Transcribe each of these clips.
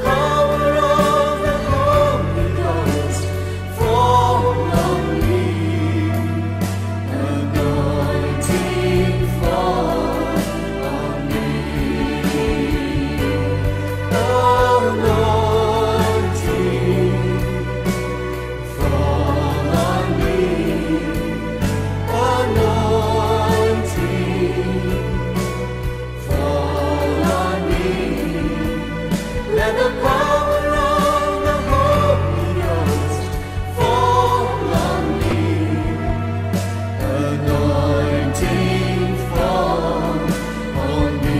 power of the Holy Ghost fall on me. Anointing fall on me. Anointing fall on me. Anointing fall on me. Let the power of the Holy Ghost fall on me. Anointing fall on me.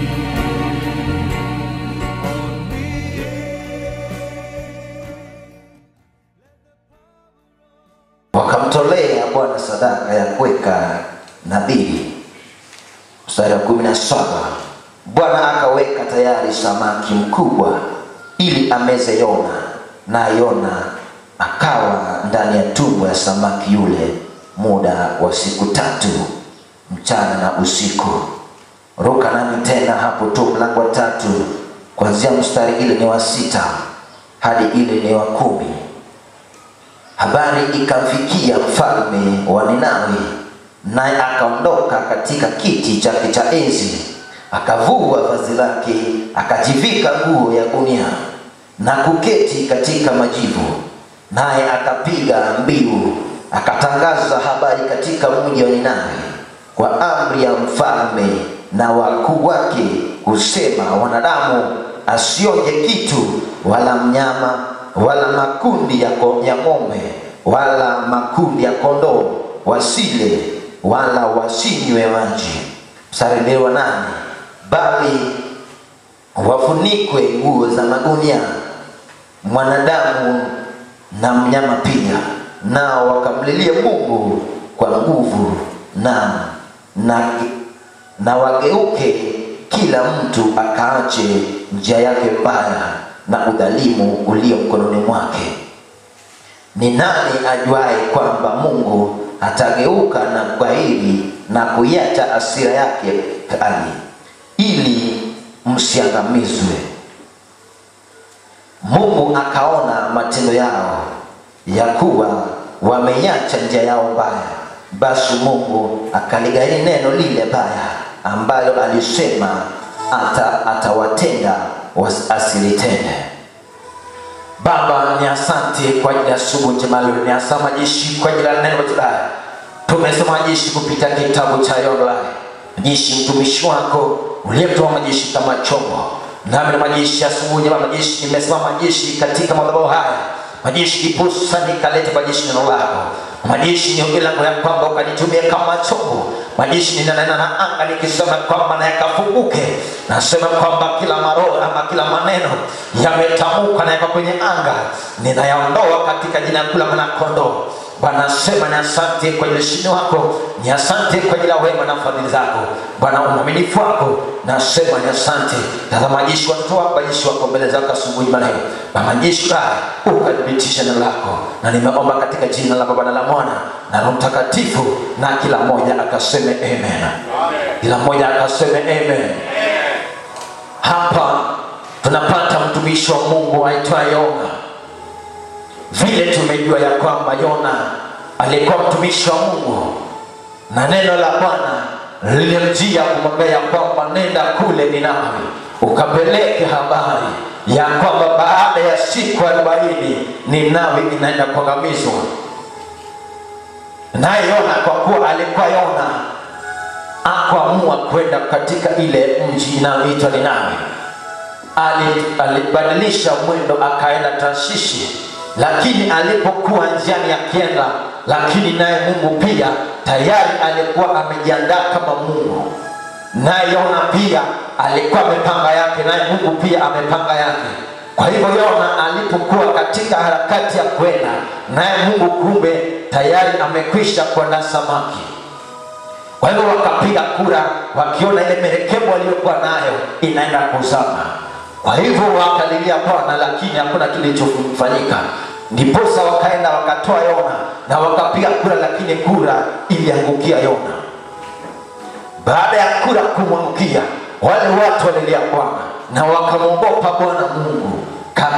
On me. wakamtolea Bwana sadaka ya kuweka nadhiri. Mstari wa kumi na saba Bwana akaweka tayari samaki mkubwa ili ameze Yona, na Yona akawa ndani ya tumbo ya samaki yule muda wa siku tatu mchana na usiku. Ruka nami tena hapo tu mlango wa tatu kuanzia mstari ile ni wa sita hadi ile ni wa kumi. Habari ikamfikia mfalme wa Ninawi, naye akaondoka katika kiti chake cha enzi, akavua vazi lake, akajivika nguo ya gunia na kuketi katika majivu, naye akapiga mbiu, akatangaza habari katika mji wa Ninawi kwa amri ya mfalme na wakuu wake, kusema wanadamu asionje kitu wala mnyama wala makundi ya, ko- ya ng'ombe wala makundi ya kondoo wasile wala wasinywe maji. Mstari wa nane, bali wafunikwe nguo za magunia mwanadamu na mnyama pia, nao wakamlilia Mungu kwa nguvu na, na, na wageuke kila mtu akaache njia yake mbaya na udhalimu ulio mkononi mwake. Ni nani ajuaye kwamba Mungu atageuka na kugairi na kuiacha hasira yake kali, ili msiangamizwe? Mungu akaona matendo yao ya kuwa wameiacha njia yao mbaya, basi Mungu akaligairi neno lile baya ambalo alisema ata, atawatenda was- asilitende. Baba, ni asante kwa ajili ya asubuhi njema leo, ni asante majeshi kwa ajili ya neno letu haya. Tumesoma majeshi kupitia kitabu cha Yohana, majeshi mtumishi wako uliyemtoa majeshi kama chombo, nami na majeshi asubuhi njema majeshi, nimesema majeshi katika madhabahu haya majeshi kipusa nikaleta majeshi neno lako majeshi niombe langu ya kwamba ukanitumie kama chombo majeshi ninanena na anga nikisema kwamba na yakafunguke nasema kwamba kila maroho ama kila maneno yametamuka na yako kwenye anga ninayaondoa katika jina kuu la mwanakondoo bwana sema ni asante kwa ile ushindi wako ni asante kwa ajili ya wema na fadhili zako bwana uaminifu wako nasema ni asante tazama majeshi watoto wako majeshi wako mbele zako asubuhi maneno na majeshi haya ukathibitisha neno lako na nimeomba katika jina la baba na la mwana na roho mtakatifu na kila mmoja akaseme amen kila mmoja akaseme amen hapa tunapata mtumishi wa mungu aitwaye yona vile tumejua ya kwamba yona alikuwa mtumishi wa mungu na neno la bwana lilimjia kumwambia ya kwamba nenda kule ninawi ukapeleke habari ya kwamba baada ya siku arobaini ninawi inaenda kuangamizwa naye yona kwa kuwa alikuwa yona akuamua kwenda katika ile mji inayoitwa ninawi Ali- alibadilisha mwendo akaenda tashishi lakini alipokuwa njiani akienda lakini naye mungu pia tayari alikuwa amejiandaa kama mungu naye yona pia alikuwa amepanga yake naye mungu pia amepanga yake kwa hivyo yona alipokuwa katika harakati ya kwenda naye mungu kumbe tayari amekwisha kuandaa samaki kwa hivyo wakapiga kura wakiona ile merekebu waliokuwa nayo inaenda kuzama kwa hivyo wakalilia bwana lakini hakuna kilichofanyika ndiposa wakaenda wakatoa yona na wakapiga kura lakini kura iliangukia yona baada ya kura kumwangukia wale watu walilia bwana na wakamwogopa bwana mungu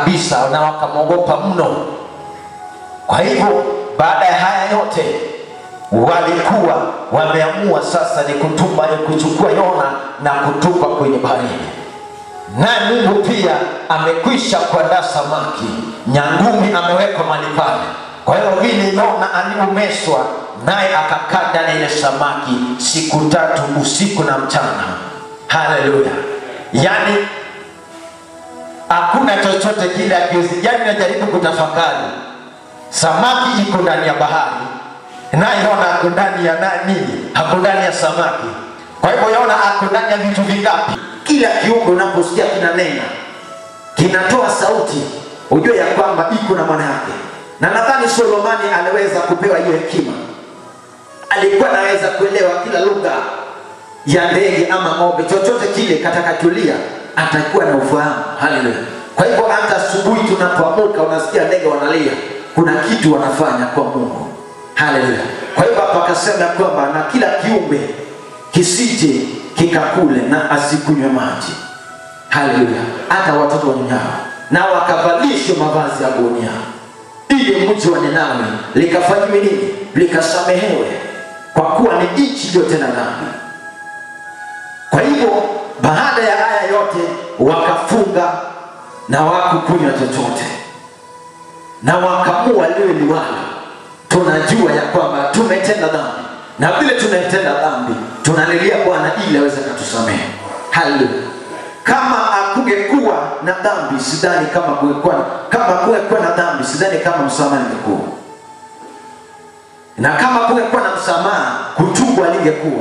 kabisa na wakamwogopa mno kwa hivyo baada ya haya yote walikuwa wameamua sasa ni kutupa ni kuchukua yona na kutupa kwenye baharini naye mungu pia amekwisha kuandaa samaki nyangumi amewekwa mali pale kwa hiyo vile yona aliumeswa naye akakaa ndani ya ile samaki siku tatu usiku na mchana haleluya yaani hakuna chochote kile akiwezi yani najaribu kutafakari samaki iko ndani ya bahari naye yona ako ndani ya na- nini ako ndani ya samaki kwa hivyo yona ako ndani ya vitu vingapi kila kiungo unaposikia kinanena kinatoa sauti ujue ya kwamba iko na maana yake na nadhani solomani aliweza kupewa hiyo hekima alikuwa anaweza kuelewa kila lugha ya ndege ama ng'ombe chochote kile katakachulia atakuwa na ufahamu haleluya kwa hivyo hata asubuhi tunapoamuka unasikia ndege wanalia kuna kitu wanafanya kwa mungu haleluya kwa hivyo hapa akasema ya kwamba na kila kiumbe kisije kikakule na asikunywe maji haleluya hata watoto wanyonyao na wakavalishwa mavazi ya gunia ili mji wa ninawi likafanywe nini likasamehewe kwa kuwa ni nchi iliyotenda dhambi kwa hivyo baada ya haya yote wakafunga na wakukunywa chochote na wakamua liwe liwalo tunajua ya kwamba tumetenda dhambi na vile tumetenda dhambi tunalilia bwana ili aweze katusamehe haleluya kama akungekuwa na dhambi sidhani kama kungekuwa kama kungekuwa na dhambi sidhani kama msamaha ingekuwa na kama kungekuwa na msamaha kutubu alingekuwa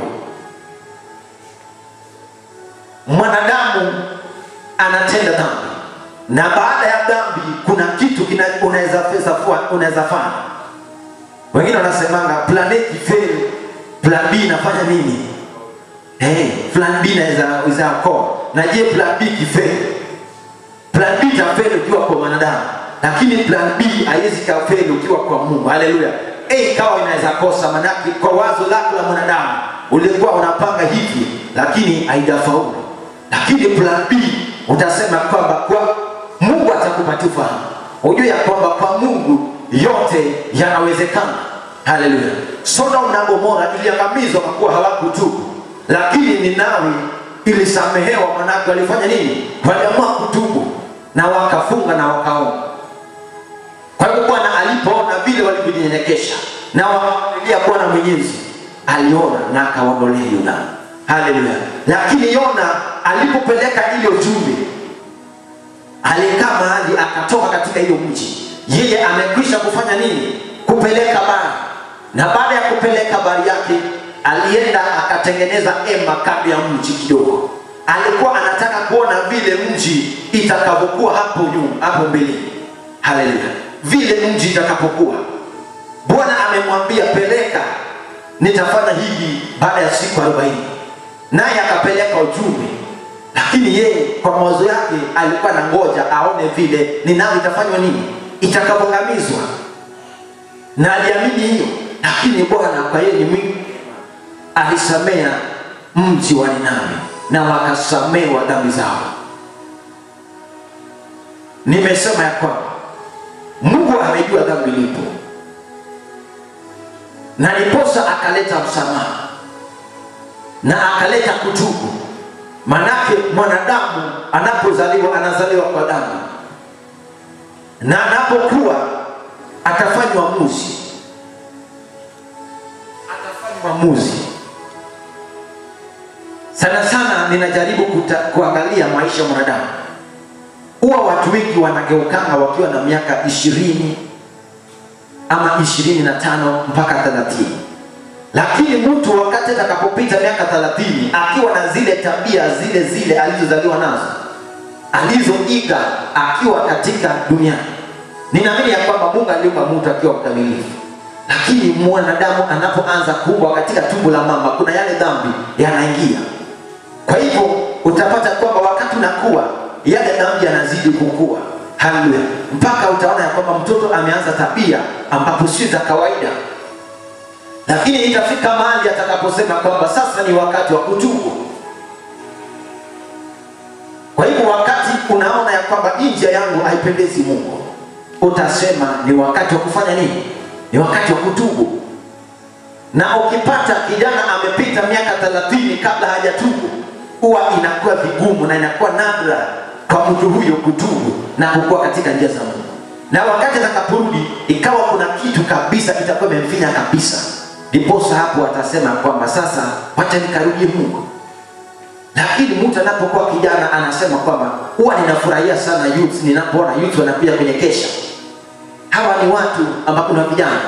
mwanadamu anatenda dhambi na baada ya dhambi kuna kitu kina- unaweza pesa fua- unaweza fanya wengine wanasemanga plan A ikifeli plan b inafanya nini hey, plan b inaweza inaweza okoa na je plan b ikifeli plan b itafeli ukiwa kwa mwanadamu lakini plan b haiwezi kafeli ukiwa kwa mungu haleluya a ikawa inaweza kosa manake kwa wazo lako la mwanadamu ulikuwa unapanga hivi lakini haijafaulu lakini plan b utasema kwamba kwa mungu atakupatia ufahamu ujue ya kwamba kwa mungu yote yanawezekana haleluya sodom na gomora iliangamizwa kwa kuwa hawakutubu lakini ninawi ilisamehewa manake walifanya nini waliamua kutubu na wakafunga na wakaomba kwa hivyo bwana alipoona vile walivyojinyenyekesha na wakamlilia bwana mwenyezi aliona na akawaondolea yona haleluya lakini yona alipopeleka ile ujumbe alikaa mahali akatoka katika hiyo mji yeye amekwisha kufanya nini kupeleka bari na baada ya kupeleka bari yake alienda akatengeneza ema kando ya mji kidogo alikuwa anataka kuona vile mji itakavyokuwa hapo nyuma hapo mbeleni haleluya vile mji itakapokuwa bwana amemwambia peleka nitafanya hivi baada ya siku arobaini naye akapeleka ujumbe lakini yeye kwa mawazo yake alikuwa na ngoja aone vile ninawi itafanywa nini itakavyoangamizwa na aliamini hiyo lakini bwana kwa yeye ni mwingi alisamea mji wa ninawi na wakasamewa dhambi zao nimesema ya kwamba mungu amejua dhambi lipo na niposa akaleta msamaha na akaleta kutubu manake mwanadamu anapozaliwa anazaliwa kwa damu na anapokuwa atafanywa muzi atafanywa muzi sana sana ninajaribu kuta, kuangalia maisha ya mwanadamu huwa watu wengi wanageukanga wakiwa na miaka ishirini ama ishirini na tano mpaka thelathini lakini mtu wakati atakapopita miaka thelathini akiwa na zile tabia zile zile alizozaliwa nazo alizoiga akiwa katika duniani ninaamini ya kwamba mungu aliumba mtu akiwa mkamilifu lakini mwanadamu anapoanza kuumbwa katika tumbo la mama kuna yale dhambi yanaingia kwa hivyo utapata kwamba wakati unakuwa yale dhambi yanazidi kukua haleluya mpaka utaona ya kwamba mtoto ameanza tabia ambapo sio za kawaida lakini itafika mahali atakaposema kwamba sasa ni wakati wa kutubu kwa hivyo wakati unaona ya kwamba hii njia yangu haipendezi mungu utasema ni wakati wa kufanya nini ni wakati wa kutubu na ukipata kijana amepita miaka thelathini kabla hajatubu huwa inakuwa vigumu na inakuwa nadra kwa mtu huyo kutubu na kukuwa katika njia za mungu na wakati atakaporudi ikawa kuna kitu kabisa itakuwa imemfinya kabisa ndiposa hapo atasema kwamba sasa wacha nikarudie mungu lakini mtu anapokuwa kijana anasema kwamba huwa ninafurahia sana youth ninapoona youth wanakuja kwenye kesha hawa ni watu ambao kuna vijana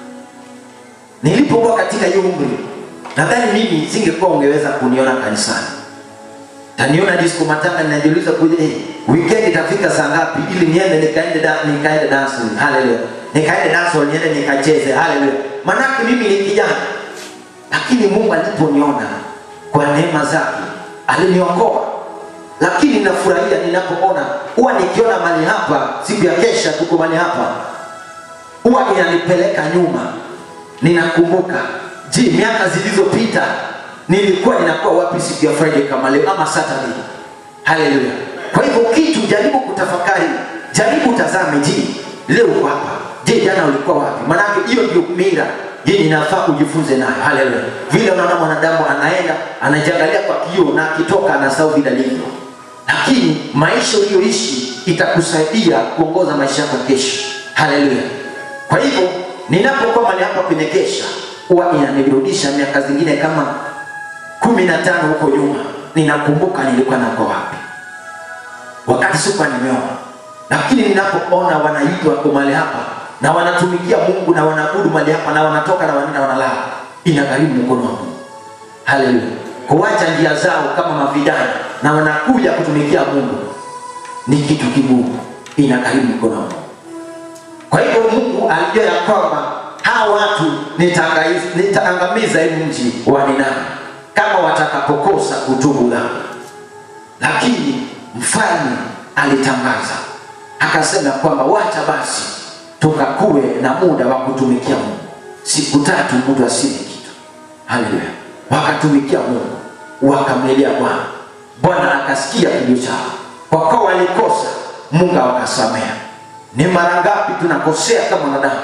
nilipokuwa katika hiyo umri nadhani mimi singekuwa ungeweza kuniona kanisani taniona disco matanga ninajiuliza kuja hey, weekend itafika saa ngapi ili niende nikaende da, nikaende dancing haleluya nikaende dance hall niende nikacheze haleluya manake mimi ni kijana lakini mungu aliponiona kwa neema zake aliniokoa lakini nafurahia ninapoona huwa nikiona mali hapa siku ya kesha tuko mali hapa huwa inanipeleka nyuma ninakumbuka je miaka zilizopita nilikuwa ninakuwa wapi siku ya friday kama leo ama saturday haleluya kwa hivyo kitu jaribu kutafakari jaribu utazame je leo uko hapa je jana ulikuwa wapi manake hiyo ndio mira yenye inafaa ujifunze nayo haleluya vile unaona mwanadamu anaenda anajiangalia kwa kioo na akitoka anasahau vile alivyo lakini maisha uliyoishi itakusaidia kuongoza maisha yako kesho haleluya kwa hivyo ninapokuwa mali hapa kwenye kesha huwa inanirudisha miaka zingine kama kumi na tano huko nyuma ninakumbuka nilikuwa nako wapi wakati sikuwa nimeona lakini ninapoona wanaitwa wako mali hapa na wanatumikia mungu na wanaabudu mali hapa na wanatoka na wanaenda wanalala inagharimu mkono wa mungu haleluya kuacha njia zao kama mavijana na wanakuja kutumikia mungu ni kitu kigumu inagharimu mkono wa mungu kwa hivyo mungu alijua ya kwamba hawa watu nitaangamiza nitaangamiza hii mji wa ninani kama watakapokosa kutubu dhambi lakini mfalme alitangaza akasema kwamba wacha basi tukakuwe na muda wa kutumikia mungu siku tatu mtu asile kitu haleluya wakatumikia mungu wakamlilia bwana bwana akasikia kilio chao kwa kuwa walikosa mungu awakasamea ni mara ngapi tunakosea kama wanadamu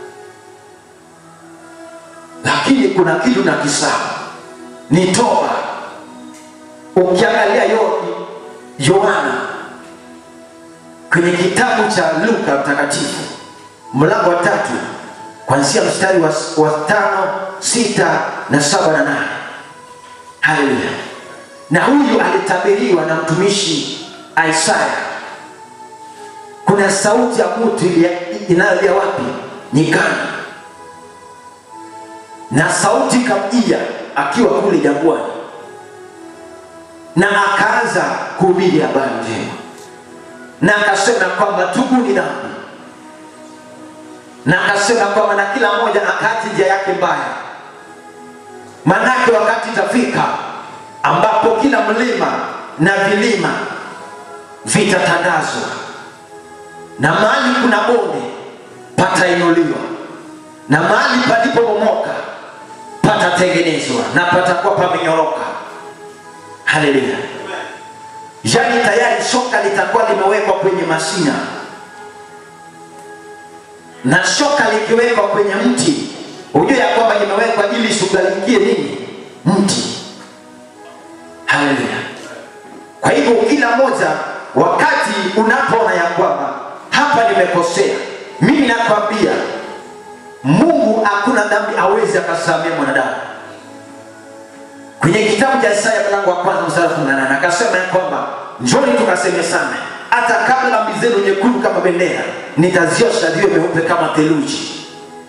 lakini kuna kitu na kisahau ni toba ukiangalia yo yohana kwenye kitabu cha luka mtakatifu mlango wa tatu kwanzia mstari wa, wa tano sita na saba na nane haleluya na huyu alitabiriwa na mtumishi isaya kuna sauti ya mtu inayolia wapi nyikani na sauti ikamjia akiwa kule jangwani na akaanza kuhubiri habari njema na akasema kwamba tubuni dhambi na akasema kwamba na kila mmoja akati njia yake mbaya manake wakati itafika ambapo kila mlima na vilima vitatandazwa na mahali kuna bonde patainuliwa na mahali palipobomoka patatengenezwa na patakuwa pamenyoroka haleluya yaani tayari shoka litakuwa limewekwa kwenye mashina na shoka likiwekwa kwenye mti hujue ya kwamba limewekwa ili ishughulikie nini mti haleluya kwa hivyo kila moja wakati unapoona ya kwamba hapa nimekosea mimi nakwambia mungu hakuna dhambi awezi akasamia mwanadamu kwenye kitabu cha isaya mlango wa kwanza mstari wa 18 akasema ya kwamba njoni tukasemesane hata kabla dhambi zenu nyekundu kama bendera nitaziosha ziwe meupe kama theluji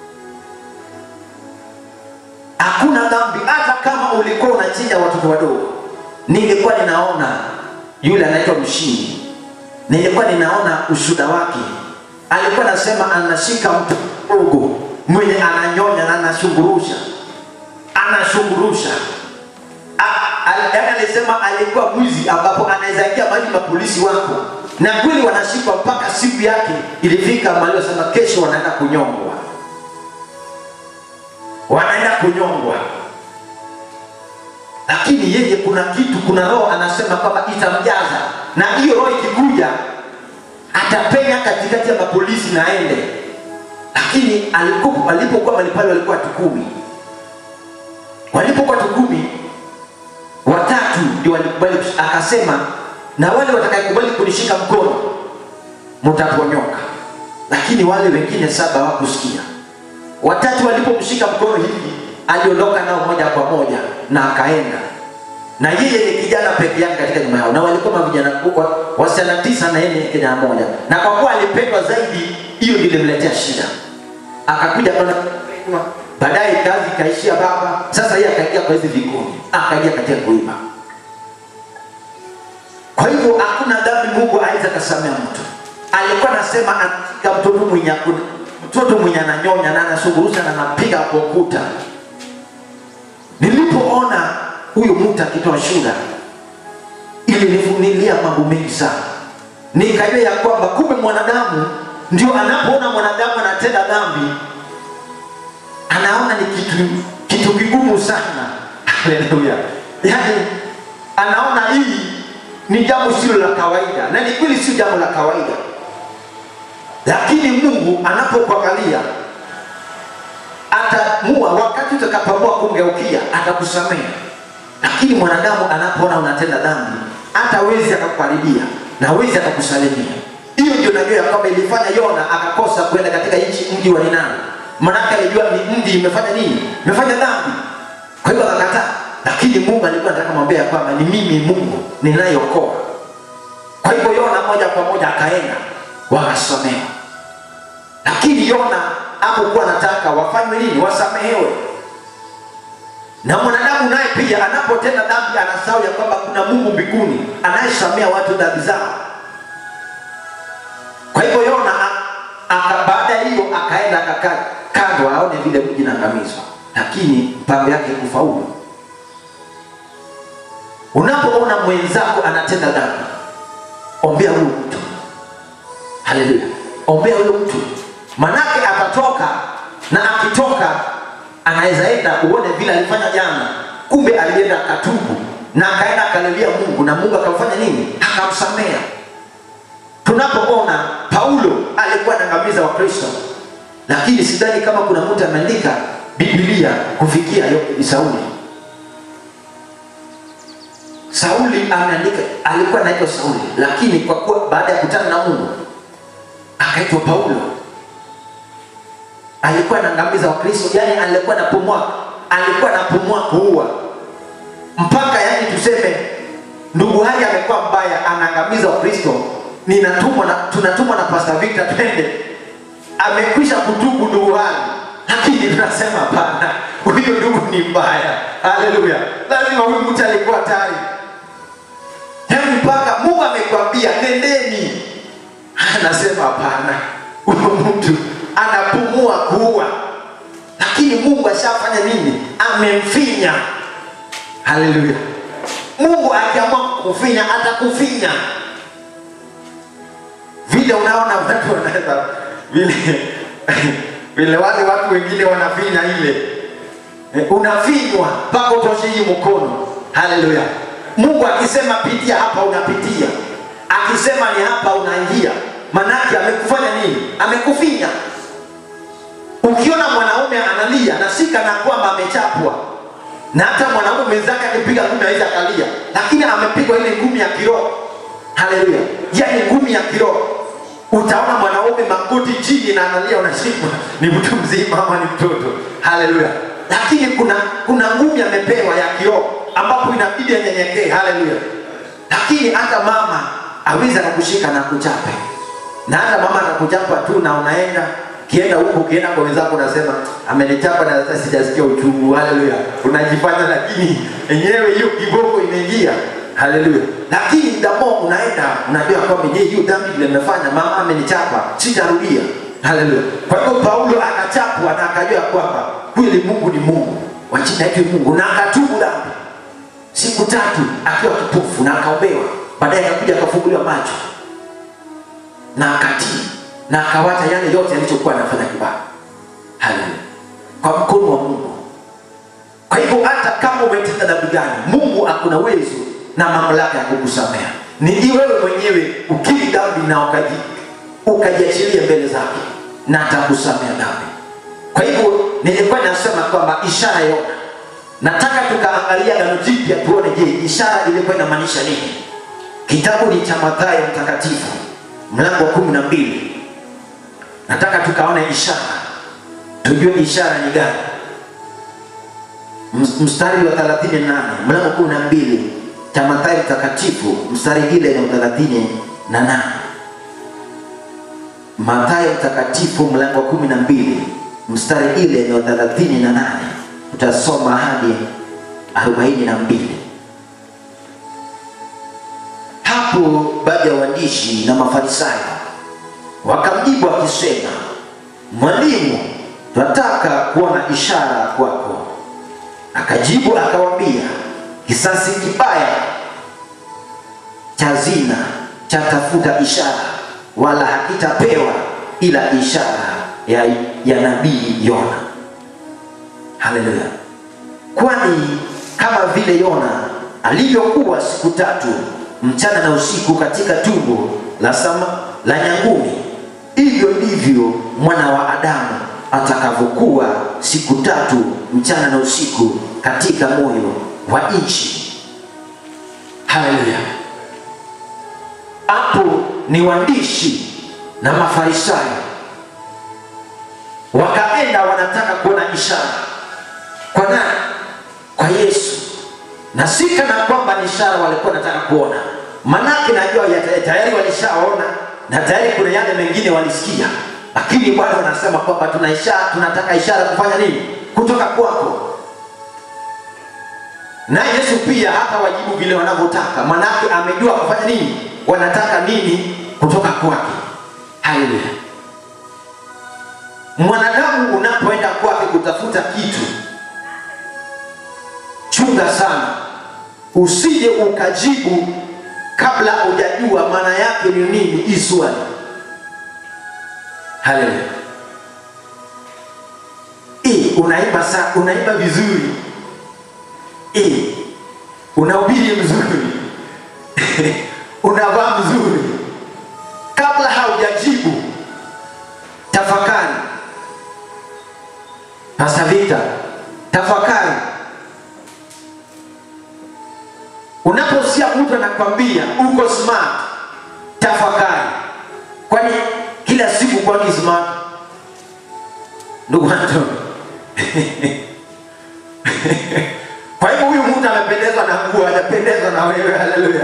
hakuna dhambi hata kama ulikuwa unachinja watoto wadogo nilikuwa ninaona yule anaitwa mshindi nilikuwa ninaona ushuda wake alikuwa anasema anashika mtu mdogo mwenye ananyonya na anashungurusha anashungurusha yaani alisema alikuwa mwizi ambapo anaweza ingia mahali mapolisi wako na kweli wanashikwa mpaka siku yake ilifika mahali wasema kesho wanaenda kunyongwa wanaenda kunyongwa lakini yeye kuna kitu kuna roho anasema kwamba itamjaza na hiyo roho ikikuja atapenya katikati ya mapolisi na aende lakini alipo- alipokuwa mahali pale walikuwa watu kumi walipokuwa watu kumi watatu ndio walikubali kush- akasema na wale watakayekubali kunishika mkono mtaponyoka lakini wale wengine saba hawakusikia watatu walipomshika mkono hivi aliondoka nao moja kwa moja na akaenda na yeye ni kijana peke yake katika nyuma yao na walikuwa mavijana wa- wasichana tisa na yeye ni kijana mmoja na kwa kuwa alipendwa zaidi hiyo ndio ilimletea shida akakuja akaona kupendwa. baadaye kazi ikaishia baba sasa yeye akaingia kwa hizi vikundi akaingia katika kuiba kwa hivyo hakuna dhambi mungu aweza akasamea mtu alikuwa anasema atika mtoto mwenye mtoto mwenye ananyonya na anasungurusha na anapiga kwa ukuta nilipoona huyu mtu akitoa shuda ilinifunilia mambo mengi sana nikajua ya kwamba kumbe mwanadamu ndio anapoona mwanadamu anatenda dhambi anaona ni kitu kitu kigumu sana haleluya yaani anaona hii ni jambo silo la kawaida na ni kweli sio jambo la kawaida lakini mungu anapokuangalia atamua wakati utakapoamua kumgeukia atakusamehe lakini mwanadamu anapoona unatenda dhambi hatawezi akakukaribia na hawezi akakusalimia hiyo ndio najua ya kwamba ilifanya yona akakosa kwenda katika nchi mji wa ninani manake alijua ni mji imefanya nini imefanya dhambi kwa hivyo akakataa lakini mungu alikuwa anataka mwambia ya kwamba ni mimi mungu ninayeokoa kwa hivyo yona moja kwa moja akaenda wakasamehewa lakini yona hapokuwa anataka wafanywe nini wasamehewe na mwanadamu naye pia anapotenda dhambi anasahau ya kwamba kuna mungu mbinguni anayesamea watu dhambi zao kwa hivyo yona a- aka- baada ya hiyo akaenda akakaa kando aone vile mji naangamizwa lakini mpango yake kufaulu unapoona mwenzako anatenda dhambi ombea huyu mtu haleluya ombea huyo mtu manake atatoka na akitoka anaweza enda uone vile alifanya jana kumbe alienda akatubu na akaenda akalilia mungu na mungu akamfanya nini akamsamea tunapoona paulo alikuwa anaangamiza wakristo lakini sidhani kama kuna mtu ameandika biblia kufikia yo- sauli sauli ameandika alikuwa anaitwa sauli lakini kwa kuwa baada ya kutana na mungu akaitwa paulo alikuwa anaangamiza wakristo yani alikuwa anapumua alikuwa anapumua kuua mpaka yani tuseme ndugu haya amekuwa mbaya anaangamiza wakristo ninatumwa na tunatumwa na pastor victor twende amekwisha kutubu ndugu hali lakini tunasema hapana huyo ndugu ni mbaya haleluya lazima huyu mtu alikuwa hatari yaani mpaka mungu amekwambia nendeni anasema hapana huyo mtu anapumua kuua lakini mungu ashafanya nini amemfinya haleluya mungu akiamua kufinya atakufinya vile unaona watu wanaweza vile vile wale watu wengine wanafinya ile Eh, unafinywa mpaka utoshe hii mkono haleluya mungu akisema pitia hapa unapitia akisema ni hapa unaingia manake amekufanya nini amekufinya ukiona mwanaume analia na si kana kwamba amechapwa na hata mwanaume mwenzake akipiga ngumi aweza akalia lakini amepigwa ile ngumi ya kiroho haleluya yani ngumi ya kiroho utaona mwanaume magoti chini na analia unashikwa ni mtu mzima ama ni mtoto haleluya lakini kuna kuna ngumi amepewa ya kiroho ambapo inabidi anyenyekee haleluya lakini hata mama aweza akakushika na kuchape na hata mama atakuchapa tu na unaenda kienda huku ukienda kwa wenzako unasema amenichapa na sasa sijasikia uchungu haleluya unajifanya lakini enyewe hiyo kiboko imeingia haleluya lakini damo unaenda unajua kwamba je hiyo dhambi vile nimefanya mama amenichapa sitarudia haleluya kwa hivyo paulo akachapwa na akajua kwamba kweli mungu ni mungu wachina yetu mungu na akatubu dhambi siku tatu akiwa kipofu na akaombewa baadaye akakuja akafunguliwa macho na akatii na akawacha yale yote alichokuwa anafanya kibaya haleluya kwa mkono wa mungu kwa hivyo hata kama umetenda dhambi gani mungu akuna uwezo na mamlaka ya kukusamea ni wewe mwenyewe ukiri dhambi na ukaji ukajiachilia mbele zake na atakusamea dhambi kwa hivyo nilikuwa nasema kwamba ishara yona nataka tukaangalia gano jipya tuone je ishara ilikuwa inamaanisha nini kitabu ni cha mathayo mtakatifu mlango wa kumi na mbili nataka tukaone ishara tujue ishara ni gani Ms- mstari wa 38 mlango wa kumi na mbili cha mathayo mtakatifu mstari ile ni thelathini na nane mathayo mtakatifu mlango wa kumi na mbili mstari ile ni wa thelathini na nane utasoma hadi arobaini na mbili hapo baadhi ya waandishi na mafarisayo wakamjibu akisema mwalimu tunataka kuona ishara kwako akajibu akawambia kisasi kibaya cha zina chatafuta ishara wala hakitapewa ila ishara ya, ya nabii yona haleluya kwani kama vile yona alivyokuwa siku tatu mchana na usiku katika tumbo la sama la nyangumi hivyo ndivyo mwana wa adamu atakavyokuwa siku tatu mchana na usiku katika moyo wa nchi haleluya hapo ni waandishi na mafarisayo wakaenda wanataka kuona ishara kwa nani kwa yesu na si kana kwamba ni ishara walikuwa wanataka kuona manake najua ya- tayari walishaona na tayari kuna yale mengine walisikia lakini bwana wanasema kwamba tuna ishara, tunataka ishara kufanya nini kutoka kwako na yesu pia hata wajibu vile wanavyotaka manake amejua kufanya nini wanataka nini kutoka kwake haleluya mwanadamu unapoenda kwake kutafuta kitu chunga sana usije ukajibu kabla hujajua maana yake ni nini hii swali haleluya Eh, unaimba sa unaimba vizuri Eh, unahubiri mzuri unavaa mzuri kabla haujajibu tafakari Pastor Victor tafakari unaposikia mtu anakwambia uko smart tafakari kwani kila siku kwani smart ndugu Anton kwa hivyo huyu mtu amependezwa na nguo hajapendezwa na wewe haleluya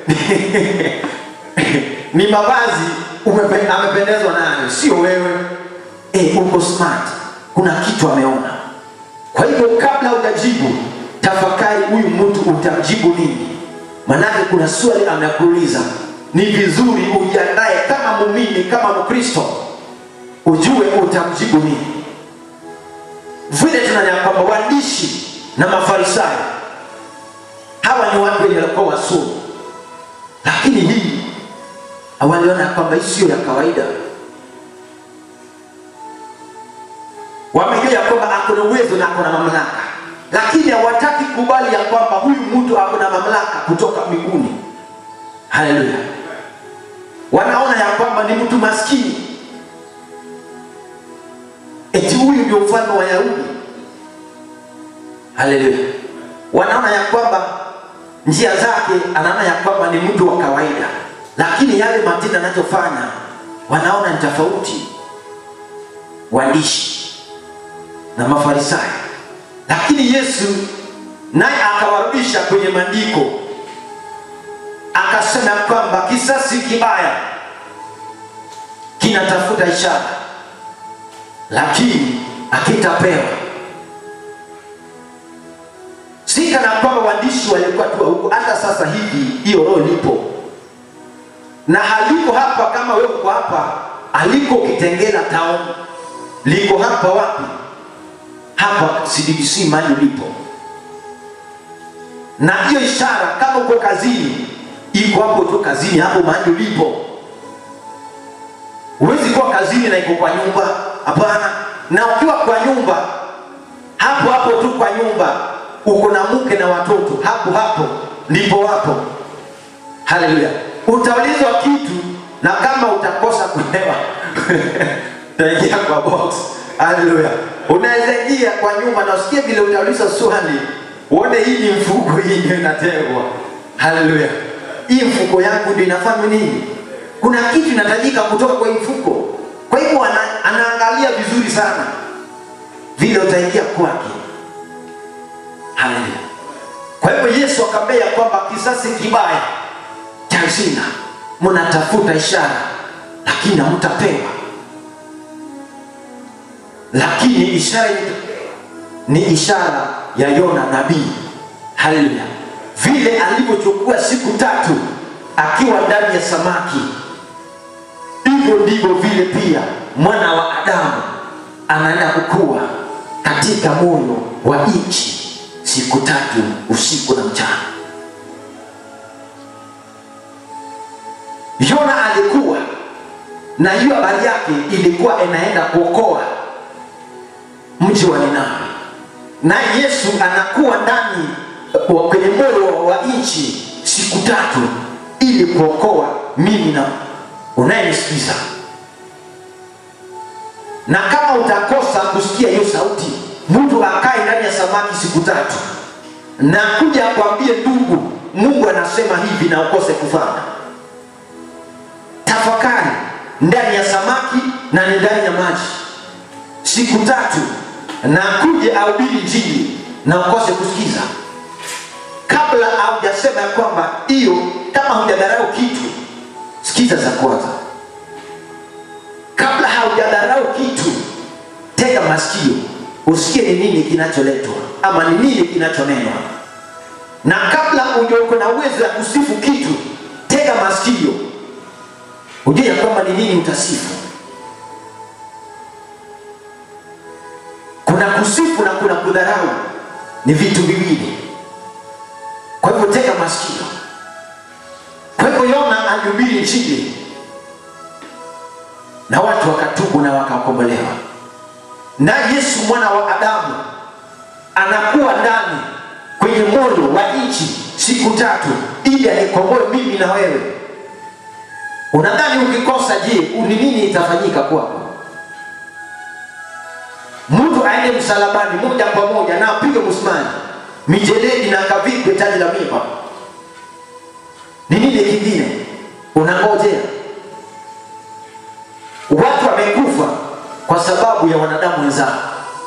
ni mavazi umepe- amependezwa nayo sio wewe e, uko smart kuna kitu ameona kwa hivyo kabla hujajibu tafakari huyu mtu utamjibu nini manake kuna swali anakuuliza ni vizuri ujiandae kama mumini kama mkristo ujue utamjibu nini vile tunanya kwamba waandishi na mafarisayo hawa ni watu wenye walikuwa wasomi lakini hii waliona kwamba hii sio ya kawaida wamejua ya kwamba ako na uwezo na ako na mamlaka lakini hawataki kubali ya kwamba huyu mtu ako na mamlaka kutoka mbinguni haleluya wanaona ya kwamba ni mtu maskini eti huyu ndio mfalme wa yahudi haleluya wanaona ya kwamba njia zake anaona ya kwamba ni mtu wa kawaida lakini yale matendo anachofanya wanaona ni tofauti waandishi na mafarisayo lakini yesu naye akawarudisha kwenye maandiko akasema ya kwamba kisasi kibaya kinatafuta ishara lakini akitapewa si kana kwamba waandishi walikuwa tu huko hata sasa hivi hiyo roho lipo na haliko hapa kama wewe uko hapa aliko kitengela town liko hapa wapi hapa cdc mali lipo na hiyo ishara kama uko kazini iko hapo tu kazini hapo mahali ulipo huwezi kuwa kazini na iko kwa nyumba hapana na ukiwa kwa nyumba hapo hapo tu kwa nyumba uko na mke na watoto hapo hapo ndipo wapo haleluya utaulizwa kitu na kama utakosa kuelewa utaingia kwa box haleluya unaweza ingia kwa nyuma na usikie vile utaulizwa swali uone hii ni mfuko hii ndio inategwa haleluya hii mfuko yangu ndio inafanya nini kuna kitu inatajika kutoka kwa hii mfuko kwa hivyo ana, anaangalia vizuri sana vile utaingia kwake haleluya kwa hivyo yesu akaambia kwamba kisasi kibaya cha zina mnatafuta ishara lakini hamtapewa lakini ishara iliyotolewa ni ishara ya yona nabii haleluya vile alivyochukua siku tatu akiwa ndani ya samaki hivyo ndivyo vile pia mwana wa adamu anaenda kukua katika moyo wa nchi siku tatu usiku na mchana yona alikuwa na hiyo habari yake ilikuwa inaenda kuokoa mji wa ninawi naye yesu anakuwa ndani wa- kwenye moyo wa nchi siku tatu ili kuokoa mimi na unayenisikiza na kama utakosa kusikia hiyo sauti mtu akae ndani ya samaki siku tatu na kuja akwambie ndugu mungu anasema hivi na ukose kufanya tafakari ndani ya samaki na ni ndani ya maji siku tatu na kuja ahubiri njili na ukose kusikiza kabla haujasema ya kwamba hiyo kama hujadharau kitu sikiza za kwanza kabla haujadharau kitu tega masikio usikie ni nini kinacholetwa ama ni nini kinachonenwa na kabla ujoko na uwezo ya kusifu kitu tega masikio ujue ya kwamba ni nini utasifu kuna kusifu na kuna kudharau ni vitu viwili kwa hivyo tega masikio kwa hivyo yona alihubiri injili na watu wakatubu na wakakombolewa na yesu mwana wa adamu anakuwa ndani kwenye moyo wa nchi siku tatu ili anikomboe mimi na wewe unadhani ukikosa je ni nini itafanyika kwako mtu aende msalabani moja kwa moja na apige msumari mijeledi na kavikwe taji la miba ni nini kingine unangojea watu wamekufa kwa sababu ya wanadamu wenzao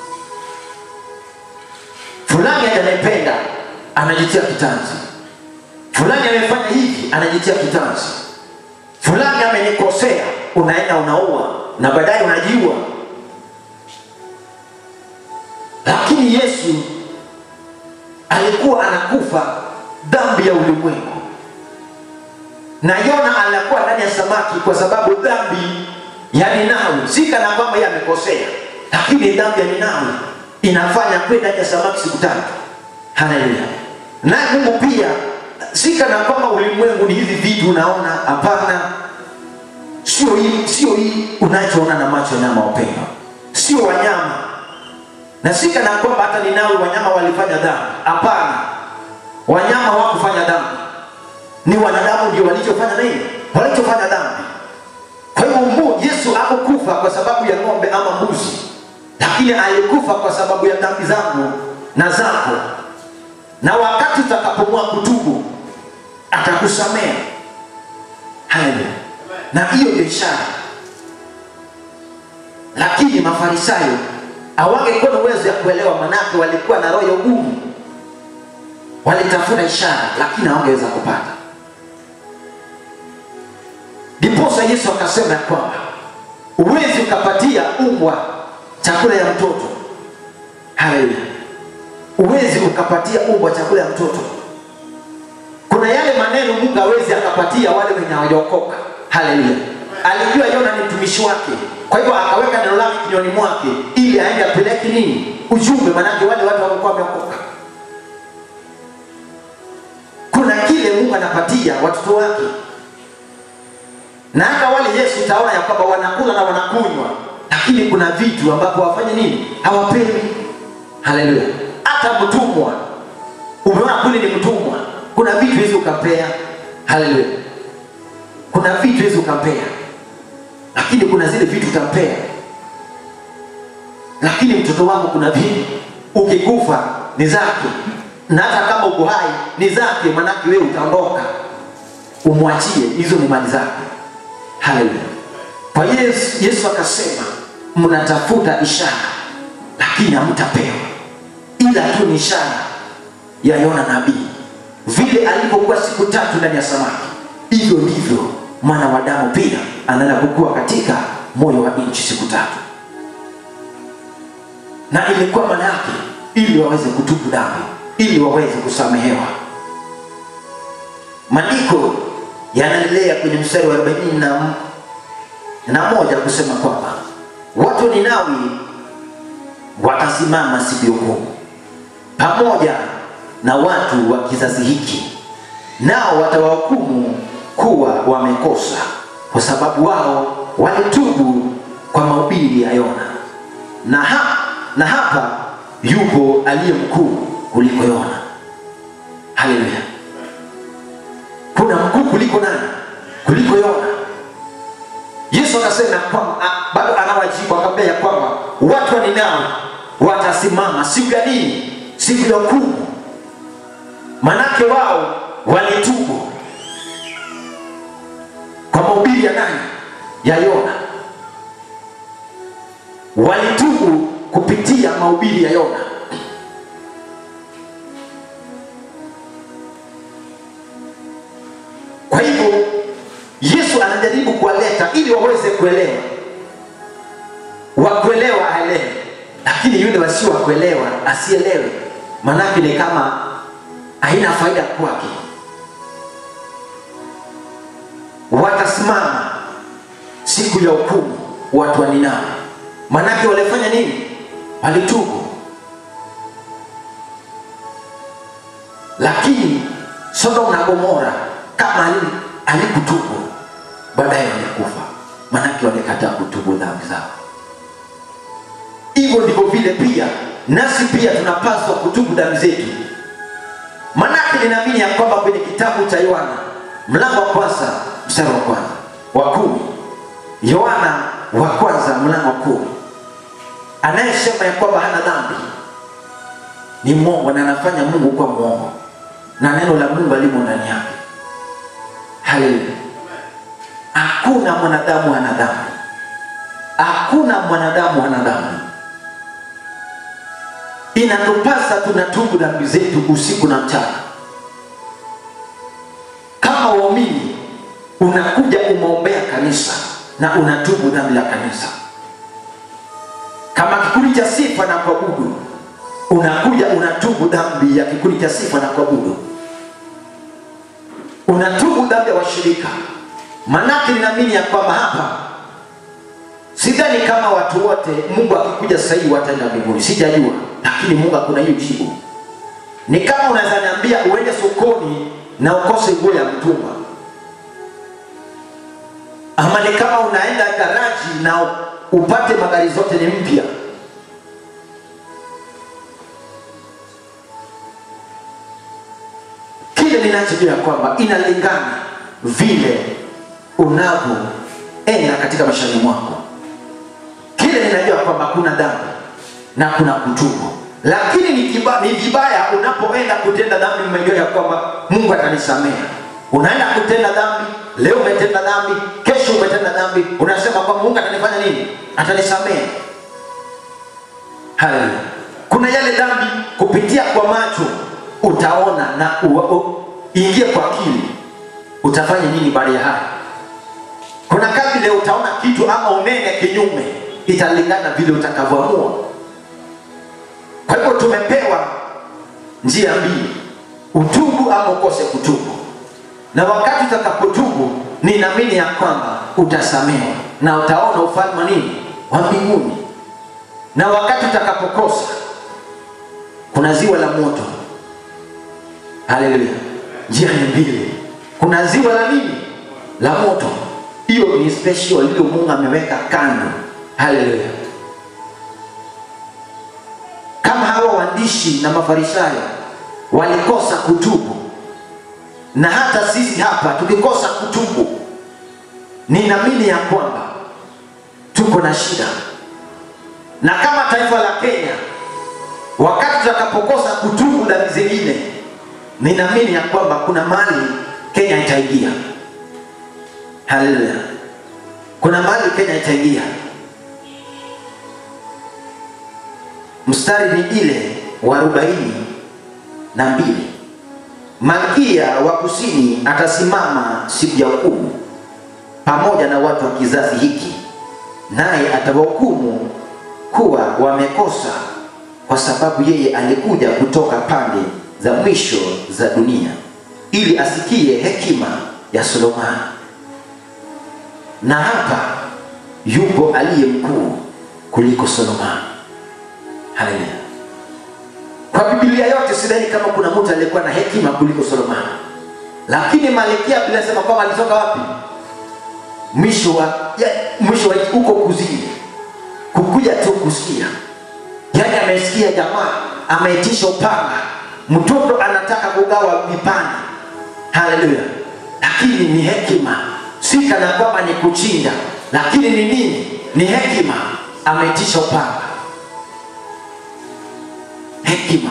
fulani ananipenda anajitia kitanzi fulani amefanya hivi anajitia kitanzi fulani amenikosea unaenda unaua na baadaye unajiua lakini yesu alikuwa anakufa dhambi ya ulimwengu na yona anakuwa ndani ya samaki kwa sababu dhambi ya ninawi si kana kwamba yeye amekosea lakini dhambi ya ninawi inafanya kwenda ndani ya samaki siku tatu haleluya naye mungu pia si kana kwamba ulimwengu ni hivi vitu unaona hapana sio hii sio hii unachoona na macho ya nyama wapendwa sio wanyama na si kana kwamba hata ninawi wanyama walifanya dhambi hapana wanyama hawakufanya dhambi ni wanadamu ndio walichofanya nini walichofanya dhambi kwa hivyo Mungu Yesu hakukufa kwa sababu ya ng'ombe ama mbuzi, lakini alikufa kwa sababu ya dhambi zangu na zako, na wakati utakapomua kutubu atakusamea. Haleluya! Na hiyo ndio ishara. Lakini Mafarisayo hawangekuwa na uwezo ya kuelewa, manake walikuwa na roho ya ugumu, walitafuta ishara lakini hawangeweza kupata. Ndiposa Yesu akasema ya kwamba uwezi ukapatia umbwa chakula ya mtoto. Haleluya! Uwezi ukapatia umbwa chakula ya mtoto. Kuna yale maneno Mungu hawezi akapatia wale wenye hawajaokoka. Haleluya! Alijua Yona ni mtumishi wake, kwa hivyo akaweka neno lake kinywani mwake ili aende apeleke nini ujumbe, manake wale watu walikuwa wameokoka. Kuna kile Mungu anapatia watoto wake na hata wale Yesu utaona ya kwamba wanakula na wanakunywa, lakini kuna vitu ambapo wafanye nini, hawapewi. Haleluya! Hata mtumwa, umeona kule ni mtumwa, kuna vitu hizi ukampea haleluya kuna vitu hizi ukampea lakini kuna zile vitu utampea lakini mtoto wangu kuna vitu ukikufa ni zake na hata kama uko hai ni zake manake wewe utaondoka umwachie hizo ni mali zake haleluya kwa yesu, yesu akasema mnatafuta ishara lakini hamtapewa ila tu ni ishara ya yona nabii vile alipokuwa siku tatu ndani ya samaki hivyo ndivyo mwana wa damu pia anaenda kukua katika moyo wa nchi siku tatu na ilikuwa maana yake ili waweze kutubu dhambi ili waweze kusamehewa maandiko yanaendelea kwenye mstari wa arobaini na, na moja kusema kwamba watu wa ninawi watasimama siku ya hukumu pamoja na watu wa kizazi hiki nao watawahukumu kuwa wamekosa kwa sababu wao walitubu kwa mahubiri ya yona na, ha, na hapa yupo aliye mkuu kuliko yona haleluya kuna mkuu kuliko nani kuliko yona yesu akasema ya kwamba a- bado anawajibu akamwambia ya kwamba watu wa ninawi watasimama siku ya nini siku ya hukumu manake wao walitubu kwa mahubiri ya nani ya yona walitubu kupitia mahubiri ya yona kwa hivyo yesu anajaribu kuwaleta ili waweze kuelewa wakuelewa aelewe lakini yule wasio wakuelewa asielewe manake ni kama haina faida kwake watasimama siku ya hukumu watu wa ninawi manake walifanya nini walitubu lakini sodom na gomora kama ali- alikutubu baadaye walikufa manake walikataa kutubu dhambi zao hivyo ndivyo vile pia nasi pia tunapaswa kutubu dhambi zetu manake ninaamini ya kwamba kwenye kitabu cha yohana mlango wa kwanza mstari wa kwanza wa kumi yohana wa kwanza mlango wa kumi anayesema ya kwamba hana dhambi ni mwongo na anafanya mungu kuwa mwongo na neno la mungu alimo ndani yake haleluya hakuna mwanadamu hana dhambi hakuna mwanadamu hana dhambi inatupasa tunatubu dhambi zetu usiku na mchana kama waumini unakuja umeombea kanisa na unatubu dhambi la kanisa kama kikundi cha sifa na kuabudu unakuja unatubu dhambi ya kikundi cha sifa na kuabudu unatubu dhambi ya washirika manake ninaamini ya kwamba hapa sidhani kama watu wote mungu akikuja sahii wataenda mbinguni sijajua lakini mungu hakuna hiyo jibu ni kama unaweza niambia uende sokoni na ukose nguo ya mtumba ama ni kama unaenda garaji na upate magari zote ni mpya kile ninachojua ya kwamba inalingana vile unavyoenda katika maishani mwako kile ninajua kwamba kuna dhambi na kuna kutubu lakini ni, kiba, ni vibaya unapoenda kutenda dhambi umejua ya kwamba mungu atanisamehe unaenda kutenda dhambi leo umetenda dhambi kesho umetenda dhambi unasema kwamba mungu atanifanya nini atanisamehe haleluya kuna yale dhambi kupitia kwa macho utaona na u- u- ingie kwa akili utafanya nini baada ya haya kuna kazi leo utaona kitu ama unene kinyume italingana vile utakavyoamua kwa hivyo tumepewa njia mbili utubu ama ukose kutubu na wakati utakapotubu ninaamini ya kwamba utasamewa na utaona ufalme wa nini wa mbinguni na wakati utakapokosa kuna ziwa la moto haleluya njia ni mbili kuna ziwa la nini la moto hiyo ni special iliyo mungu ameweka kando haleluya kama hawa waandishi na mafarisayo walikosa kutubu na hata sisi hapa tukikosa kutubu ninaamini ya kwamba tuko na shida na kama taifa la kenya wakati tutakapokosa kutubu dhambi zingine ninaamini ya kwamba kuna mali kenya itaingia haleluya kuna mali kenya itaingia mstari ni ile wa arobaini na mbili malkia wa kusini atasimama siku ya hukumu pamoja na watu wa kizazi hiki naye atawahukumu kuwa wamekosa kwa sababu yeye alikuja kutoka pande za mwisho za dunia ili asikie hekima ya solomani na hapa yupo aliye mkuu kuliko solomani haleluya kwa bibilia yote sidhani kama kuna mtu aliyekuwa na hekima kuliko solomani lakini malkia bila sema kwamba alitoka wapi mwisho wa ya, mwisho wa huko kuzini kukuja tu kusikia yaani amesikia jamaa ameitisha upanga mtoto anataka kugawa vipande haleluya lakini ni hekima si kana kwamba ni kuchinja lakini ni nini ni hekima ameitisha upanga hekima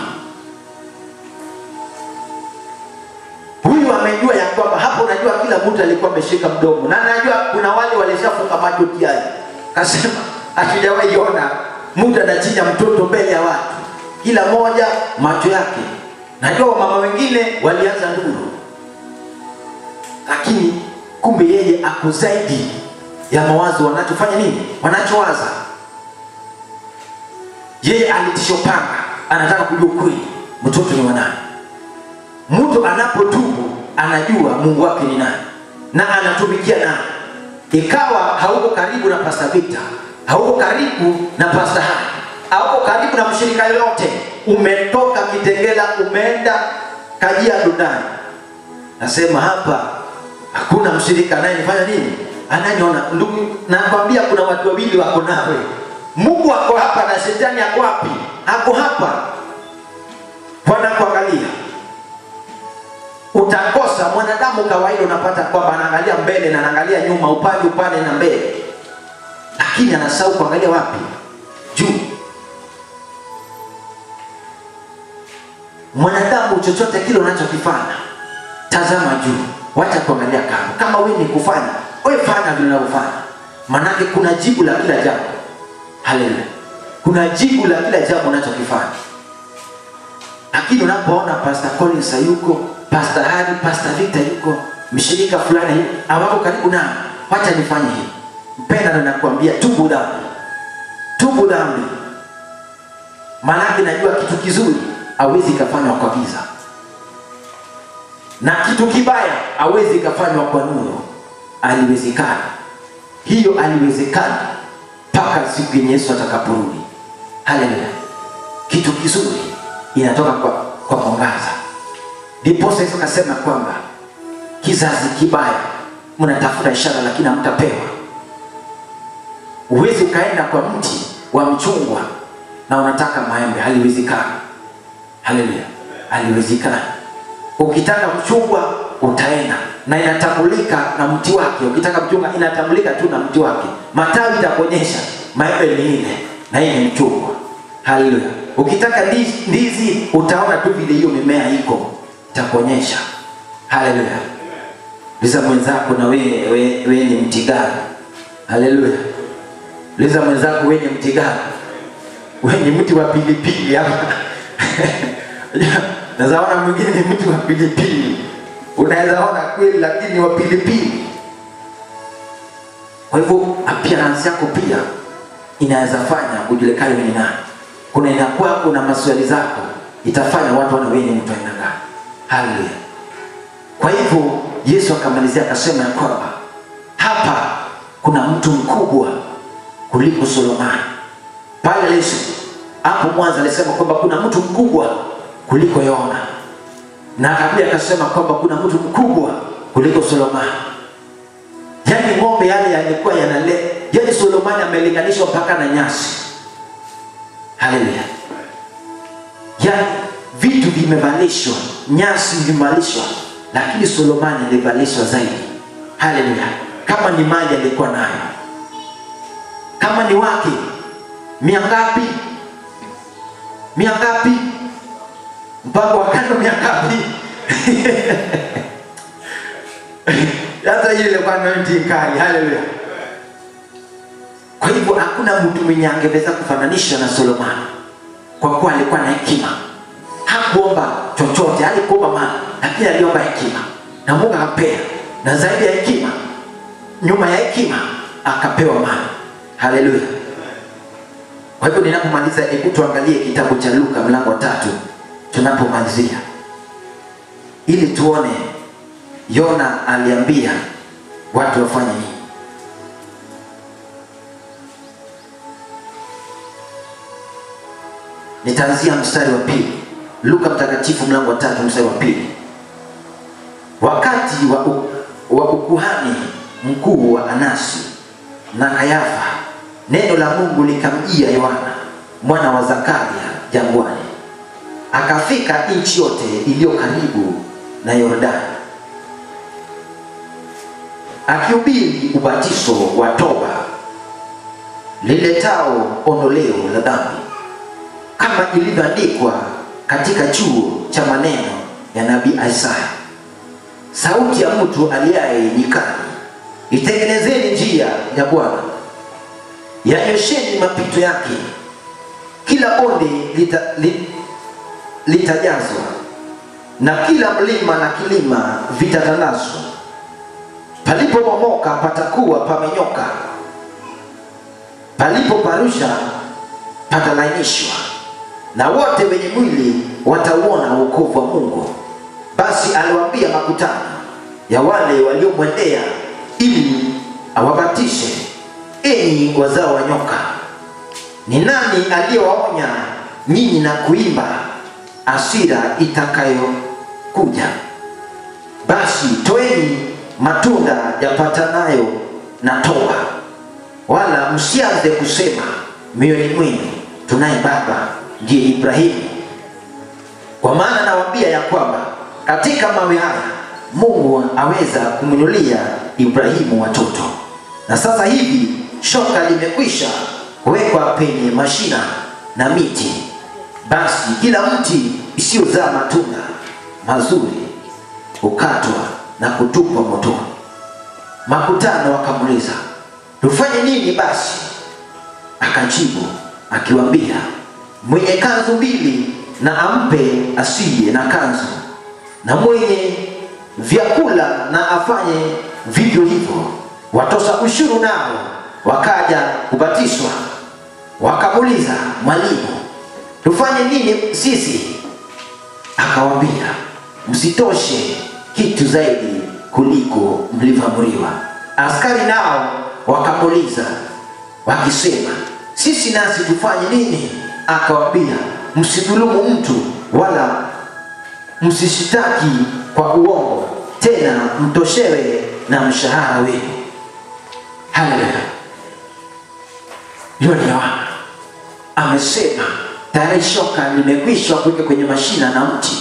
huyu amejua ya kwamba hapo unajua kila mtu alikuwa ameshika mdomo na najua kuna wale walishafunga macho tiani kasema hatujawahi ona mtu anachinja mtoto mbele ya watu kila moja macho yake najua wamama wengine walianza nduru lakini kumbe yeye ako zaidi ya mawazo wanachofanya nini wanachowaza yeye alitishopanga anataka kujua kweli mtoto ni wanani mtu anapotubu anajua mungu wake ni nani na anatumikia nani ikawa hauko karibu na pasta vita hauko karibu na pasta hai hauko karibu na mshirika yoyote umetoka kitengela umeenda kajia dundani nasema hapa hakuna mshirika anayenifanya nini ananiona ndugu nakwambia kuna watu wawili wako nawe mungu ako hapa na shetani ako wapi ako hapa wanakuangalia utakosa mwanadamu kawaida unapata kwamba anaangalia mbele na anaangalia nyuma upande upande na mbele lakini anasahau kuangalia wapi juu mwanadamu chochote kile unachokifanya tazama juu wacha kuangalia kando kama wewe ni kufanya wewe fanya vile unavyofanya maanake kuna jibu la kila jambo haleluya kuna jibu la kila jambo unachokifanya lakini unapoona pastor collins hayuko pastor hari pastor victor yuko mshirika fulani hawako karibu nami wacha nifanye hivi mpenda na nakuambia tubu dhambi tubu dhambi maanake najua kitu kizuri awezi ikafanywa kwa giza na kitu kibaya awezi ikafanywa kwa nuru aliwezekana hiyo aliwezekana mpaka siku yenye yesu atakaporudi haleluya kitu kizuri inatoka kwa, kwa mwangaza ndiposa yesu akasema kwamba kizazi kibaya mnatafuta ishara lakini hamtapewa huwezi ukaenda kwa mti wa mchungwa na unataka maembe haliwezekani haleluya haliwezekani ukitaka mchungwa utaenda na inatambulika na mti wake ukitaka mchungwa inatambulika tu na mti wake matawi itakuonyesha maembe ni ile na hii ni mchungwa haleluya ukitaka ndizi, ndizi utaona tu vile hiyo mimea iko itakuonyesha haleluya liza mwenzako na wewe we, we ni mti gani haleluya liza mwenzako we ni mti gani we ni mti wa pilipili hapa nazaona mwingine ni mti wa pilipili unaweza ona kweli lakini wa pilipili kwa hivyo appearance yako pia inaweza fanya ujulikane wewe ni nani kuna inakuwa kuna maswali zako itafanya watu wana wewe ni mtu aina gani haleluya kwa hivyo yesu akamalizia akasema ya kwamba hapa kuna mtu mkubwa kuliko solomani pale yesu hapo mwanzo alisema kwamba kuna mtu mkubwa kuliko yona na akakuja akasema kwamba kuna mtu mkubwa kuliko solomani yaani ng'ombe yale yalikuwa yanale yaani solomani amelinganishwa mpaka na nyasi haleluya yaani vitu vimevalishwa nyasi vimevalishwa lakini Solomoni alivalishwa zaidi. Haleluya! Kama ni mali alikuwa nayo, kama ni wake, mia ngapi? Mia ngapi? Mpango wa kando mia ngapi? Hata hiyo ilikuwa anointing kali. Haleluya! Kwa hivyo hakuna mtu mwenye angeweza kufananisha na Solomoni kwa kuwa alikuwa na hekima. Hakuomba chochote, alikuomba mali, lakini aliomba hekima na Mungu akampea, na zaidi ya hekima, nyuma ya hekima akapewa mali. Haleluya! Kwa hivyo ninapomaliza, hebu tuangalie kitabu cha Luka mlango wa tatu tunapomalizia, ili tuone Yona aliambia watu wafanye nini. Nitaanzia mstari wa pili. Luka mtakatifu mlango wa tatu mstari wa pili. Wakati wa, u, wa ukuhani mkuu wa Anasi na Kayafa, neno la Mungu likamjia Yohana mwana wa Zakaria jangwani. Akafika nchi yote iliyo karibu na Yordani, akihubiri ubatizo wa toba liletao ondoleo la dhambi kama ilivyoandikwa katika chuo cha maneno ya nabii Isaya, sauti ya mtu aliaye nyikani, itengenezeni njia ya Bwana, yanyosheni mapito yake, kila bonde lita, li, litajazwa na kila mlima na kilima vitatanazwa. Palipobomoka patakuwa pamenyoka, palipoparusha patalainishwa na wote wenye mwili watauona wokovu wa Mungu. Basi aliwaambia makutano ya wale waliomwendea ili awabatishe, enyi wazao wa nyoka, ni nani aliyewaonya nyinyi na kuimba asira itakayokuja? Basi toeni matunda yapatanayo na toba, wala msianze kusema mioyoni mwenu, tunaye baba ndiye Ibrahimu. Kwa maana nawaambia ya kwamba katika mawe haya Mungu aweza kumwinulia Ibrahimu watoto. Na sasa hivi shoka limekwisha kuwekwa penye mashina na miti, basi kila mti isiyozaa matunda mazuri hukatwa na kutupwa motoni. Makutano wakamuuliza, tufanye nini basi? Akajibu akiwaambia, mwenye kanzu mbili na ampe asiye na kanzu, na mwenye vyakula na afanye vivyo hivyo. Watoza ushuru nao wakaja kubatizwa, wakamuuliza, Mwalimu, tufanye nini sisi? Akawaambia, msitoshe kitu zaidi kuliko mlivyoamriwa. Askari nao wakamuuliza wakisema, sisi nasi tufanye nini? Akawaambia, msidhulumu mtu wala msishitaki kwa uongo, tena mtoshewe na mshahara wenu. Haleluya! Hiyo ni Yohana amesema tayari shoka limekwisha kuweka kwenye mashina na mti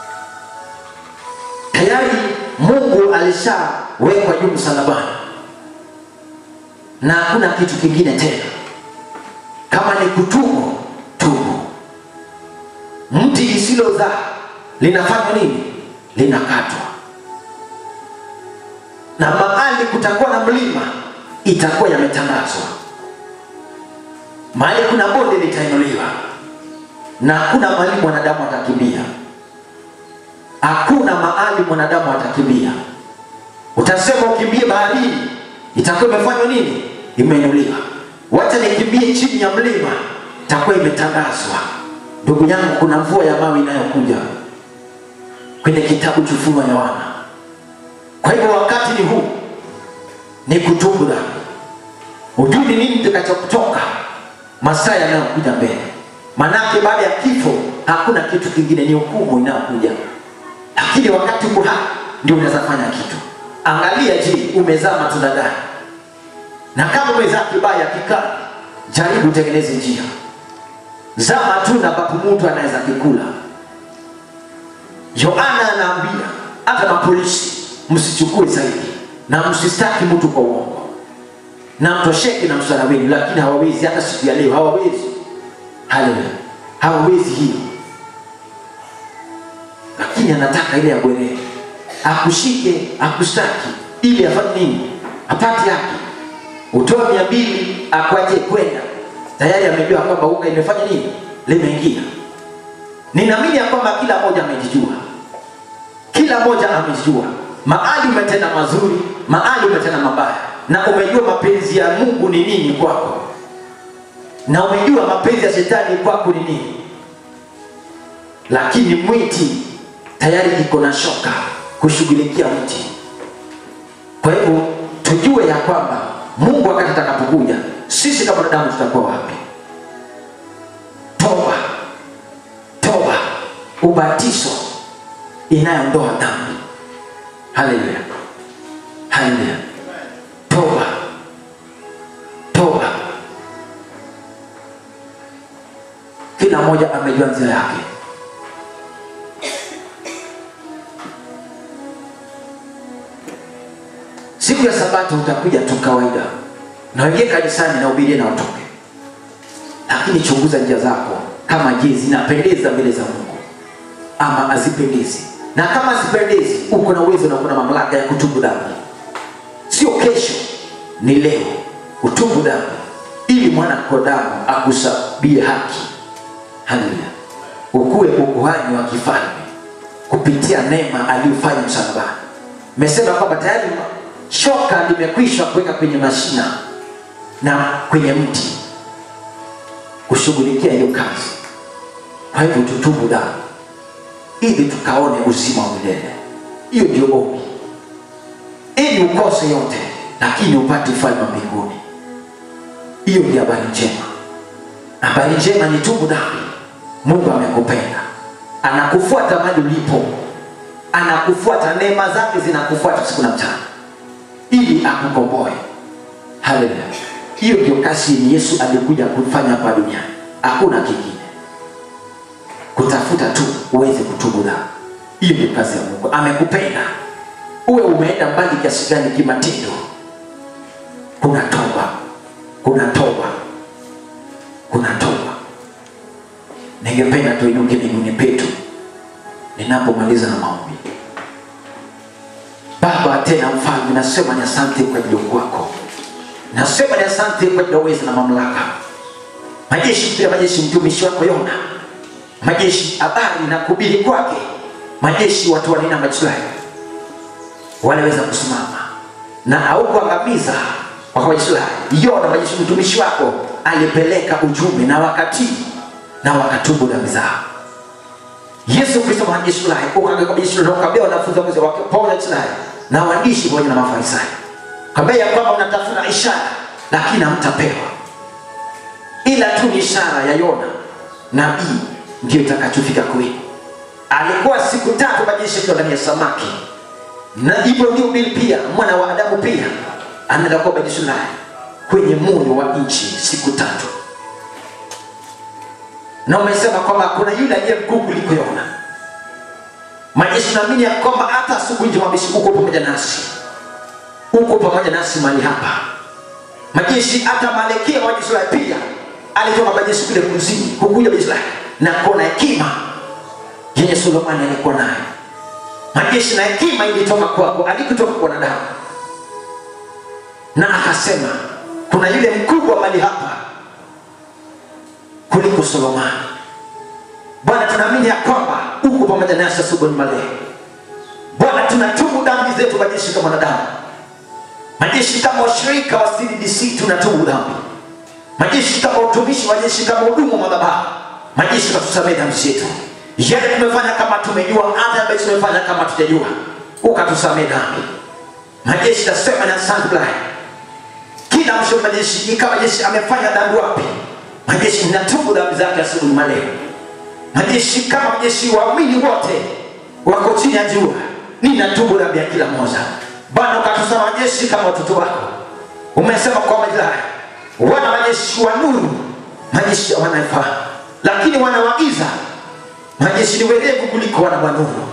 tayari. Mungu alishawekwa juu msalabani na hakuna kitu kingine tena. Kama ni kutubu, tubu. Mti lisilozaa linafanywa nini? Linakatwa, na mahali kutakuwa na mlima itakuwa yametangazwa, mahali kuna bonde litainuliwa, na hakuna mahali mwanadamu atakimbia. Hakuna mahali mwanadamu atakimbia. Utasema ukimbie baharini, itakuwa imefanywa nini? Imeinuliwa. Wacha nikimbie chini ya mlima, itakuwa imetangazwa. Ndugu yangu, kuna mvua ya mawe inayokuja kwenye kitabu cha Ufunuo wa Yohana. Kwa hivyo wakati ni huu, ni kutubu dhambi. Hujui ni nini kitakachokutoka masaa yanayokuja mbele, manake baada ya kifo hakuna kitu kingine, ni hukumu inayokuja. Lakini wakati uko hai ndio unaweza fanya kitu. Angalia, je, umezaa matunda gani? Na kama umezaa kibaya kikali, jaribu utengeneze njia, zaa matunda ambapo mtu anaweza kikula. Yohana anaambia hata mapolisi msichukue zaidi na msistaki mtu kwa uongo na mtosheke na msara wenu lakini hawawezi hata siku ya leo hawawezi haleluya hawawezi hiyo lakini anataka ile ya bwerere akushike akushtaki ili afanye nini apate haki utoe mia mbili akwaje kwenda tayari amejua kwamba unga imefanya nini limeingia ninaamini ya kwamba kila mmoja amejijua kila mmoja amejijua mahali umetenda mazuri mahali umetenda mabaya na umejua mapenzi ya mungu ni nini kwako na umejua mapenzi ya shetani kwako ni nini lakini mwiti tayari iko na shoka kushughulikia mti kwa hivyo tujue ya kwamba mungu wakati atakapokuja sisi kama wanadamu tutakuwa wapi toba toba ubatizo inayoondoa dhambi haleluya haleluya toba toba kila mmoja amejua njia yake siku ya sabato utakuja tu kawaida na uingie kanisani na ubirie na utoke lakini chunguza njia zako kama je zinapendeza mbele za mungu ama hazipendezi na kama hazipendezi uko na uwezo na uko na mamlaka ya kutubu dhambi sio kesho ni leo utubu dhambi ili mwana kodamu akusabie haki haleluya ukuwe ukuhani wa kifalme kupitia neema aliyofanya msalabani mesema kwamba tayari shoka limekwisha kuweka kwenye mashina na kwenye mti kushughulikia hiyo kazi kwa hivyo tutubu dhambi ili tukaone uzima wa milele hiyo ndio ombi ili ukose yote lakini upate ufalme wa mbinguni hiyo ndio habari njema habari njema ni tubu dhambi mungu amekupenda anakufuata mali ulipo anakufuata neema zake zinakufuata siku na mchana ili akukomboe haleluya hiyo ndio kazi yenye yesu alikuja kufanya hapa duniani hakuna kingine kutafuta tu uweze kutubu dhambi hiyo ndio kazi ya mungu amekupenda uwe umeenda mbali kiasi gani kimatendo kuna toba kuna toba kuna toba ningependa tuinuke miguuni petu ninapomaliza na maombi baba tena mfalme nasema ni asante kwa ajili ya ukuu wako nasema ni asante kwa ajili ya uwezo na mamlaka majeshi pia majeshi mtumishi wako yona majeshi habari na kubili kwake majeshi watu wanena majislahi wanaweza kusimama na aukuangamiza wakamajislahi yona majeshi mtumishi wako alipeleka ujumbe na wakati na wakatubu dhambi zao yesu kristo majeshi lahi ukabia wanafunzi wake wake pamoja na Israeli na waandishi pamoja na mafarisayo kabla ya kwamba mnatafuta ishara lakini hamtapewa ila tu ni ishara ya yona nabii ndio itakachofika kwenu alikuwa siku tatu majeshi akiwa ndani ya samaki na hivyo ndio bili pia mwana wa adamu pia anaenda kuwa majeshi lahi kwenye moyo wa nchi siku tatu na umesema kwamba kuna yule aliye mkuu kuliko Yona. Majeshi naamini ya kwamba hata asubuhi njema majeshi uko pamoja nasi, uko pamoja nasi mahali hapa. Majeshi hata Malkia wa Israeli pia alitoka majeshi kule kuzimu kukuja Israeli na kuona hekima yenye Sulemani alikuwa nayo. Majeshi na hekima ilitoka kwako, alikutoka kwa wanadamu, na akasema kuna yule mkubwa mahali hapa kuliko Solomoni. Bwana, tunaamini ya kwamba uko pamoja nasi asubuhi maleo. Bwana, tunatubu dhambi zetu majeshi kama wanadamu, majeshi kama washirika wa CDC tunatubu dhambi, majeshi kama utumishi, majeshi kama hudumu wa madhabahu, majeshi katusamehe dhambi zetu, yale tumefanya kama tumejua, hata ambayo tumefanya kama tujajua, ukatusamehe dhambi. Majeshi tasema na asante Bwana, kila mshauri majeshi, kama majeshi amefanya dhambi wapi majeshi natubu dhambi zake asubuhi maleo majeshi kama majeshi waamini wote wako chini ya jua ninatubu dhambi ya kila mmoja bwana ukatusema majeshi kama watoto wako umesema kwa majirani wana majeshi wa nuru majeshi wanaifahamu lakini wana wa giza majeshi ni werevu kuliko wana wa nuru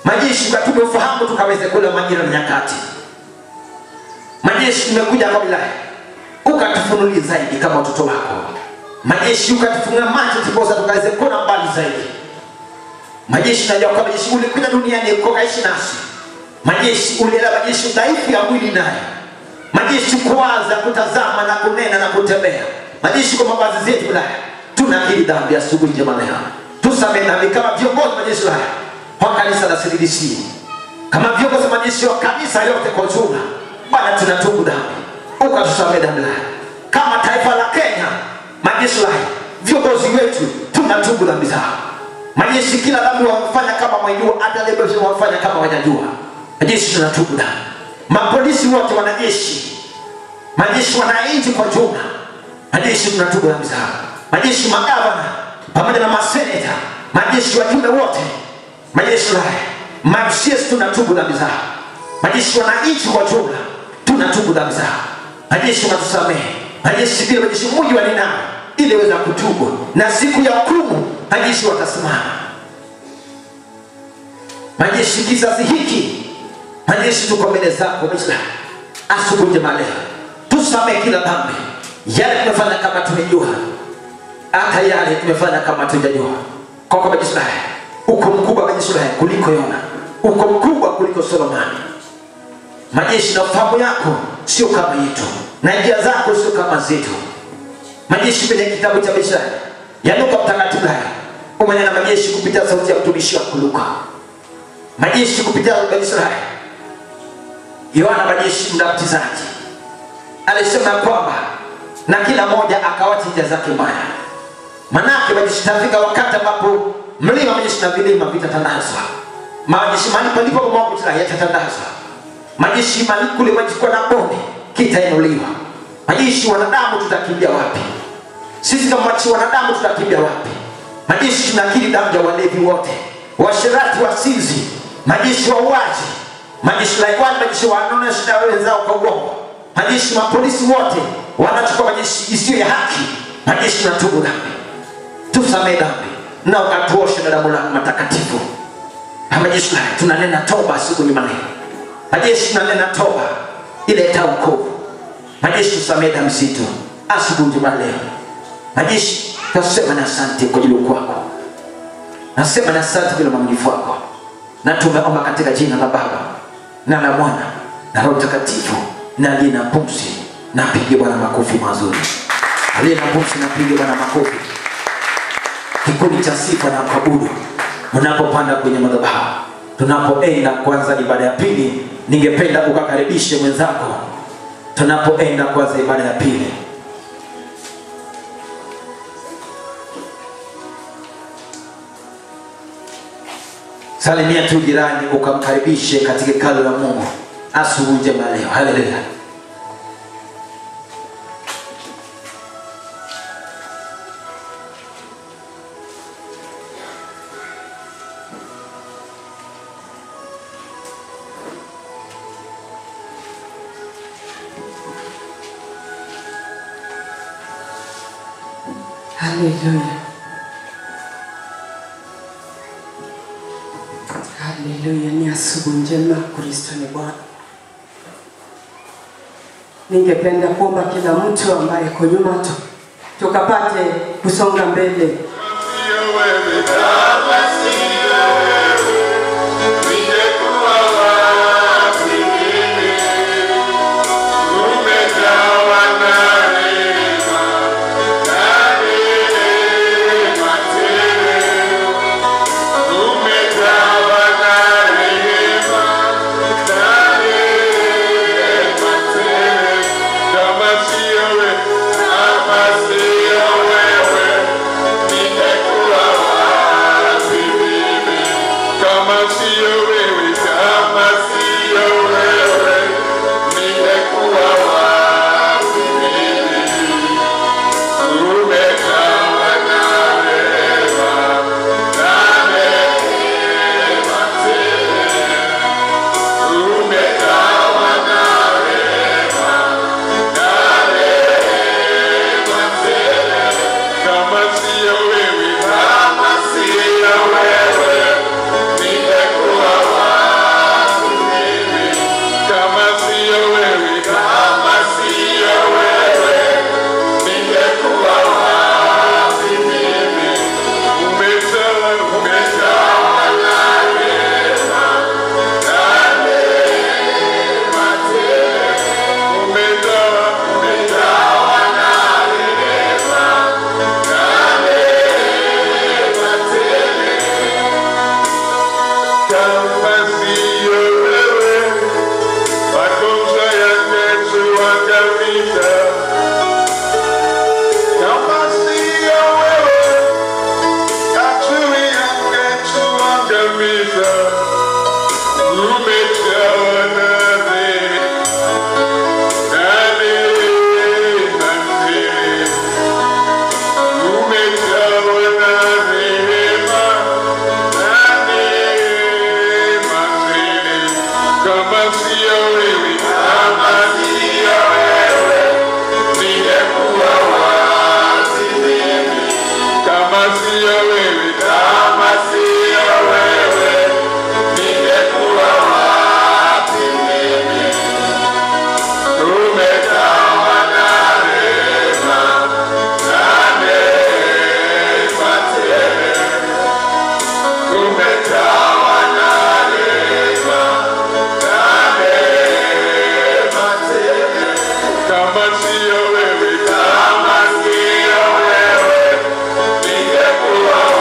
majeshi ukatume ufahamu tukaweze kula majira na nyakati majeshi tumekuja kwa wilaya ukatufunulie zaidi kama watoto wako majeshi ukatufunga macho tukosa tukaweze kuona mbali zaidi majeshi najua kwamba jeshi ulikuja duniani ukaishi nasi majeshi uliela majeshi dhaifu ya mwili nayo majeshi kuwaza kutazama na kunena na kutembea majeshi kwa mavazi zetu wilaya tunakiri dhambi asubuhi njema leo tusamehe dhambi kama viongozi wa majeshi haya kwa kanisa la CDC kama viongozi wa majeshi wa kanisa yote kwa ujumla bwana tunatubu dhambi ukatusamehe dhambi haya kama taifa la Kenya majeshi haya viongozi wetu tunatubu dhambi zao majeshi kila dhambi wamefanya kama mwajua hata leo wamefanya kama wajajua majeshi tunatubu dhambi mapolisi wote wanajeshi majeshi wananchi kwa jumla majeshi tunatubu dhambi zao majeshi magavana pamoja na maseneta majeshi wajumbe wote majeshi haya mafcs tunatubu dhambi zao majeshi wananchi kwa jumla tunatubu dhambi zao majeshi wanatusamehe majeshi vile majeshi muji waninao ili weza kutubu na siku ya hukumu majeshi watasimama majeshi kizazi hiki majeshi tuko mbele zako Muislamu asubuhi njema leo tusamehe kila dhambi yale tumefanya kama tumejua hata yale tumefanya kama tujajua kwa kwa majeshi haya uko mkubwa majeshi haya kuliko Yona uko mkubwa kuliko Solomoni majeshi na ufahamu yako sio kama yetu na njia zako sio kama zetu majeshi kwenye kitabu cha Mishali ya Luka mtakatifu haya umenena majeshi kupitia sauti ya mtumishi wako Luka majeshi kupitia majeshi haya Yohana majeshi mbatizaji alisema ya kwamba na kila moja akawacha njia zake mbaya manake majeshi tafika wakati ambapo mlima majeshi na vilima vitatandazwa majeshi mahali palipo mambo yatatandazwa majeshi mahali kule majeshi kwa na bonde kitainuliwa majeshi wanadamu tutakimbia wapi sisi kama majeshi wanadamu tutakimbia wapi majeshi tunakiri damu ya walevi wote washirati wasinzi majeshi wauaji majeshi laikwani majeshi wanaonesha wenzao kwa uongo majeshi mapolisi wote wanachukua majeshi isiyo ya haki majeshi tunatubu dhambi tusamehe dhambi na ukatuoshe na damu lako matakatifu Na majeshi haya tunanena toba siku nyuma leo majeshi tunanena toba ileta ukovu majeshi tusamehe dhambi zetu asubuhi njema leo majeshi nasema na asante kwa ajili kwako nasema na asante vile mwaminifu wako na tumeomba katika jina la baba na la mwana na roho mtakatifu na aliye na pumzi napige bwana makofi mazuri aliye na pumzi napige bwana makofi kikundi cha sifa na kuabudu mnapopanda kwenye madhabahu tunapoenda kwanza ibada ya pili ningependa ukakaribishe mwenzako tunapoenda kwanza ibada ya pili salimia tu jirani ukamkaribishe katika hekalu la mungu asubuhi njema leo haleluya Haleluya. Haleluya, ni asubuhi njema, Kristo ni Bwana. Ningependa kuomba kila mtu ambaye yuko nyuma tu tukapate kusonga mbele. Kama sio wewe, ningekuwa wapi? kama siyo wewe, kama siyo wewe, ningekuwa wapi mimi? Tumejawa na rehema, na neema tele. Tumejawa na rehema, na neema tele. Kama siyo wewe, kama siyo wewe, ningekuwa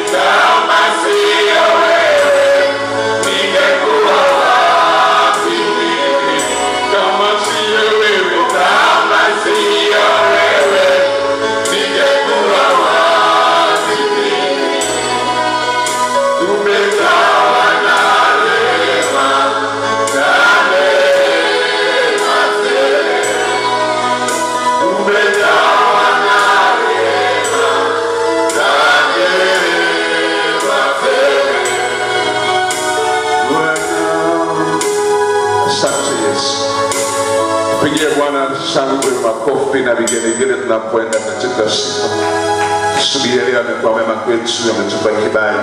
kama sio wewe ningekuwa wapi mimi? Kama sio wewe, kama sio wewe ningekuwa wapi mimi? Umejawa na rehema na neema tele. Umejawa na rehema na neema tele. Asante Yesu. Pigie Bwana shangwe, makofi na vigelegele tunapoenda katika sifa. Asubuhi ya leo amekuwa mema kwetu, ametupa kibali.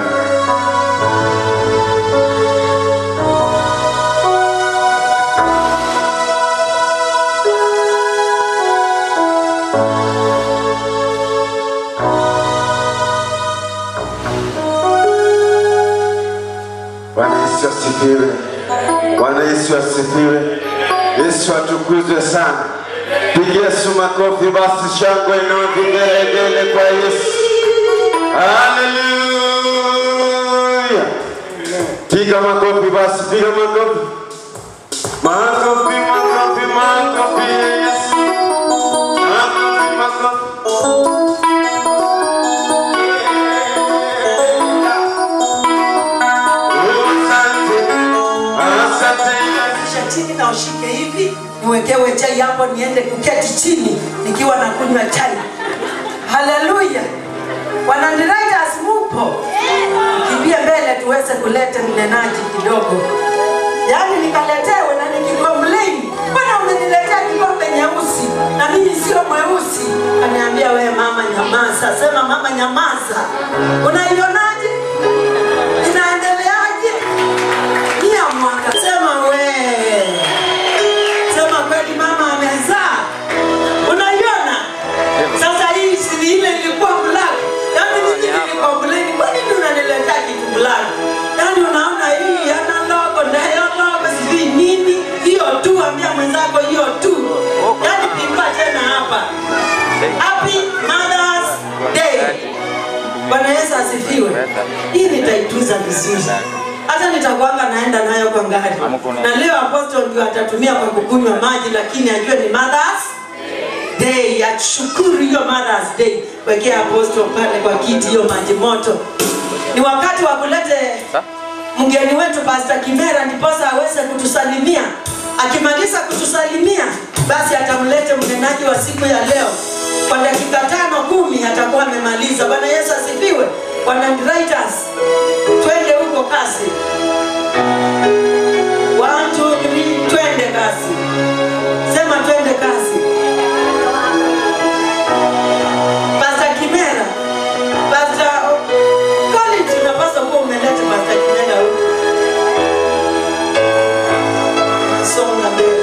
Bwana Yesu asifiwe. Bwana Yesu asifiwe. Yesu atukuzwe sana. Pigia Yesu makofi basi, shangwe na vigelegele kwa Yesu. Haleluya! Piga makofi basi, piga makofi. Makofi, makofi, makofi ya Yesu. Makofi, makofi. Asante, asante Yesu. Kisha chini na ushike hivi niwekewe chai hapo niende kuketi chini nikiwa na kunywa chai haleluya wanandiraitas mupo kimbie mbele tuweze kuleta mnenaji kidogo yaani nikaletewe na nikikomplain mbona umeniletea kikombe nyeusi na mimi sio mweusi aniambia we mama nyamaza sema mama nyamaza unaionaje inaendeleaje Nia mwaka sema we sema kweli mama amezaa unaiona sasa hii siri ile ilikuwa black yaani mimi nilikomplain kwa nini unaniletea kitu black yaani unaona hii yana logo na hiyo logo sijui nini hiyo tu ambia mwenzako hiyo tu yaani pimba tena hapa happy mothers day bwana yesu asifiwe hii nitaitunza vizuri hata nitakwanga naenda nayo kwa ngari na leo apostol ndio atatumia kwa kukunywa maji lakini ajue ni mothers day ashukuru hiyo mothers day wekea apostol pale kwa kiti hiyo maji moto ni wakati wa kulete mgeni wetu pasta kimera ndiposa aweze kutusalimia akimaliza kutusalimia basi atamlete mnenaji wa siku ya leo kwa dakika tano kumi atakuwa amemaliza bwana yesu asifiwe wanandwriters twende huko kasi One, two, three, twende kasi sema twende kasi pasta kimera pasta college unapaswa kuwa umeleta pasta kimera huko songa mbele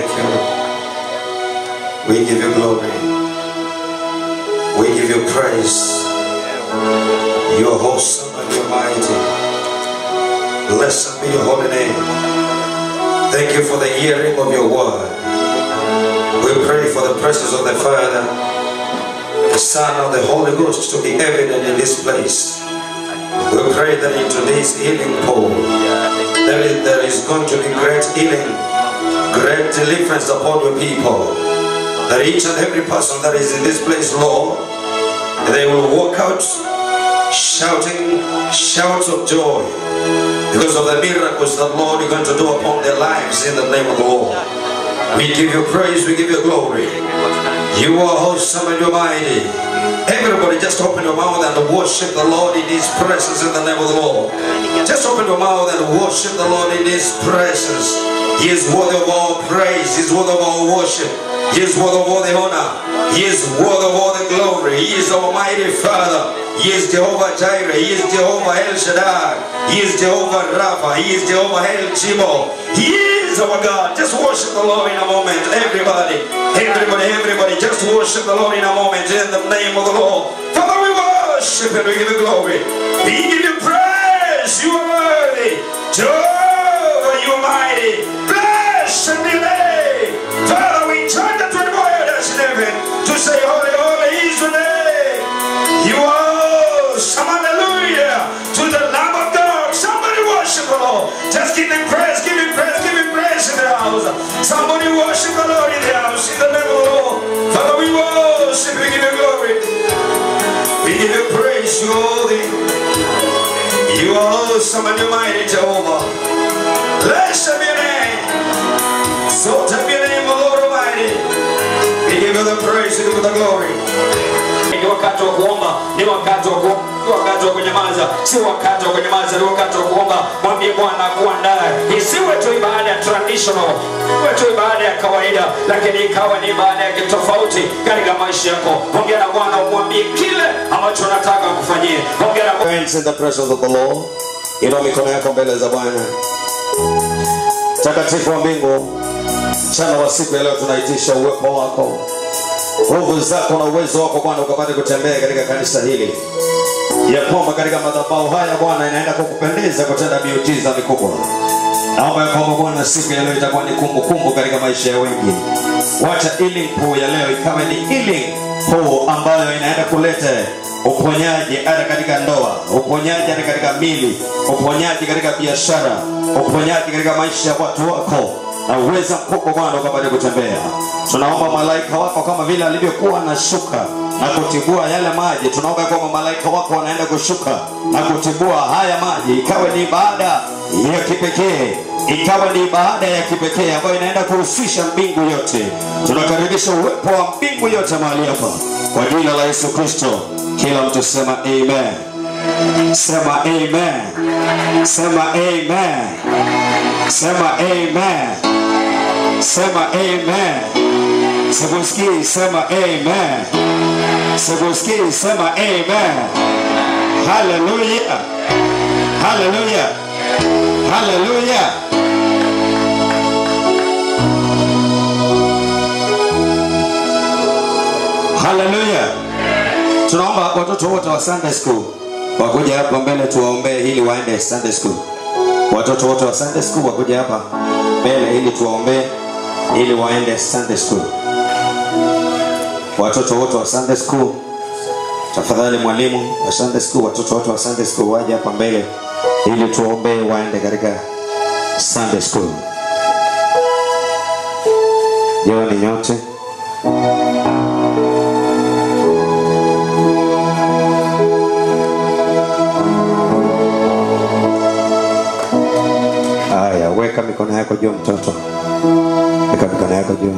you. We give you glory. We give you praise. You are awesome and you are mighty. Blessed be your holy name. Thank you for the hearing of your word. We pray for the presence of the Father, the Son, and the Holy Ghost to be evident in this place. We pray that in today's healing pool, there is, there is going to be great healing, great deliverance upon your people. That each and every person that is in this place, Lord, they will walk out shouting shouts of joy because of the miracles that Lord you're going to do upon their lives in the name of the Lord. We give you praise, we give you glory. You are awesome and you're mighty. Everybody just open your mouth and worship the Lord in His presence in the name of the Lord. Just open your mouth and worship the Lord in His presence. He is worthy of all praise. He is worthy of all worship. He is worthy of all the honor. He is worthy of all the glory. He is Almighty Father. He is Jehovah Jireh. He is Jehovah El Shaddai. He is Jehovah Rapha. He is Jehovah El Chimo. He is our God. Just worship the Lord in a moment. Everybody, everybody, everybody, just worship the Lord in a moment in the name of the Lord. Father, we worship and we give you glory. We give you praise. You are worthy. Jehovah, you are mighty. Bless and be name. Father, we join the 24 elders in heaven to say, Holy, holy is your name. You are awesome. Hallelujah. To the Lamb of God. Somebody worship the Lord. Just give him praise, give him praise, give him praise in the house. Somebody worship the Lord in the house. In the name of the Lord. Father, we worship, we give you glory. We give you praise, you holy. You are awesome and you're mighty, Jehovah. Blessed be your name. Exalted be your name, O Lord Almighty. We give you the praise, we give you the glory. ni wakati wa kuomba ni wakati wa kuomba si wakati wa kunyamaza si wakati wa kunyamaza ni wakati wa kuomba mwambie bwana akuandae isiwe tu ibada ya traditional iwe tu ibada ya kawaida lakini ikawa ni ibada ya kitofauti katika maisha yako ongea na bwana umwambie kile ambacho nataka kufanyie ongea na Bwana. Friends in the presence of the Lord. Inua mikono yako mbele za Bwana. Takatifu wa mbingu, mchana wa siku ya leo tunaitisha uwepo wako, nguvu zako na uwezo wako Bwana ukapate kutembea katika kanisa hili, ya kwamba katika madhabahu haya Bwana inaenda kukupendeza kutenda miujiza mikubwa. Naomba ya kwamba Bwana siku ya leo itakuwa ni kumbukumbu katika maisha ya wengi. Wacha healing pool ya leo ikawe ni healing pool ambayo inaenda kuleta uponyaji hata katika ndoa, uponyaji hata katika mili, uponyaji katika biashara, uponyaji katika maisha ya watu wako na uweza mkubwa Bwana ukapate kutembea. Tunaomba malaika wako kama vile alivyokuwa anashuka na kutibua yale maji, tunaomba kwamba malaika wako wanaenda kushuka na kutibua haya maji, ikawe ni ibada ya kipekee ikawa ni ibada ya kipekee ambayo inaenda kuhusisha mbingu yote. Tunakaribisha uwepo wa mbingu yote mahali hapa kwa jina la Yesu Kristo. Kila mtu sema amen, sema amen, sema amen, sema amen, sema amen. Sikusikii, sema amen. Sikusikii, sema amen. Haleluya, haleluya, haleluya. Haleluya. Tunaomba watoto wote wa Sunday school wakuja hapa mbele tuwaombee ili waende Sunday school. Watoto wote wa Sunday school wakuja hapa mbele ili tuwaombee ili waende Sunday school. Watoto wote wa Sunday school, tafadhali mwalimu wa Sunday school, watoto wote wa Sunday school waje hapa mbele ili tuwaombee waende katika Sunday school. Jioni nyote. Haya, weka mikono yako juu mtoto, weka mikono yako juu.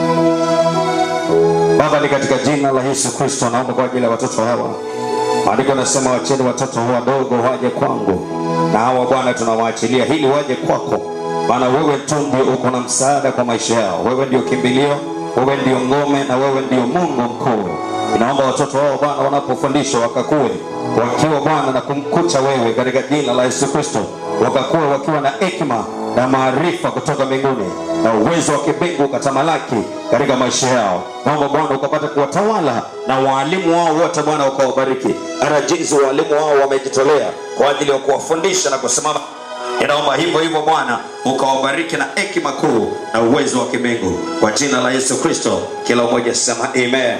Baba, ni katika jina la Yesu Kristo naomba kwa ajili ya watoto hawa. Maandiko nasema wacheni watoto wadogo waje kwangu, na hawa Bwana tunawaachilia ili waje kwako, maana wewe tu ndio uko na msaada kwa maisha yao. Wewe ndio kimbilio, wewe ndio ngome, na wewe ndio Mungu mkuu. Inaomba watoto wao Bwana wanapofundishwa wakakue wakiwa Bwana na kumkucha wewe katika jina la Yesu Kristo, wakakue wakiwa na hekima na maarifa kutoka mbinguni. na uwezo wa kimbingu ukatamalaki katika maisha yao. Naomba Bwana ukapata kuwatawala na waalimu wao wote, Bwana ukawabariki. Hata jinsi waalimu wao wamejitolea kwa ajili ya kuwafundisha na kusimama Ninaomba hivyo hivyo Bwana ukawabariki na hekima kuu na uwezo wa kimbingu kwa jina la Yesu Kristo. Kila mmoja sema amen.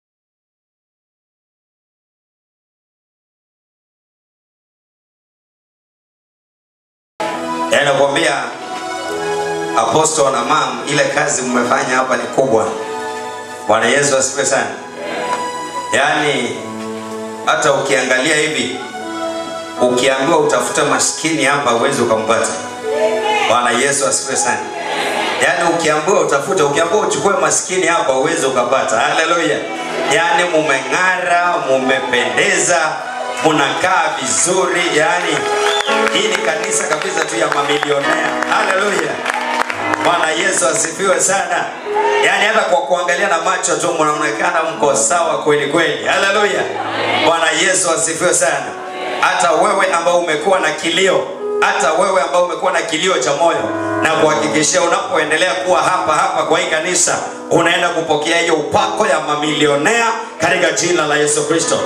Yaani nakwambia apostle na mam, ile kazi mmefanya hapa ni kubwa. Bwana Yesu asifiwe sana. Yaani hata ukiangalia hivi, ukiambiwa utafute maskini hapa huwezi ukampata. Bwana Yesu asifiwe sana. Yaani ukiambiwa utafute, ukiambiwa uchukue maskini hapa huwezi ukapata. Haleluya. Yaani mumeng'ara, mumependeza, munakaa vizuri, yaani hii ni kanisa kabisa tu ya mamilionea. Haleluya. Bwana Yesu asifiwe sana. Yaani hata kwa kuangalia na macho tu mnaonekana mko sawa kweli kweli. Haleluya. Bwana Yesu asifiwe sana. Hata wewe ambao umekuwa na kilio, hata wewe ambao umekuwa na kilio cha moyo, na kuhakikishia unapoendelea kuwa hapa hapa kwa hii kanisa, unaenda kupokea hiyo upako ya mamilionea katika jina la Yesu Kristo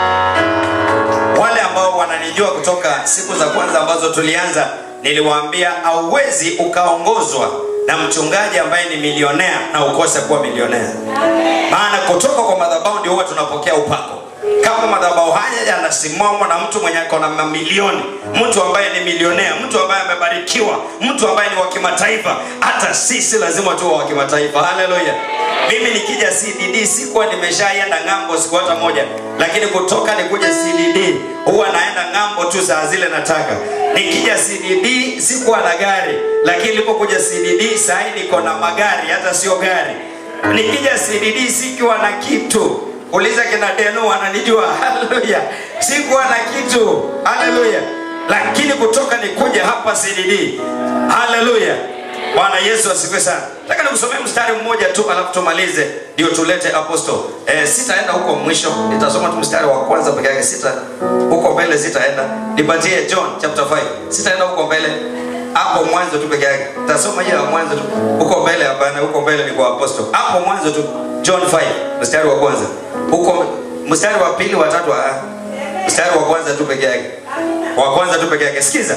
wale ambao wananijua kutoka siku za kwanza ambazo tulianza niliwaambia hauwezi ukaongozwa na mchungaji ambaye ni milionea na ukose kuwa milionea maana kutoka kwa madhabahu ndio huwa tunapokea upako kama madhabahu haya yanasimamwa na mtu mwenye ako na mamilioni mtu ambaye ni milionea mtu ambaye amebarikiwa mtu ambaye ni wa kimataifa hata sisi lazima tuwe wa kimataifa haleluya mimi nikija cdd sikuwa nimeshaenda ng'ambo siku hata moja lakini kutoka nikuja cdd huwa naenda ng'ambo tu saa zile nataka nikija cdd sikuwa na gari lakini nilipokuja cdd sahii niko na magari hata sio gari nikija cdd sikiwa na kitu uliza kina denu wananijua haleluya sikuwa na kitu haleluya lakini kutoka nikuja hapa cdd haleluya bwana yesu asifiwe sana nataka nikusomee mstari mmoja tu alafu tumalize ndio tulete apostle eh, sitaenda huko mwisho nitasoma tu mstari wa kwanza peke yake sita huko mbele sitaenda nipatie john chapter 5 sitaenda huko mbele hapo mwanzo tu peke yake tasoma hiyo ya mwanzo tu huko mbele hapana huko mbele ni kwa apostle hapo mwanzo tu john 5 mstari wa kwanza huko mstari wa pili wa tatu ah, mstari wa kwanza tu peke yake wa kwanza tu peke yake sikiza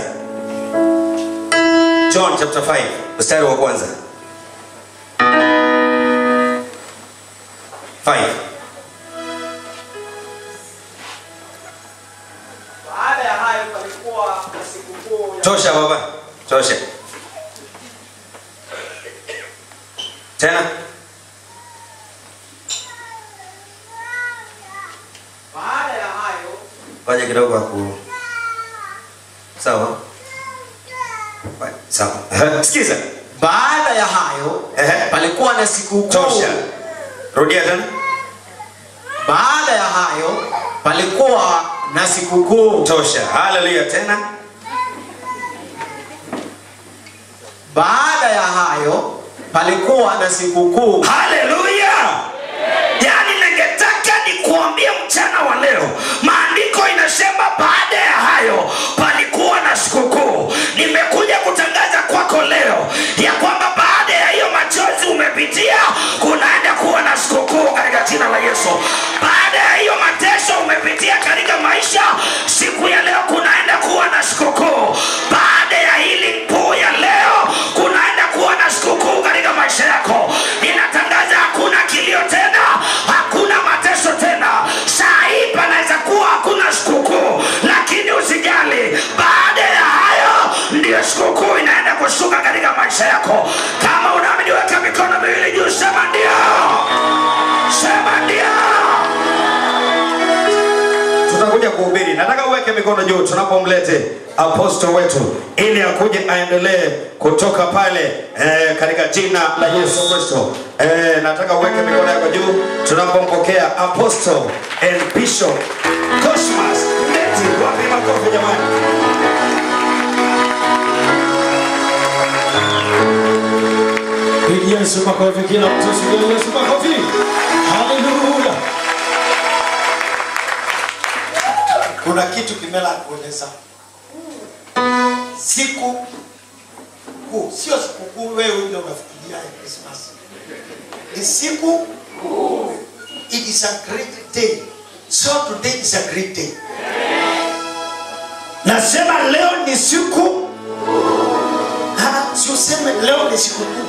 john chapter 5 mstari wa kwanza 5 Baada ya hayo palikuwa na sikukuu ya tosha baba tosha tena baada ya hayo ngoja kidogo aku sawa sawa sikiza baada ya hayo Ehe. palikuwa na sikukuu tosha rudia tena baada ya hayo palikuwa na sikukuu tosha haleluya tena baada ya hayo palikuwa na sikukuu haleluya yaani ningetaka nikuambie mchana wa leo maandiko inasema baada ya hayo palikuwa na sikukuu nimekuja kutangaza kwako leo ya kwamba baada ya hiyo machozi umepitia kunaenda kuwa na sikukuu katika jina la yesu baada ya hiyo mateso umepitia katika maisha siku ya leo kunaenda kuwa na sikukuu baada ya hili mpuu ya leo kunaenda kuwa na sikukuu katika maisha yako ninatangaza hakuna kilio tena hakuna mateso tena saa hii panaweza kuwa hakuna sikukuu lakini usijali baada ya hayo ndiyo sikukuu inaenda kushuka katika maisha yako kama unaamini weka mikono miwili juu sema ndio sema ndio tutakuja kuhubiri nataka uweke mikono juu tunapomlete aposto wetu ili akuje aendelee kutoka pale eh, katika jina la yesu kristo eh, nataka uweke mikono yako juu tunapompokea aposto and bishop cosmas leti wapi makofi jamani Pigia Yesu makofi, kila mtu sikia Yesu makofi. Haleluya. kuna kitu kimela kueleza siku kuu sio siku kuu wewe ndio unafikiria ya Christmas. Ni siku it is a great day. So today is a great day. Nasema leo ni siku Ah, si useme leo ni siku kuu.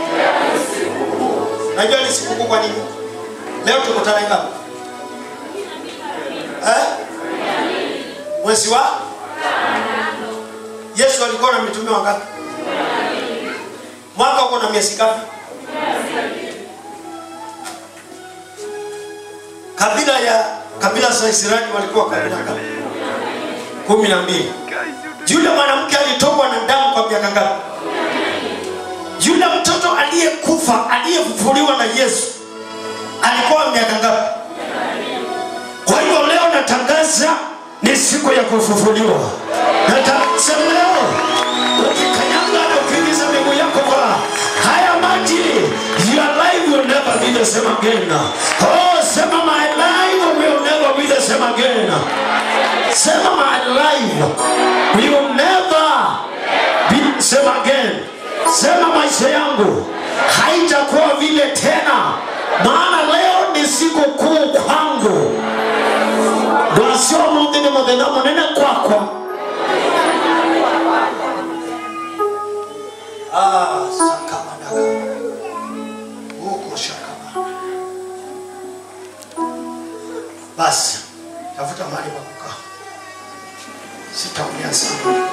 Najua ni siku kuu kwa nini? Leo tuko tarehe ngapi? Eh? Mwezi wa Yesu alikuwa na mitume wangapi? Mwaka uko na miezi ngapi? Kabila ya kabila za Israeli walikuwa kabila ngapi? kumi na mbili. Yule mwanamke alitokwa na damu kwa miaka ngapi? Yule mtoto aliyekufa aliyefufuliwa na Yesu alikuwa miaka ngapi? Kwa hiyo leo natangaza ni siku ya kufufuliwa. Natangaza leo ukikanyaga na ukiingiza miguu yako kwa haya maji, your life will never be the same again. Oh, sema my life will never be the same again. Sema my life will never be the same again. Sema maisha yangu haitakuwa vile tena, maana leo ni siku kuu kwangu. Ndwasio munthi ni muthenya munene kwakwa. Ah, sakamadaga. Huko shakama. Basi tafuta mahali pa kukaa, sitaongea sana.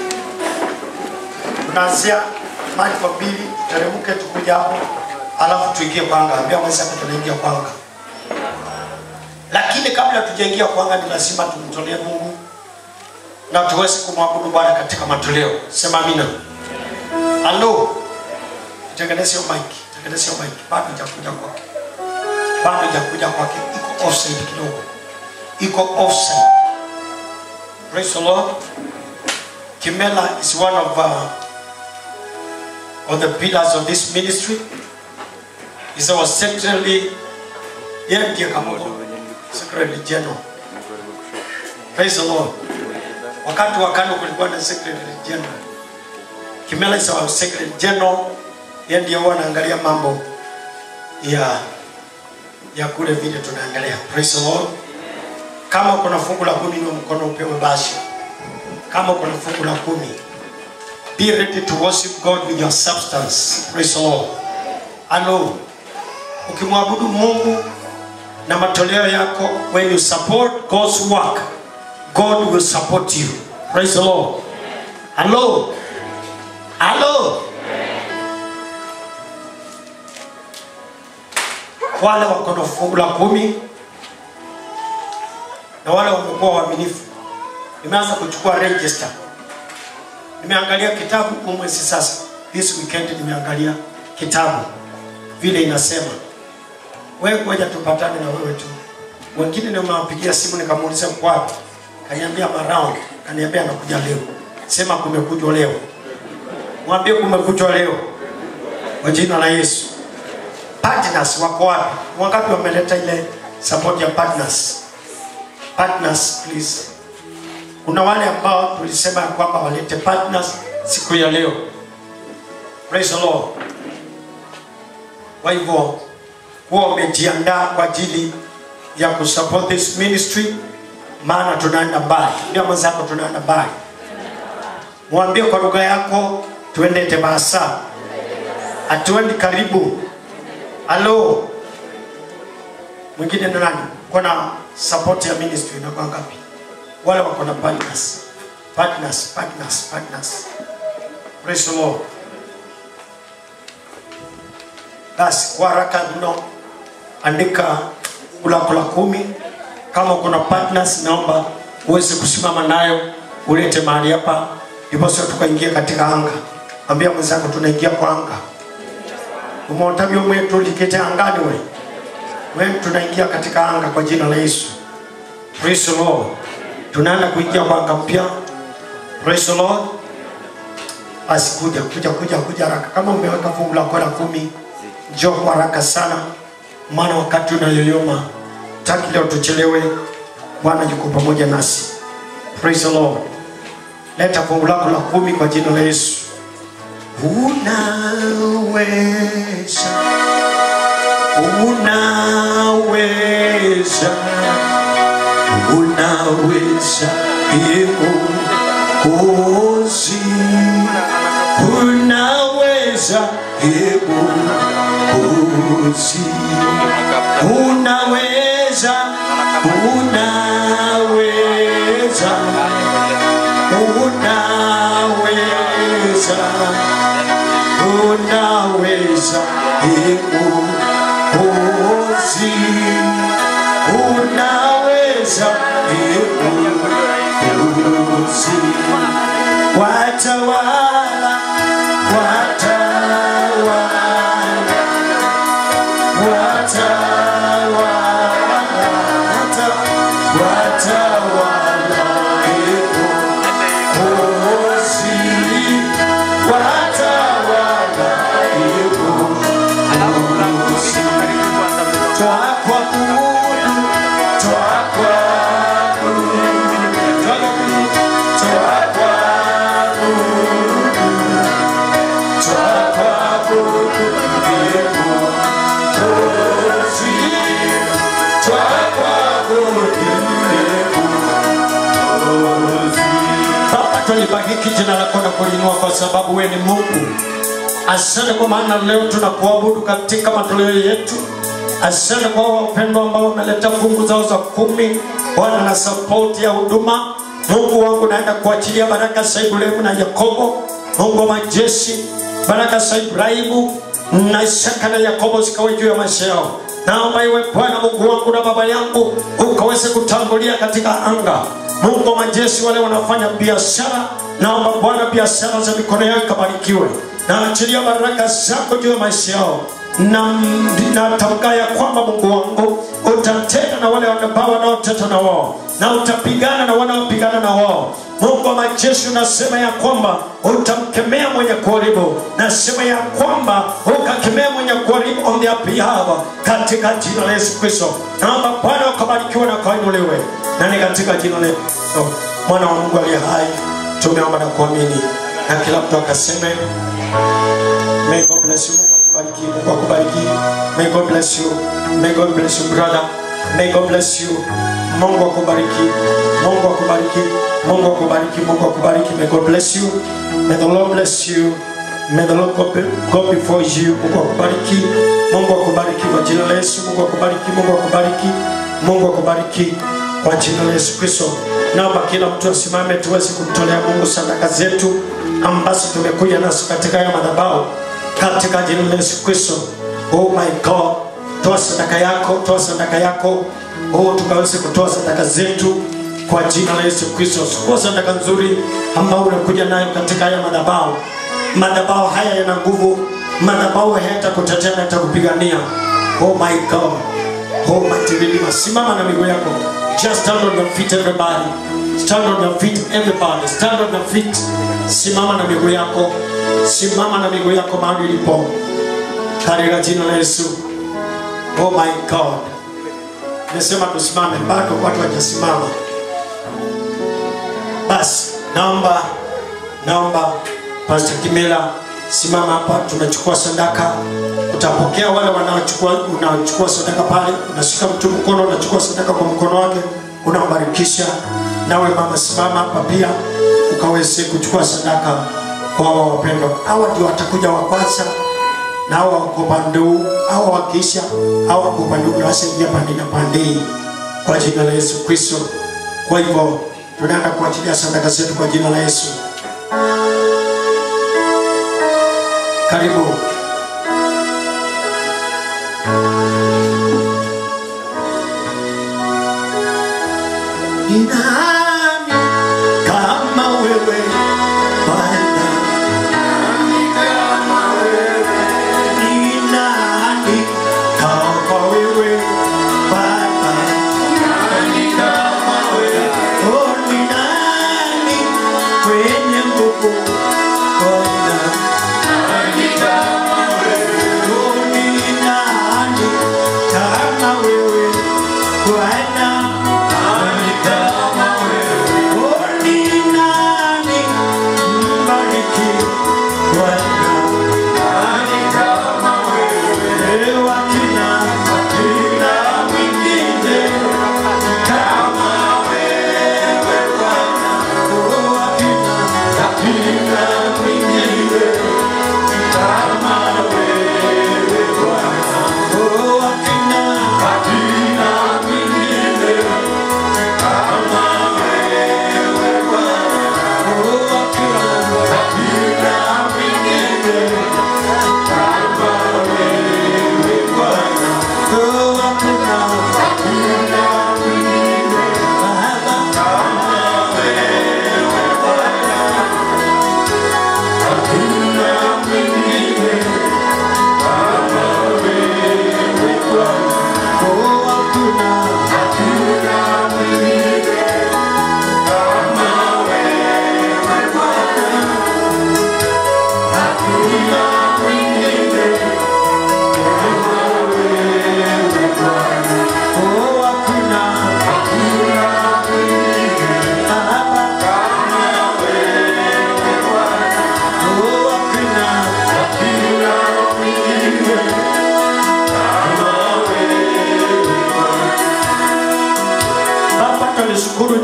Tunaanzia mahali kwa mbili, teremke tukuja hapo, alafu tuingie kwanga. Ambia mwenzako tunaingia kwanga lakini kabla tujaingia kwanga ni lazima tumtolee mungu na tuweze kumwabudu bwana katika matoleo sema amina halo tengeneze hiyo mic tengeneze hiyo mic bado hajakuja kwake bado hajakuja kwake iko offside kidogo iko offside praise the lord kimela is one of uh, of the pillars of this ministry is our secretary yeye ndiye kamoja secretary general praise the lord wakati wa kano kulikuwa na secretary general kimela is our secretary general yeye ndiye huwa anaangalia mambo ya ya kule vile tunaangalia praise the lord kama kuna fungu la kumi niwe mkono upewe basi kama kuna fungu la kumi be ready to worship god with your substance praise the lord alo ukimwabudu mungu na matoleo yako when you support god's work god will support you praise the lord hello hello wale wako na fungu la kumi na wale wamekuwa waaminifu nimeanza kuchukua register nimeangalia kitabu huu mwezi sasa this weekend nimeangalia kitabu vile inasema wewe ngoja tupatane na wewe tu wengine nimewapigia simu nikamuuliza uko wapi kaniambia maround kaniambia anakuja leo sema kumekujwa leo mwambie kumekujwa leo kwa jina la yesu partners wako wapi wangapi wameleta ile support ya partners partners please kuna wale ambao tulisema ya kwamba walete partners siku ya leo praise the lord kwa hivyo huwa umejiandaa kwa ajili ya kusupport this ministry maana tunaenda mbali ndio mwenzako tunaenda mbali mwambie kwa lugha yako tuende tebasa hatuendi karibu halo mwingine ni nani kuna support ya ministry inakuwa ngapi wale wako na partners partners partners partners praise the lord basi kwa haraka mno andika ulako la kumi kama kuna partners naomba uweze kusimama nayo ulete mahali hapa ndiposa tukaingia katika anga ambia mwenzako tunaingia kwa anga umeotavyo mwetu likete angani we wewe tunaingia katika anga kwa jina la yesu praise the lord tunaenda kuingia kwa anga mpya praise the lord basi kuja kuja kuja kuja haraka kama umeweka fungu lako la kumi njoo kwa haraka sana maana wakati unayoyoma taki leo tuchelewe bwana yuko pamoja nasi praise the lord leta fungu lako la kumi kwa jina la yesu unaweza unaweza unaweza Mwokozi unaweza Mwokozi unaweza unaweza unaweza unaweza Mwokozi unaweza Mwokozi watawala watawala watawala watawala Mwokozi watawala Mwokozi twakuabudu twakuabudu Baba, tulibariki jina lako na kulinua kwa sababu wewe ni Mungu. Asante kwa maana leo tunakuabudu katika matoleo yetu. Asante kwa wapendwa ambao wameleta fungu zao za kumi, Bwana na sapoti ya huduma. Mungu wangu, naenda kuachilia baraka za Ibrahimu na Yakobo, Mungu wa majeshi, baraka za Ibrahimu na Isaka na Yakobo zikawe juu ya maisha yao. Naomba iwe Bwana Mungu wangu na Baba yangu, ukaweze kutangulia katika anga. Mungu wa majeshi, wale wanafanya biashara, naomba Bwana biashara za mikono yao ikabarikiwe. Naachilia baraka zako juu ya maisha yao na natamka ya kwamba Mungu wangu utatenda na wale ambao wanaoteta na wao na utapigana na wanaopigana na wao. Mungu wa majeshi unasema ya kwamba utamkemea mwenye kuharibu, nasema ya kwamba ukakemea mwenye kuharibu on their behalf katika jina la Yesu Kristo. Naomba Bwana ukabarikiwe na ukainuliwe, na ni katika jina la Yesu Kristo, mwana wa Mungu aliye hai, tumeomba na kuamini, na kila mtu akaseme May God bless you. Mungu akubariki. Mungu akubariki. May God bless you. May God bless you brother. May God bless you. Mungu akubariki. Mungu akubariki. Mungu akubariki. Mungu akubariki. May God bless you. May the Lord bless you. May the Lord go, be, go before you. Mungu akubariki. Mungu akubariki kwa jina la Yesu. Mungu akubariki. Mungu akubariki. Mungu akubariki kwa jina la Yesu Kristo. Naomba kila mtu asimame tuweze kumtolea Mungu sadaka zetu ambazo tumekuja nazo katika haya madhabahu katika jina la Yesu Kristo. Oh my God, toa sadaka yako, toa sadaka yako. Oh, tukaweze kutoa sadaka zetu kwa jina la Yesu Kristo. Chukua sadaka nzuri ambayo unakuja nayo katika haya madhabahu. Madhabahu haya yana nguvu, madhabahu hayatakutetea na yatakupigania. Oh my God. Oh mighty Redeemer, simama na miguu yako. Just stand on your feet everybody. Stand on your feet everybody. Stand on your feet. Simama na miguu yako. Simama na miguu yako mahali ulipo. Katika jina la Yesu. Oh my God. Nimesema tusimame, bado watu hawajasimama. Basi naomba naomba Pastor Kimela simama hapa, tunachukua sadaka. Utapokea wale wanaochukua, unachukua sadaka pale, unashika mtu mkono, unachukua sadaka kwa mkono wake, unambarikisha. Nawe mama, simama hapa pia ukaweze kuchukua sadaka kwa hawa wapendwa. Hawa ndio watakuja wa kwanza na hawa wako upande huu, hawa wakiisha, hawa wako upande huu, na wasaingia pande na pande hii kwa jina la Yesu Kristo. Kwa hivyo tunaenda kuachilia sadaka zetu kwa jina la Yesu. Karibu. Ni nani kama wewe Bwana? Ni nani kama wewe Baba? Oh, ni nani mwenye nguvu Bwana?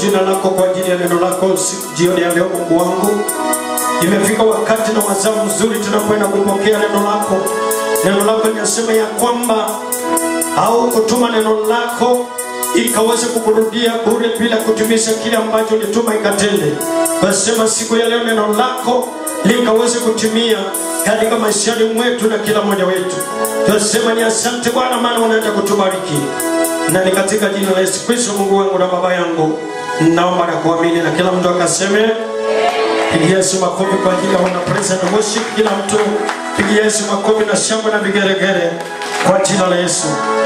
jina lako kwa ajili ya neno lako siku jioni ya leo mungu wangu imefika wakati na wazao mzuri tunakwenda kupokea neno lako neno lako linasema ya kwamba au kutuma neno lako ikaweze kukurudia bure bila kutumisha kile ambacho ulituma ikatende kasema siku ya leo neno lako likaweze kutimia katika maishani mwetu na kila mmoja wetu tunasema ni asante bwana maana unaenda kutubariki na ni katika jina la yesu kristo mungu wangu na baba yangu naomba na kuamini na kila mtu akaseme pigia yesu makofi kwa ajili ya wana praise and worship kila mtu pigia yesu makofi na shangwe na vigeregere kwa jina la yesu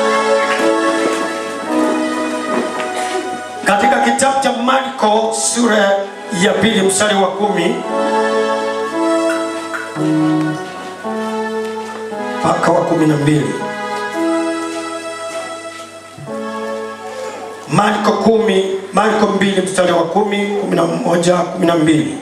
katika kitabu cha marko sura ya pili mstari wa kumi mpaka wa kumi na mbili marko kumi marko mbili mstari wa kumi kumi na moja kumi na mbili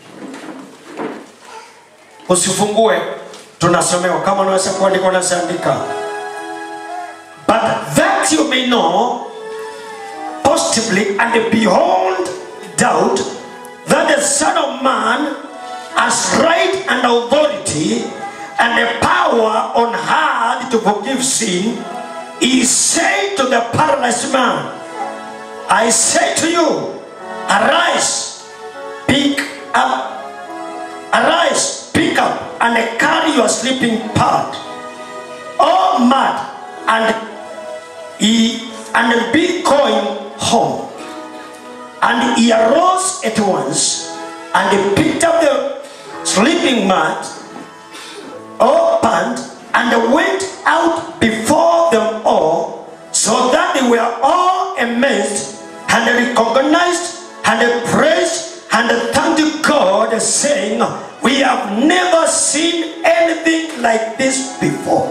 usifungue tunasomewa kama unaweza kuandika unaziandika but that you may know positively and beyond doubt that the Son of Man has right and authority and the power on earth to forgive sin, he said to the paralyzed man, I say to you, arise, pick up, arise, pick up, and carry your sleeping part. Oh, mad, and he and be going home. And he arose at once and he picked up the sleeping mat, opened, and went out before them all, so that they were all amazed and recognized and praised and thanked God, saying, We have never seen anything like this before.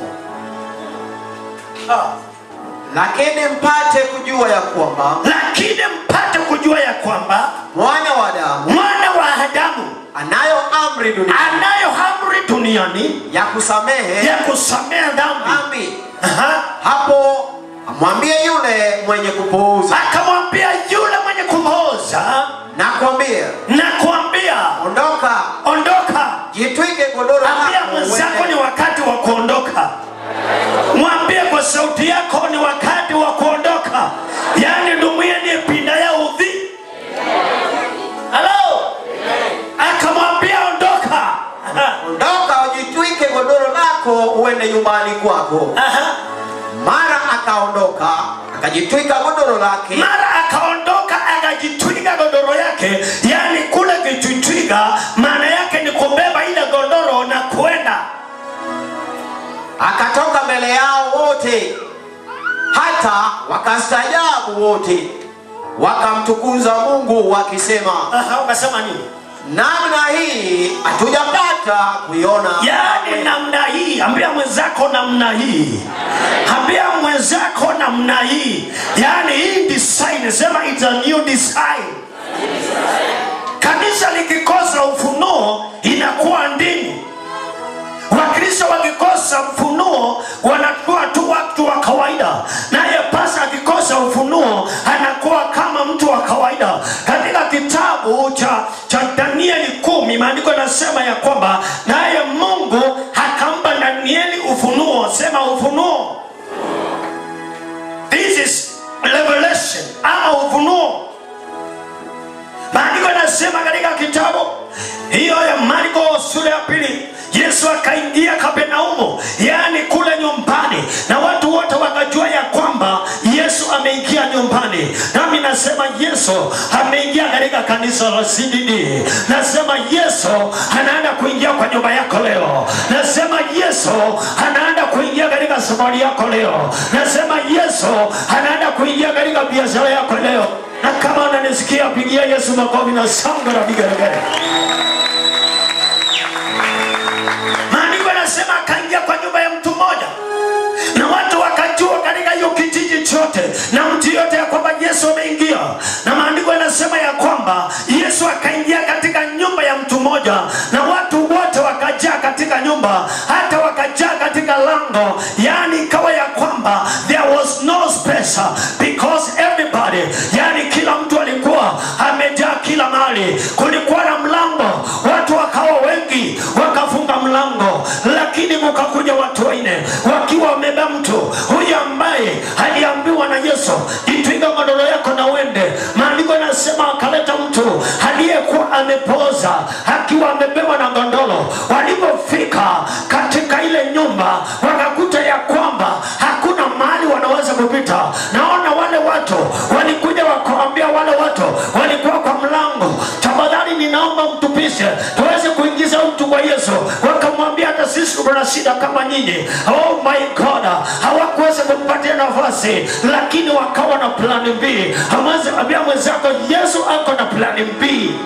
Ah. lakini mpate kujua ya kwamba lakini mpate kujua ya kwamba mwana wa Adamu mwana wa Adamu anayo amri duniani anayo amri duniani ya kusamehe ya kusamehe dhambi. dhambi. Hapo amwambie yule mwenye kupuuza, Akamwambia yule mwenye kumhoza, nakwambia, nakwambia ondoka, ondoka, jitwike godoro ambia lako mwenzako uende. ni wakati wa kuondoka. Mwambie kwa sauti yako ni wakati wa kuondoka, yaani dumia ni pinda ya udhi. Halo, akamwambia ondoka. ondoka ujitwike godoro lako uende nyumbani kwako. Mara akaondoka akajitwika godoro lake, mara akaondoka akajitwiga godoro yake yaani kule kujitwiga maana yake ni kubeba ile godoro na kwenda akatoka mbele yao wote, hata wakastaajabu wote, wakamtukuza Mungu wakisema, wakasema nini? namna hii hatujapata kuiona. yaani namna hii ambia mwenzako namna hii ambia mwenzako namna hii yaani hii design sema it's a new design kanisa likikosa ufunuo inakuwa dini wakristo wakikosa ufunuo wanakuwa tu watu wa kawaida naye pasa akikosa ufunuo anakuwa kama mtu wa kawaida katika kitabu cha, cha danieli kumi maandiko yanasema ya kwamba naye mungu akampa danieli ufunuo sema ufunuo this is revelation ama ufunuo maandiko yanasema katika kitabu hiyo ya marko sura ya pili yesu akaingia kapernaumu yaani kule nyumbani na watu wote wakajua ya kwamba yesu ameingia nyumbani nami nasema yesu ameingia katika kanisa la cdd nasema yesu anaenda kuingia kwa nyumba yako leo nasema yesu anaenda kuingia katika safari yako leo nasema yesu anaenda kuingia katika biashara yako leo na kama unanisikia pigia yesu makofi na shangwe na vigelegele maandiko yanasema akaingia kwa nyumba ya mtu mmoja na watu wakajua katika hiyo kijiji chote na mtu yote ya kwamba yesu ameingia na maandiko yanasema ya kwamba yesu akaingia katika nyumba ya mtu mmoja na watu wote wakajaa katika nyumba hata wakajaa katika lango yaani ikawa ya kwamba there was no space because everybody yani kila mtu alikuwa lakini mukakuja watu wanne wakiwa wamebeba mtu huyu ambaye aliambiwa na yesu jitwiga godoro yako na uende maandiko yanasema akaleta mtu aliyekuwa amepooza akiwa amebebwa na gondoro walipofika katika ile nyumba wakakuta ya kwamba hakuna mahali wanaweza kupita naona wale watu walikuja wakawambia wale watu walikuwa kwa mlango tafadhali ninaomba mtupishe tuweze kuingiza mtu kwa yesu wakamwambia hata sisi tuna shida kama nyinyi oh my god hawakuweza kumpatia nafasi lakini wakawa na plani mbili amweze ambia mwenzako yesu ako na plani mbili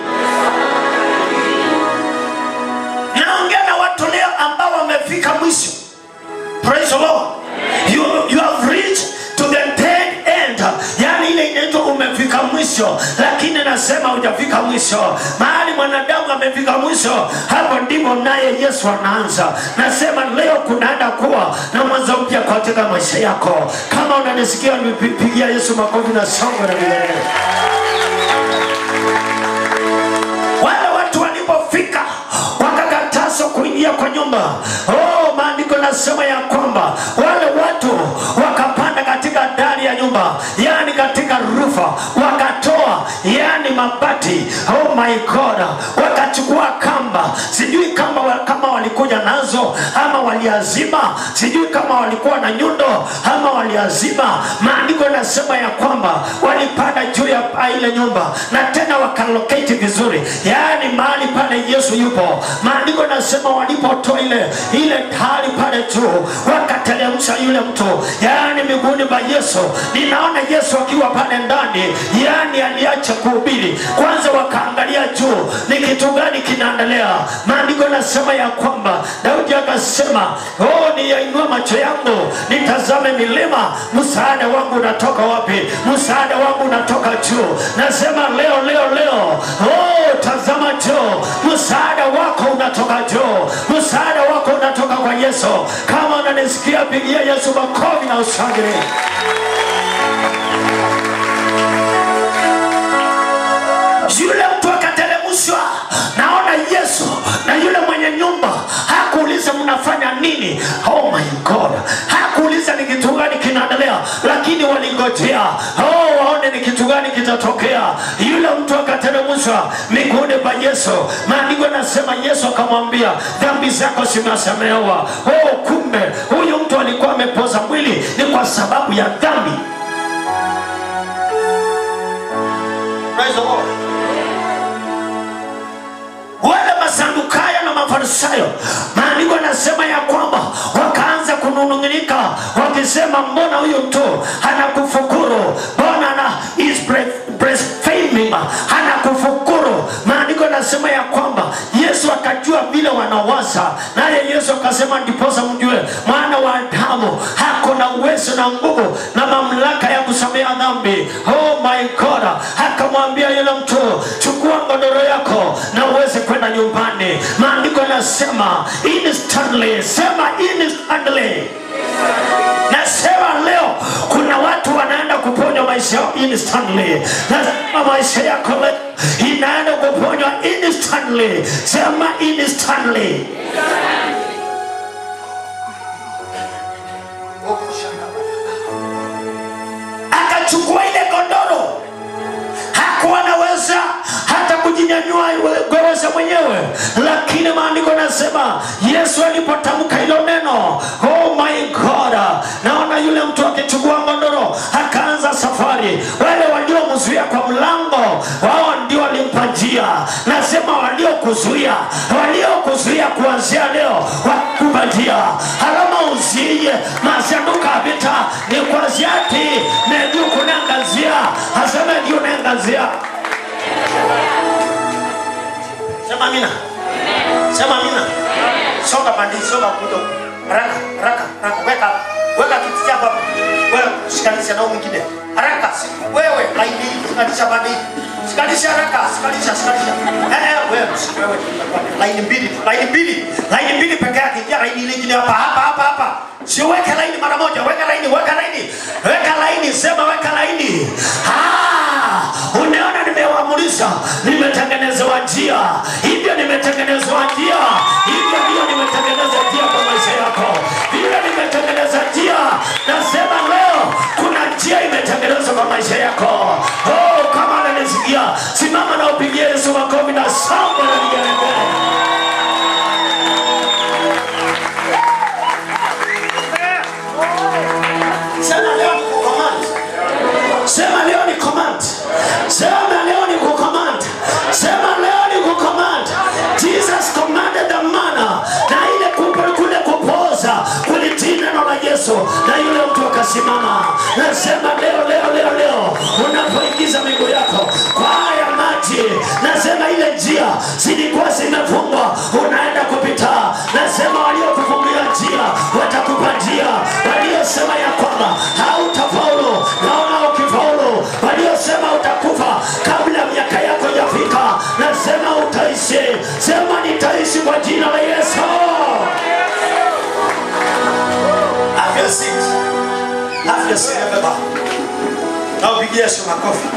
naongea na watu leo ambao wamefika mwisho praise the lord you, you have reached to the dead end yani ile inaitwa umefika mwisho lakini nasema hujafika mwisho mahali mwanadamu amefika mwisho hapo ndipo naye yesu anaanza nasema leo kunaenda kuwa na mwanzo mpya katika maisha yako kama unanisikia nipigia yesu makofi na songo na vilele wale watu walipofika wakakatazwa kuingia kwa nyumba oh, maandiko nasema ya kwamba wale watu wakapanda katika dari ya nyumba yani katika rufa wakatoa yani mabati oh my god wakachukua kamba sijui kama, wa- kama walikuja nazo ama waliazima sijui kama walikuwa na nyundo ama waliazima maandiko yanasema ya kwamba walipanda juu ya paa ile nyumba na tena wakaloketi vizuri yaani mahali pale yesu yupo maandiko nasema walipotoa ile ile tari pale juu wakateremsha yule mtu yaani miguuni pa yesu ninaona yesu akiwa pale ndani yaani aliacha kuhubiri kwanza wakaangalia juu ni kitu gani kinaendelea maandiko nasema ya kwamba daudi akasema oh niyainua macho yangu nitazame milima msaada wangu unatoka wapi msaada wangu unatoka juu nasema leo leo leo oh tazama juu msaada wako unatoka juu msaada wako unatoka kwa yesu kama unanisikia pigia yesu makofi na ushangilie yule mtu akateremshwa naona yesu na yule mwenye nyumba hakuuliza mnafanya nini oh my god hakuuliza ni kitu gani kinaendelea lakini walingojea oh waone ni kitu gani kitatokea yule mtu akateremshwa miguuni pa yesu maandiko yanasema yesu akamwambia dhambi zako zimesamehewa oh kumbe huyu mtu alikuwa amepoza mwili ni kwa sababu ya dhambi Praise the Lord wale masandukayo na mafarisayo maandiko yanasema ya kwamba wakaanza kununung'unika wakisema mbona huyu mtu anakufukuru mbona ana is bre- blaspheming anakufukuru maandiko yanasema ya kwamba yesu akajua vile wanawaza naye yesu akasema ndiposa mjue mwana wa adamu hako na uwezo na nguvu na mamlaka ya kusamea dhambi oh my god akamwambia yule mtu chukua godoro yako na uweze kwenda nyumbani maandiko yanasema instantly sema instantly nasema leo kuna watu wanaenda kuponywa maisha yao instantly nasema maisha yako leo inaenda kuponywa instantly sema instantly akachukua ile godoro hakuwa naweza hata kujinyanyua gweweza mwenyewe lakini maandiko nasema yesu alipotamka hilo neno oh my god naona yule mtu akichukua godoro akaanza safari wale waliomzuia kwa mlango wao ndio walimpa njia nasema waliokuzuia waliokuzuia kuanzia leo wakupa njia harama uziye masanduka ya vita ni kwaziati neju kunangazia hasema ndio nangazia sema amina sema amina songa pandi songa kudo haraka haraka haraka weka weka kiti chako hapo wewe shikanisha na huyu mwingine haraka si- wewe laini shikanisha pandi shikanisha haraka shikanisha shikanisha eh eh wewe si- wewe laini mbili tu, laini mbili laini mbili peke yake ingia laini ile nyingine hapa hapa hapa hapa sio weka laini mara moja weka laini weka laini weka laini sema weka laini ah unaona nimewaamrisha nimetengenezewa njia hivyo nimetengenezewa njia hivyo ndio nimetengeneza njia kwa maisha kwa maisha yako oh, kama ananisikia simama na upigie yesu makofi na samba na vigelegele sema leo ni kucommand sema leo ni command sema leo ni kucommand sema leo ni kucommand jesus commanded the manna na ile kupo- kule kupoza kulitii neno la yesu na yule mtu akasimama nasema leo leo leo leo unapoingiza miguu yako kwa haya maji nasema ile njia zilikuwa zimefungwa unaenda kupita nasema waliokufungia njia watakupa njia waliosema ya kwamba hautafaulu naona ukifaulu waliosema utakufa kabla miaka yako jafika nasema utaishi sema nitaishi kwa jina la yesu Have your seat. Have your seat, everybody. Na upigie Yesu makofi.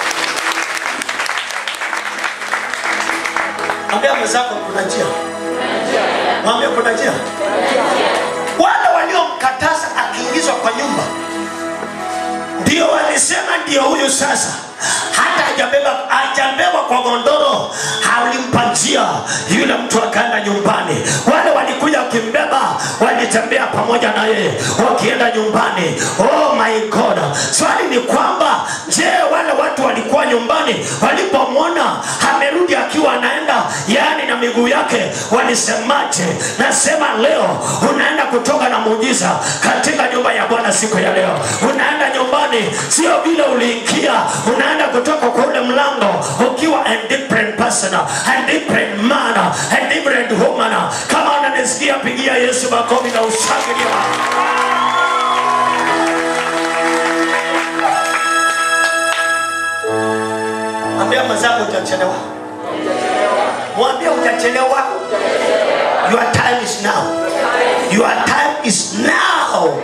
Mwambia mwenzako kuna njia. Mwambia kuna njia. Wale waliomkataza akiingizwa kwa nyumba ndio walisema ndio huyu sasa hata hajabeba hajabebwa kwa gondoro alimpa njia yule mtu akaenda nyumbani wale walikuja wakimbeba walitembea pamoja na yeye wakienda nyumbani oh my god swali ni kwamba je wale watu walikuwa nyumbani walipomwona amerudi akiwa anaenda yani na miguu yake walisemaje nasema leo unaenda kutoka na muujiza katika nyumba ya bwana siku ya leo unaenda nyumbani sio vile uliingia unaenda kutoka kwa ule mlango ukiwa a different person a different man a different woman kama unanisikia pigia yesu makofi na ushangilia mwambia mwenzako utachelewa mwambia utachelewa your time is now your time is now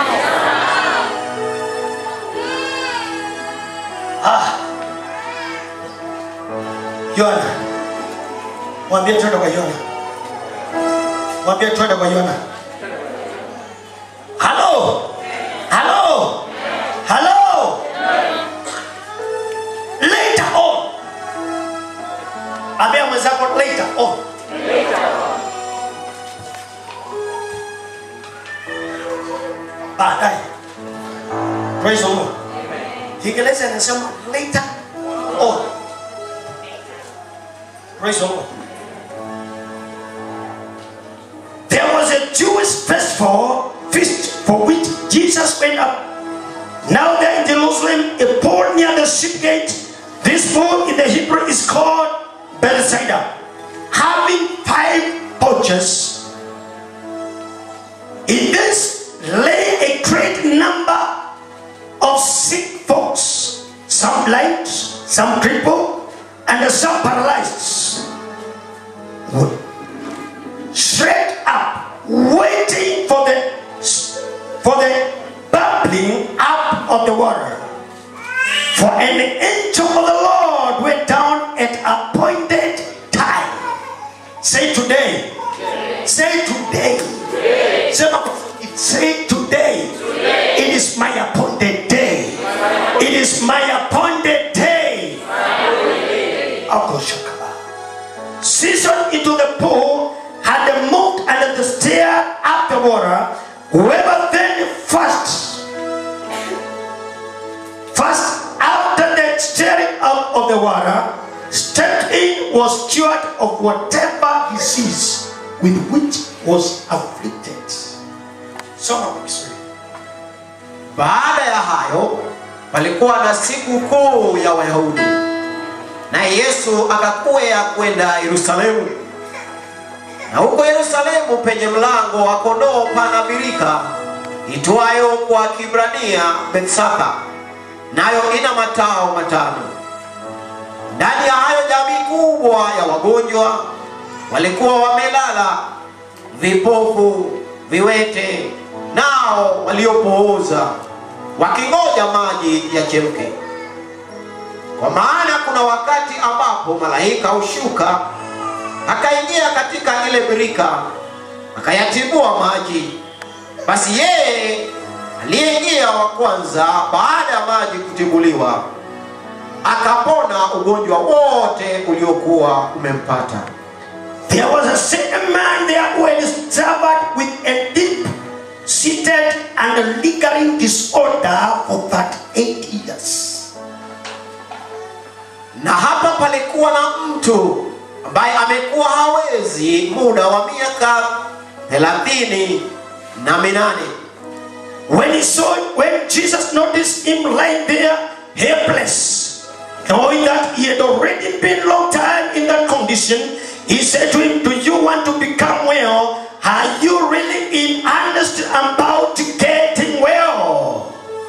ah. yona mwambie twende kwa yona mwambie twende kwa yona halo halo halo later on ambia mwenzako later on baadaye praise the lord kiingereza inasema later on praise the lord there was a jewish festival feast for which jesus went up now there in jerusalem a pool near the ship gate this pool in the hebrew is called bethsaida having five porches in this lay a great number of sick folks, some blind, some crippled, and some paralyzed. Straight up, waiting for the for the bubbling up of the water. For an angel of the Lord went down at appointed time. Say today. Say today. Say, say today. It is my appointed day. It is my appointed day. Akoshakaba. Season into the pool had moved and the stair up the water. Whoever then first, first after the stirring up of the water, stepped in was cured of whatever disease with which was afflicted. Soma kwa Kiswahili. Baada ya hayo palikuwa na siku kuu ya Wayahudi, naye Yesu akakwea kwenda Yerusalemu. Na huko Yerusalemu penye mlango wa kondoo pana birika itwayo kwa Kibrania Bethsaka, nayo ina matao matano. Ndani ya hayo jamii kubwa ya wagonjwa walikuwa wamelala, vipofu, viwete, nao waliopooza wakingoja maji yachemke. Kwa maana kuna wakati ambapo malaika hushuka akaingia katika ile birika akayatibua maji, basi yeye aliyeingia wa kwanza baada ya maji kutibuliwa akapona ugonjwa wote uliokuwa umempata. There was a certain man there who had suffered with a deep seated and lingering disorder for that eight years. Na hapa palikuwa na mtu ambaye amekuwa hawezi muda wa miaka thelathini na minane. When he saw, when Jesus noticed him lying there helpless, knowing that he had already been long time in that condition, he said to him, Do you want to become well? Are you really in earnest about getting well?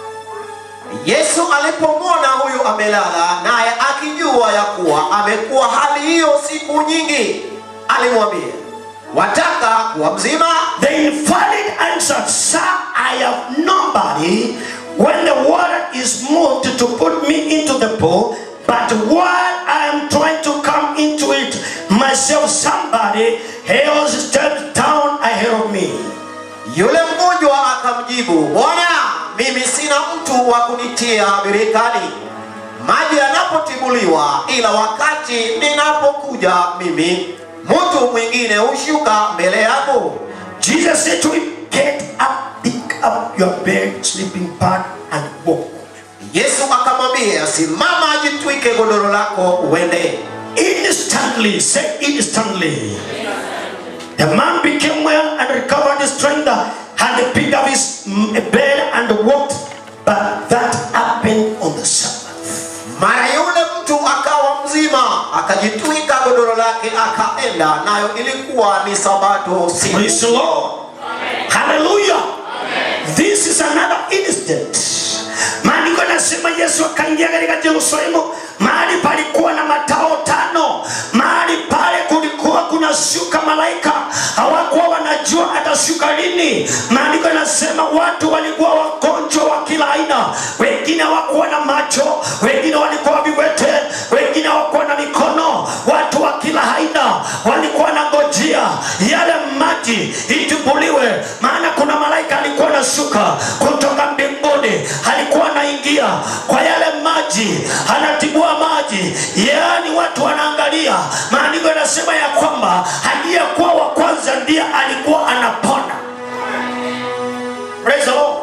Yesu alipomwona huyu amelala, naye akijua ya kuwa amekuwa hali hiyo siku nyingi, alimwambia wataka kuwa mzima? The invalid answered, Sir, I have nobody when the water is moved to put me into the pool, but while I am trying to come into it myself, somebody else steps down ahead of me. Yule mgonjwa akamjibu, Bwana, mimi sina mtu wa kunitia birikani maji yanapotibuliwa, ila wakati ninapokuja mimi mtu mwingine hushuka mbele yako. Jesus said to him, Get up, pick up your bed, sleeping bag, and walk. Yesu akamwambia, simama, jitwike godoro lako uende. Instantly, say instantly. The man became well and recovered his strength and picked up his mm, bed and walked. But that happened on the Sabbath. Mara yule mtu akawa mzima, akajitwika godoro lake akaenda, nayo ilikuwa ni sabato siku. Praise the Lord. Hallelujah. This is another instant. Maandiko yanasema Yesu akaingia katika Yerusalemu, mahali palikuwa na matao tano. Mahali pale kulikuwa kunashuka malaika, hawakuwa wanajua atashuka lini. Maandiko yanasema watu walikuwa wagonjwa wa kila aina, wengine hawakuwa na macho, wengine walikuwa viwete, wengine hawakuwa na mikono. Watu wa kila aina walikuwa na ngojea yale maji itibuliwe, maana kuna malaika alikuwa anashuka kutoka mbinguni, alikuwa anaingia kwa yale maji, anatibua maji, yaani watu wanaangalia. Maandiko yanasema ya kwamba aliyekuwa wa kwanza ndiye alikuwa anapona. Praise the Lord.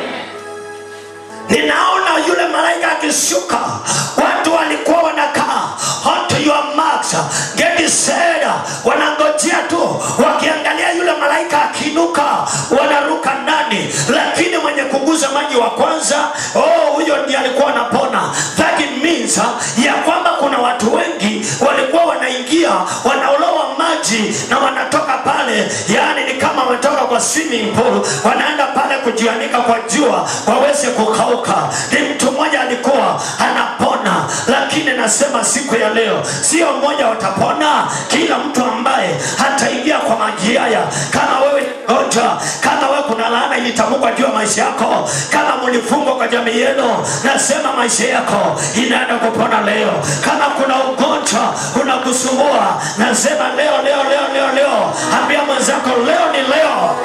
Ninaona yule malaika akishuka, watu walikuwa wanakaa onto your marks, get set, wanangojea tu, wakiangalia yule malaika akiinuka, wanaruka ndani, lakini mwenye kuguza maji wa kwanza, oh, huyo ndiye alikuwa anapona. That means uh, ya kwamba kuna watu wengi walikuwa wanaingia wanaolowa maji na wanatoka pale, yaani ni kama wametoka kwa swimming pool, wanaenda pale kujianika kwa jua waweze kukauka. Ni mtu mmoja alikuwa anapona, lakini nasema siku ya leo sio mmoja watapona. Kila mtu ambaye hataingia kwa maji haya, kama wewe ni mgonjwa, kama wewe kuna laana ilitamkwa juu ya maisha yako, kama mlifungwa kwa jamii yenu, nasema maisha yako inaenda kupona leo. Kama kuna ugonjwa unakusumbua, nasema leo, leo, leo, leo, leo, ambia mwenzako leo ni leo.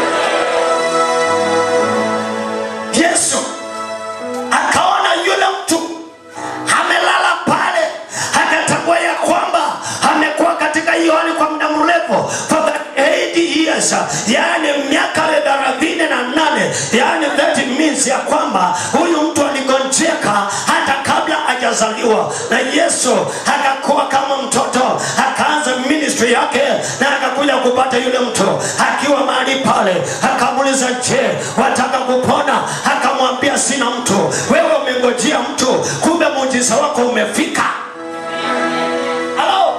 Yesu akaona yule mtu amelala pale, akatambua ya kwamba amekuwa katika hiyo hali kwa muda mrefu for that 80 years, yaani miaka thelathini na nane yaani that means ya kwamba huyu mtu aligonjeka hata kabla hajazaliwa, na Yesu akakuwa kama mtoto, akaanza ministry yake na akakuja kupata yule mtu akiwa mahali pale, akamuuliza je, wataka kupona? Akamwambia sina mtu. Wewe umengojea mtu, kumbe muujiza wako umefika. Halo,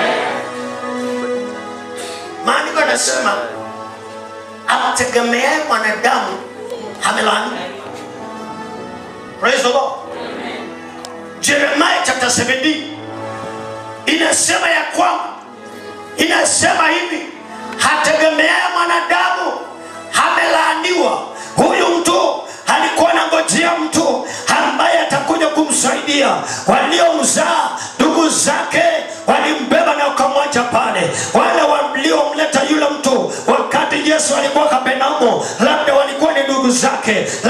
maandiko yanasema amtegemeaye mwanadamu amelaaniwa. Praise the Lord. Jeremiah chapter 17 inasema ya kwamba inasema hivi, hategemeaye mwanadamu amelaaniwa. Huyu mtu alikuwa anangojea mtu ambaye atakuja kumsaidia. Waliomzaa ndugu zake walimbeba na wakamwacha pale. Wale waliomleta yule mtu wakati Yesu alikuwa Kapernaumu, labda walikuwa ni ndugu zake,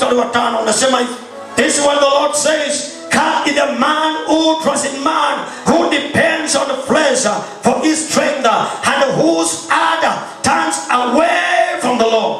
mstari wa tano unasema hivi this is what the lord says Come is the man who trusts in man, who depends on the flesh uh, for his strength, uh, and whose heart turns away from the Lord.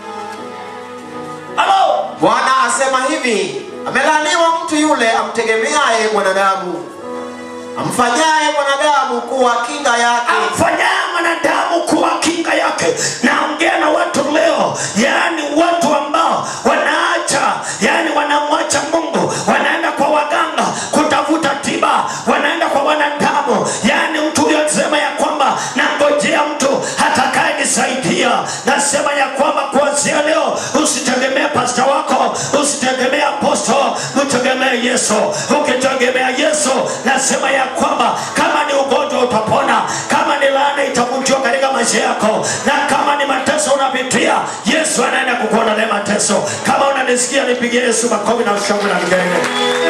Hello? bwana asema hivi amelaaniwa mtu yule amtegemeaye mwanadamu amfanyaye mwanadamu kuwa kinga yake amfanyaye mwanadamu kuwa kinga yake naongea na watu leo yaani watu ambao wanaacha yaani wanamwacha mungu wanaenda kwa waganga kutafuta tiba wanaenda kwa wanadamu yaani mtu uliyosema ya kwamba nangojea mtu atakaye nisaidia nasema ya kwamba kuanzia leo usitegemee pasta wako usitegemee aposto mtegemee yesu ukitegemea yesu nasema ya kwamba kama ni ugonjwa utapona kama ni laana itavunjiwa katika maisha yako na kama ni mateso unapitia yesu anaenda kukuondolea mateso kama unanisikia nipigie yesu makofi na ushangwe na vigelegele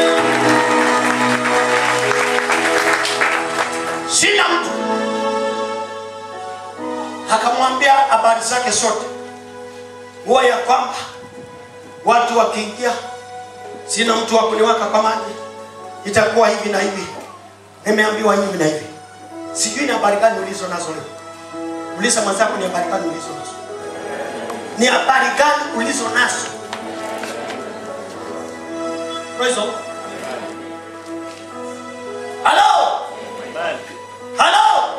sina mtu akamwambia habari zake zote huwa ya kwamba watu wakiingia sina mtu wa kuniwaka kwa maji itakuwa hivi na hivi nimeambiwa hivi na hivi sijui ni habari gani ulizo nazo leo uliza mwenzako ni habari gani ulizo nazo ni habari gani ulizo nazo Praise the Lord. Hello? Hello?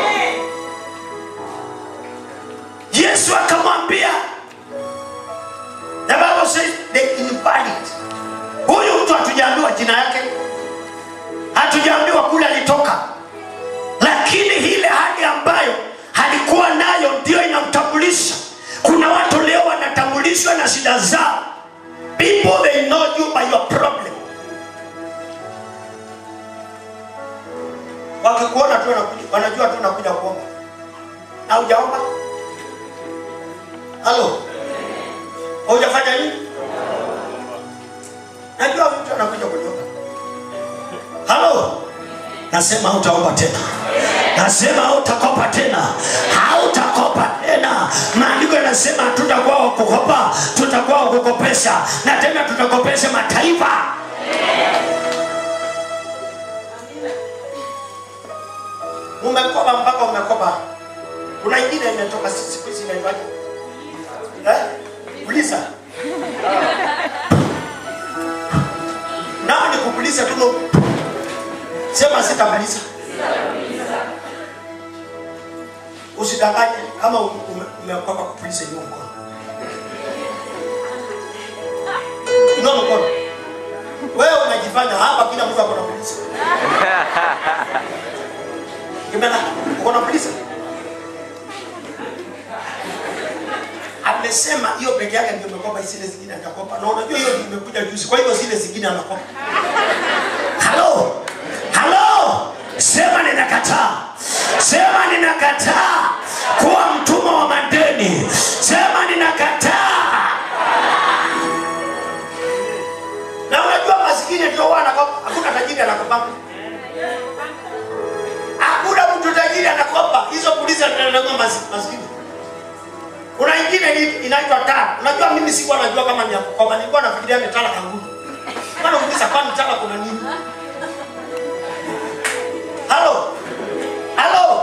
yesu akamwambia the bible says the invalid huyu mtu hatujaambiwa jina yake hatujaambiwa kule alitoka lakini ile hali ambayo alikuwa nayo ndio inamtambulisha kuna watu leo wanatambulishwa na shida zao people they know you by your problem wakikuona tu wanakuja- wanajua tu unakuja kuomba na hujaomba halo hujafanya nini najua mtu anakuja kuniomba halo nasema hautaomba tena nasema hautakopa tena hautakopa tena maandiko yanasema tutakuwa wakukopa tutakuwa wakukopesha na tena tutakopesha mataifa umekopa mpaka umekopa kuna ingine imetoka si- siku hizi inaitwaje eh? uliza nao ni kupuliza tu no. sema sitapuliza usidanganye kama ume- ume- umeokoka kupuliza hiyo mkono inua mkono wewe unajifanya hapa kila mtu akona polisi kimena ukona polisi amesema hiyo peke yake ndio imekopa zile zingine hajakopa na unajua hiyo ndio imekuja juzi kwa hivyo zile zingine anakopa halo halo sema ninakataa sema ninakataa kuwa mtumwa wa madeni sema ninakataa na unajua masikini ndio huwa anakopa hakuna tajiri anakopa hakuna mtu tajiri anakopa hizo polisi zinanunua mas- masikini kuna ingine ni- inaitwa tala unajua mimi sikuwa najua kama ni ya kukopa nilikuwa nafikiria ni tala kangumu kana uliza kwani tala kuna nini halo halo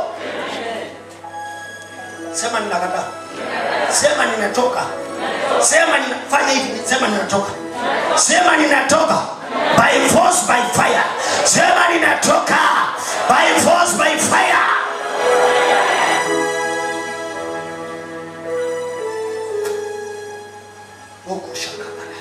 sema ninakataa sema ninatoka sema ninafanya hivi sema ninatoka sema ninatoka by force by fire sema ninatoka by force by fire huko shakabala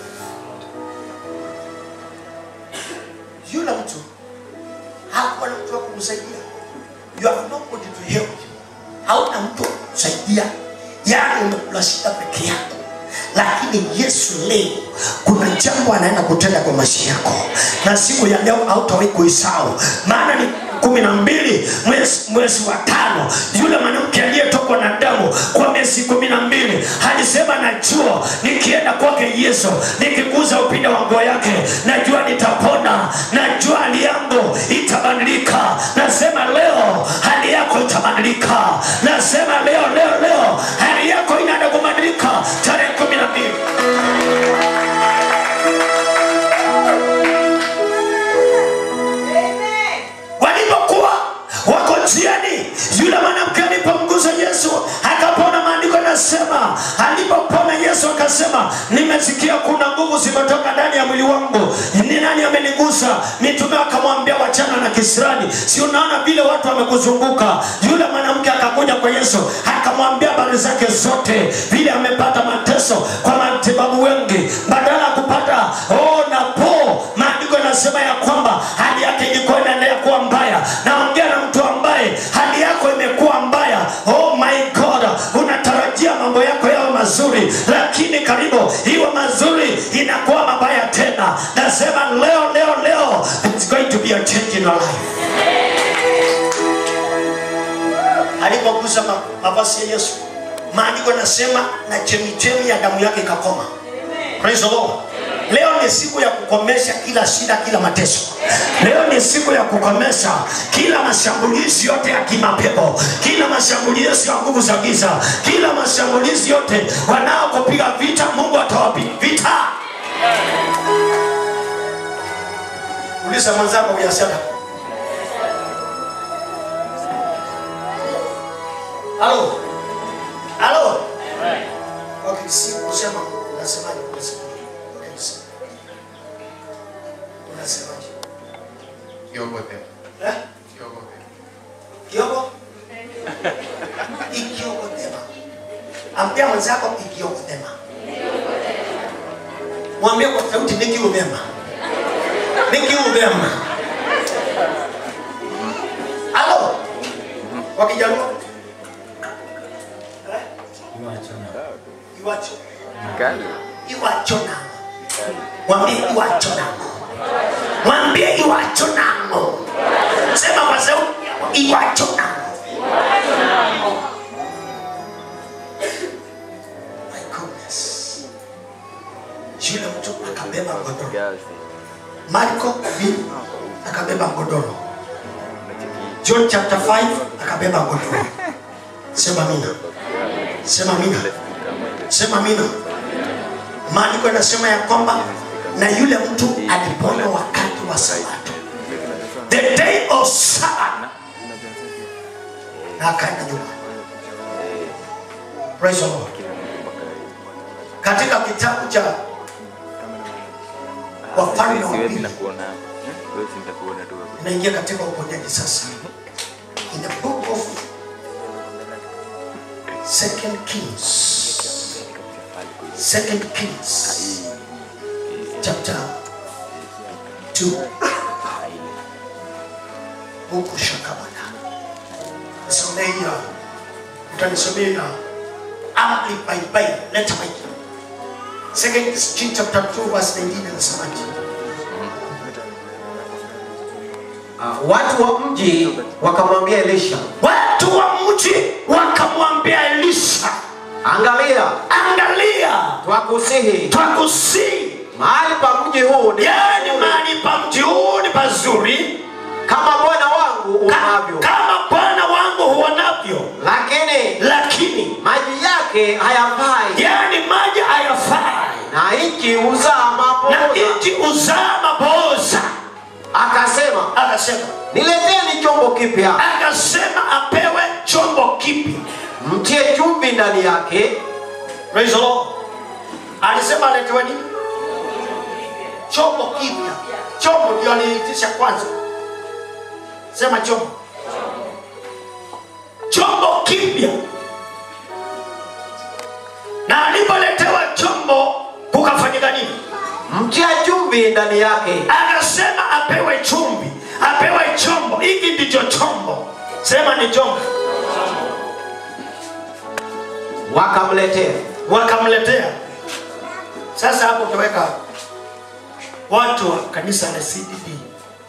yule mtu hakuwa na mtu wa kumsaidia you have nobody to help you hauna mtu wa kumsaidia yani umekula shida peke yako lakini yesu leo kuna jambo anaenda kutenda kwa maisha yako na siku ya leo hautawahi kuisahau maana ni kumi na mbili mwezi, mwezi wa tano yule mwanamke aliyetokwa na damu kwa miezi kumi na mbili alisema najua nikienda kwake yesu nikiguza upinde wa nguo yake najua nitapona najua hali yangu itabadilika nasema leo hali yako itabadilika nasema leo leo leo hali yako inaenda kubadilika tarehe kumi na mbili sasa mitume wakamwambia wachana na kisirani si unaona vile watu wamekuzunguka yule mwanamke akakuja kwa yesu akamwambia habari zake zote vile amepata mateso kwa matibabu wengi badala ya kupata oh, napo maandiko yanasema ya kwamba hali yake ilikuwa inaendelea kuwa mbaya naongea na mtu ambaye hali yako imekuwa mbaya oh my god unatarajia mambo yako yawe mazuri lakini karibu iwe mazuri inakuwa mabaya tena nasema leo leo leo it's going to be a change in your life alipogusa ma- mavazi ya yesu maandiko yanasema na chemichemi ya damu yake ikakoma Praise the Lord. leo ni siku ya kukomesha kila shida kila mateso leo ni siku ya kukomesha kila mashambulizi yote ya kimapepo kila mashambulizi ya nguvu za giza kila mashambulizi yote wanaokupiga vita mungu atawapiga vita uliza mwenzako uyasema halo halo okay, si kusema unasemaje unasemaje okay, si. unasemaje Kiogote. eh Kiogote. kiogo ikiogotema ambia mwenzako ikiogotema mwambie kwa sauti nikiugema nikiugema halo wakijaluo Eh? iwacho iwacho nango mwambie iwacho nango mwambie iwacho nango sema kwa sauti iwacho nango my goodness yule mtu akabeba godoro marko b akabeba godoro john chapter 5 akabeba godoro sema mina sema mina sema mina maandiko yanasema ya kwamba na yule mtu alipona wakati wa sabato the day of sabbath na akaenda nyumbani praise the lord katika kitabu cha wafalme wa pili naingia katika uponyaji sasa in the book of second kings second kings chapter 2 huku shakabana nisomee hiyo utanisomea hiyo amplified bible leta bible second Kings chapter 2 verse 19 anasemaje Uh, watu wa mji wakamwambia Elisha, watu wa mji wakamwambia Elisha, angalia, angalia, twakusihi, twakusihi, mahali pa mji huu ni yani mahali pa mji huu ni pazuri kama bwana wangu unavyo, kama bwana wangu huonavyo, lakini lakini maji yake hayafai, yani maji hayafai, na nchi huzaa na mapoza. nchi uzaa maboza. Akasema, Akasema, nileteni chombo kipya, akasema apewe chombo kipya. mtie chumvi ndani yake, Praise the Lord. Alisema aletewe nini? Chombo kipya. Chombo ndio aliitisha kwanza. Sema chombo. Chombo kipya. Na alipoletewa chombo kukafanyika nini? mtia chumvi ndani yake, Akasema apewe chumvi, apewe chombo. Hiki ndicho chombo. Sema ni chombo. wakamletea. wakamletea. Sasa hapo utaweka watu wa kanisa la CDD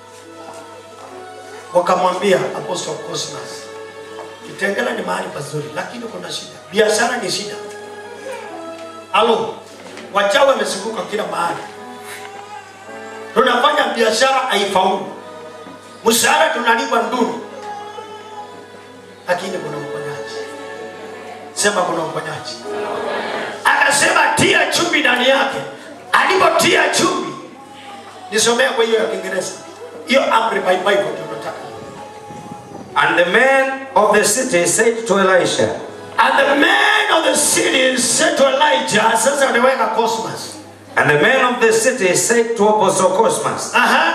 wakamwambia Apostle Cosmas, Kitengela ni mahali pazuri, lakini kuna shida, biashara ni shida. Alo, wachawi wamezunguka kila mahali, tunafanya biashara haifaulu, mshahara tunalipwa nduru, lakini kuna uponyaji. Sema kuna uponyaji akasema tia chumvi ndani yake. Alipotia chumvi, nisomea kwa hiyo ya Kiingereza, hiyo amri by Bible ndio nataka. And the men of the city said to Elisha, And the man of the city said to Elijah, sasa unaweka Cosmas. and the men of the city said to Apostle Cosmas, Aha,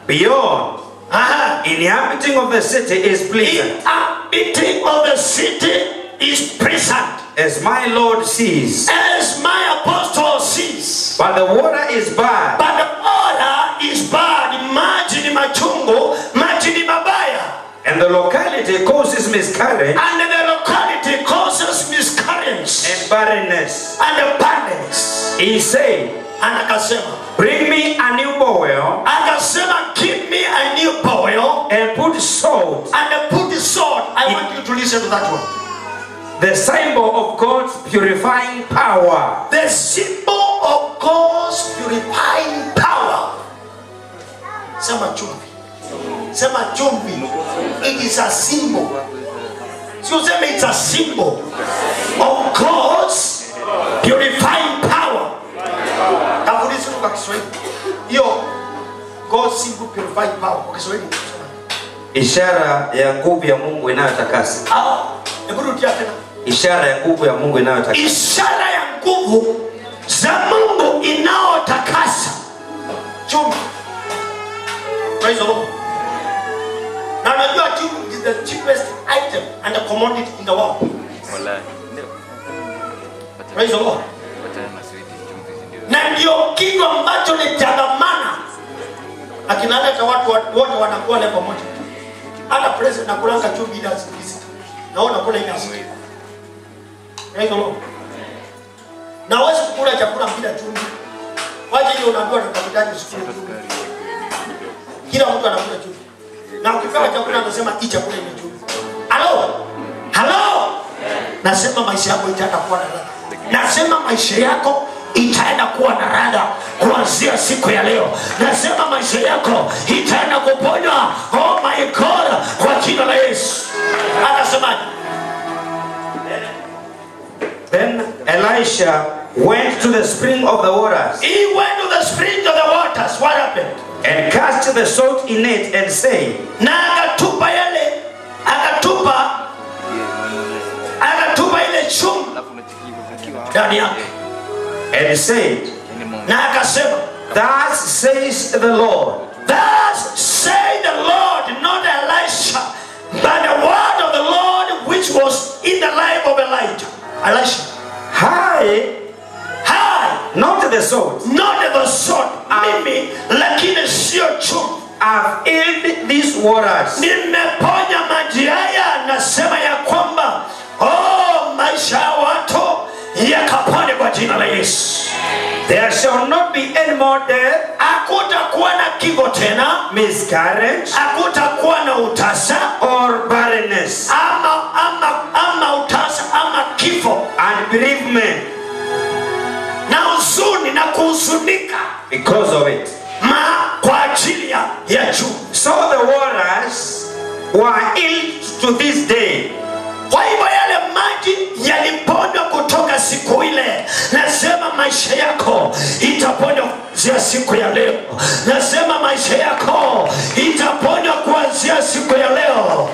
beyond inhabiting of the city is pleasant Inhabiting of the city is pleasant. as my lord sees As my apostle sees. but the water is bad But the order is bad. Maji ni machungu, maji ni mabaya. and the locality causes miscarriage And the locality causes miscarriage and barrenness and abundance. he said And akasema, bring me a new boil akasema give me a new boil and put salt and put the sword. I want you to listen to that one. the symbol of god's purifying power The symbol of God's purifying power. Sema chumvi. Sema chumvi. It is a symbol. Sio sema it's a symbol of God's purifying power. Tafundisha kwa Kiswahili. Hiyo God's symbol purifying power kwa Kiswahili. ishara ya nguvu ya mungu inayotakasa Ah, hebu rudia tena. ishara ya nguvu ya mungu inayotakasa ishara ya nguvu za mungu inayotakasa chumvi Praise the Lord. na unajua chumvi is the cheapest item and a commodity in the world Praise the Lord. na ndio kitu ambacho ni cha dhamana na kinaleta watu wa- wote wanakuwa leo pamoja hata president nakulanga chumvi ile asikizi naona kula ile asikizi Praise the Lord. Na huwezi kukula chakula bila chumvi. Waje hiyo unaambiwa na daktari usikule chumvi. Kila mtu anakula chumvi. Na ukipewa chakula anasema hii chakula ina chumvi. Halo? Halo? Nasema maisha yako itaenda kuwa na ladha. Nasema maisha yako itaenda kuwa na ladha kuanzia siku ya leo. Nasema maisha yako itaenda kuponywa. Oh my God, kwa jina la Yesu. Anasemaje? then elisha went to the spring of the waters He went to the spring of the waters. What happened? and cast the salt in it and said Na akatupa yale, akatupa, akatupa ile chumvi ndani yake, and said na akasema, thus says the lord Thus say the Lord, not Elisha, but the word of the Lord which was in the life of Elijah. Elisha. Hi, hi, not the salt, not the sword. Mimi, lakini sio chumvi. I've healed these waters. Nimeponya maji haya, nasema ya kwamba oh, maisha ya watu yakapone kwa jina la Yesu. There shall not be any more death, Hakutakuwa na kifo tena, miscarriage, hakutakuwa na utasa or barrenness, ama, ama, ama utasa ama kifo and bereavement na huzuni na kuhuzunika because of it. ma kwa ajili ya ya juu. So the waters were healed to this day. Kwa hivyo yale maji yaliponywa kutoka siku ile. Nasema maisha yako itaponywa kuanzia siku ya leo. Nasema maisha yako itaponywa kuanzia siku ya leo.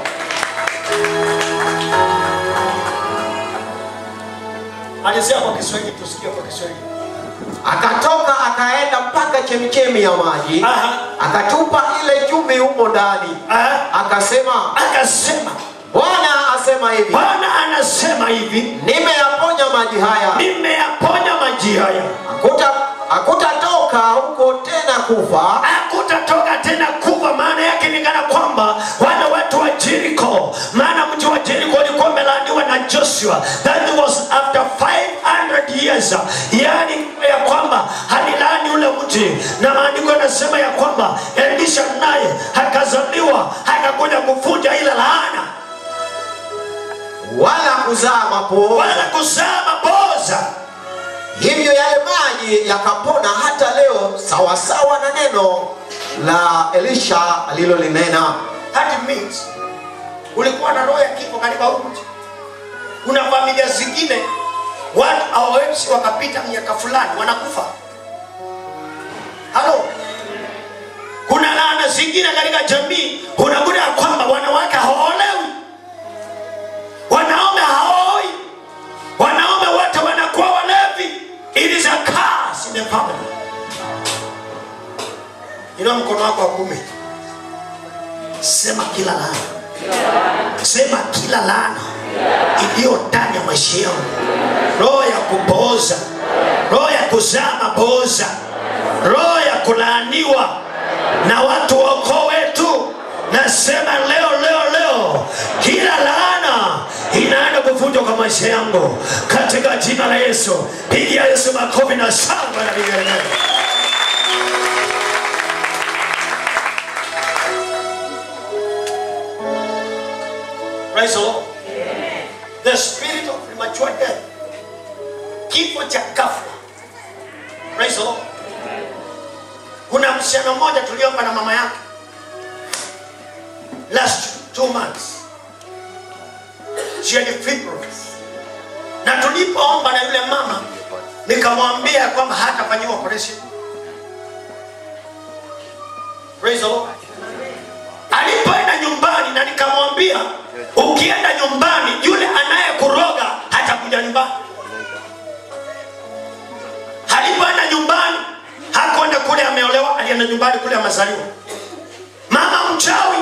Alizia kwa Kiswahili, tusikie kwa Kiswahili. akatoka akaenda mpaka chemichemi ya maji Aha. akatupa ile chumvi humo ndani Aha. akasema Akasema, bwana asema hivi Bwana anasema hivi, nimeyaponya maji haya nimeyaponya maji haya, Hakuta- hakutatoka huko tena kufa hakutatoka tena kufa. Maana yake ni kana kwamba wale watu wa Jericho, maana mji wa Jericho ulikuwa umelaaniwa na Joshua, that was after 500 years, yani ya kwamba alilaani ule mji, na maandiko yanasema ya kwamba Elisha naye akazaliwa akakuja kuvunja ile laana, wala kuzaa mapo wala kuzaa maboza. hivyo yale maji yakapona hata leo sawasawa na neno la elisha alilolinena That means ulikuwa na roho ya kifo katika huu mji. Kuna familia zingine watu hawawezi wakapita miaka fulani wanakufa. Halo, kuna laana zingine katika jamii, unakuta ya kwamba wanawake hawaolewi, wanaume hawaoi, wanaume wote wanakuwa walevi. It is a curse in the family. Inua mkono wako wa kuume sema kila laana sema kila laana iliyo ndani ya maisha yangu roho ya kupooza roho ya kuzaa mapooza roho ya kulaaniwa na watu wa ukoo wetu nasema leo leo leo kila laana inaenda kuvunjwa kwa maisha yangu katika jina la yesu pigia yesu makofi na shangwe na vigelegele Praise the Lord. The spirit of premature death. Kifo cha ghafla. Praise the Lord. Kuna msichana mmoja tuliomba na mama yake last two months. She had fibroids. Na tulipoomba na yule mama nikamwambia kwamba hatafanyiwa operation. Praise the Lord. Alipoenda nyumbani na nikamwambia ukienda nyumbani yule anayekuroga hatakuja nyumbani. Alipoenda nyumbani hakwenda kule ameolewa, alienda nyumbani kule amezaliwa. Mama mchawi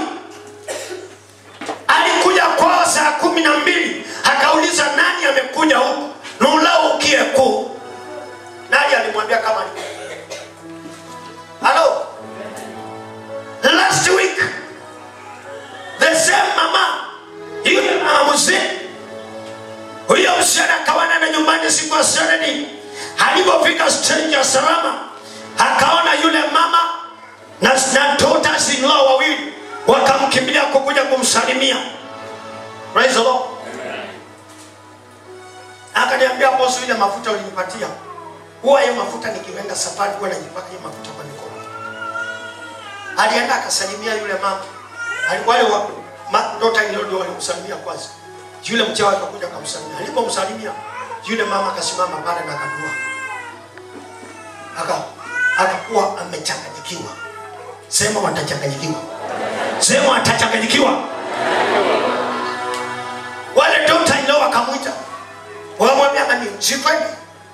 alikuja kwao saa kumi na mbili akauliza nani amekuja huku nulau ukie kuu nani alimwambia kama ni halo last week the same mama yule mama mzee huyo msichana akawana nyumbani siku ya Saturday alipofika stage ya salama akaona yule mama na, na daughters in law wawili wakamkimbilia kukuja kumsalimia praise the Lord akaniambia bosi ile mafuta ulinipatia huwa hiyo mafuta nikienda safari huwa najipaka hiyo mafuta kwa mikono alienda akasalimia yule mama Ali- wale wa ma- daughter in law ndio walimsalimia kwanza yule mchawi akakuja akamsalimia alipomsalimia yule mama akasimama pale na akadua aka akakuwa amechanganyikiwa sema watachanganyikiwa sema watachanganyikiwa wale daughter in law wakamwita wakamwambia nani sifanye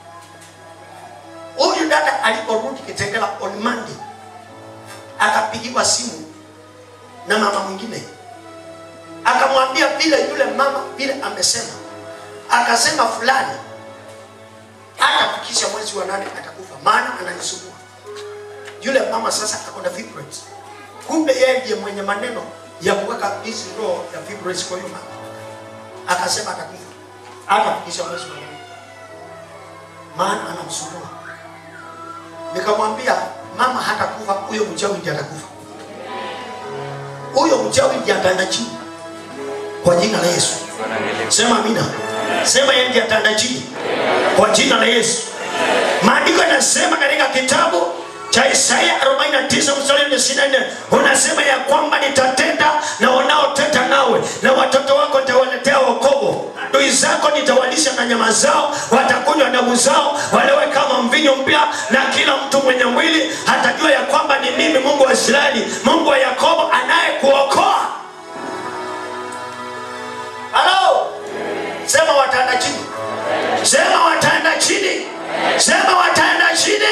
huyu dada aliporudi Kitengela on Monday akapigiwa simu na mama mwingine akamwambia vile yule mama vile amesema akasema fulani hatafikisha mwezi wa nane atakufa maana ananisumbua yule mama sasa ako na fibroids kumbe yeye ndiye mwenye maneno ya kuweka hizi roho ya fibroids kwa hiyo mama akasema atakufa hatafikisha mwezi wa nane maana anamsumbua nikamwambia mama hatakufa huyo mchawi ndiye atakufa huyo mchawi ndiye ataenda chini kwa jina la yesu sema amina sema yeye ndiye ataenda chini kwa jina la yesu maandiko yanasema katika kitabu cha Isaya 49 mstari wa 24 unasema ya kwamba nitatenda na wanaotenda nawe na watoto wako nitawaletea wokovu adui zako nitawalisha na nyama zao watakunywa damu zao walewe kama mvinyo mpya na kila mtu mwenye mwili atajua ya kwamba ni mimi mungu wa israeli mungu wa yakobo anayekuokoa halo sema wataenda chini sema wataenda chini sema wataenda chini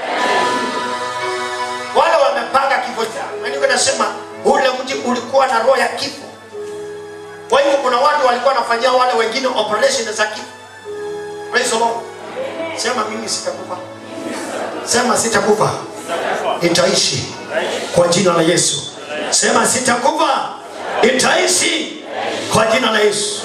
wale wamepanga kifo chao maandiko nasema ule mji ulikuwa na roho ya kifo kwa hivyo kuna watu walikuwa wanafanyia wale wengine operation za kifo praise the lord sema mimi sitakufa sema sitakufa nitaishi kwa jina la yesu sema sitakufa nitaishi kwa jina la yesu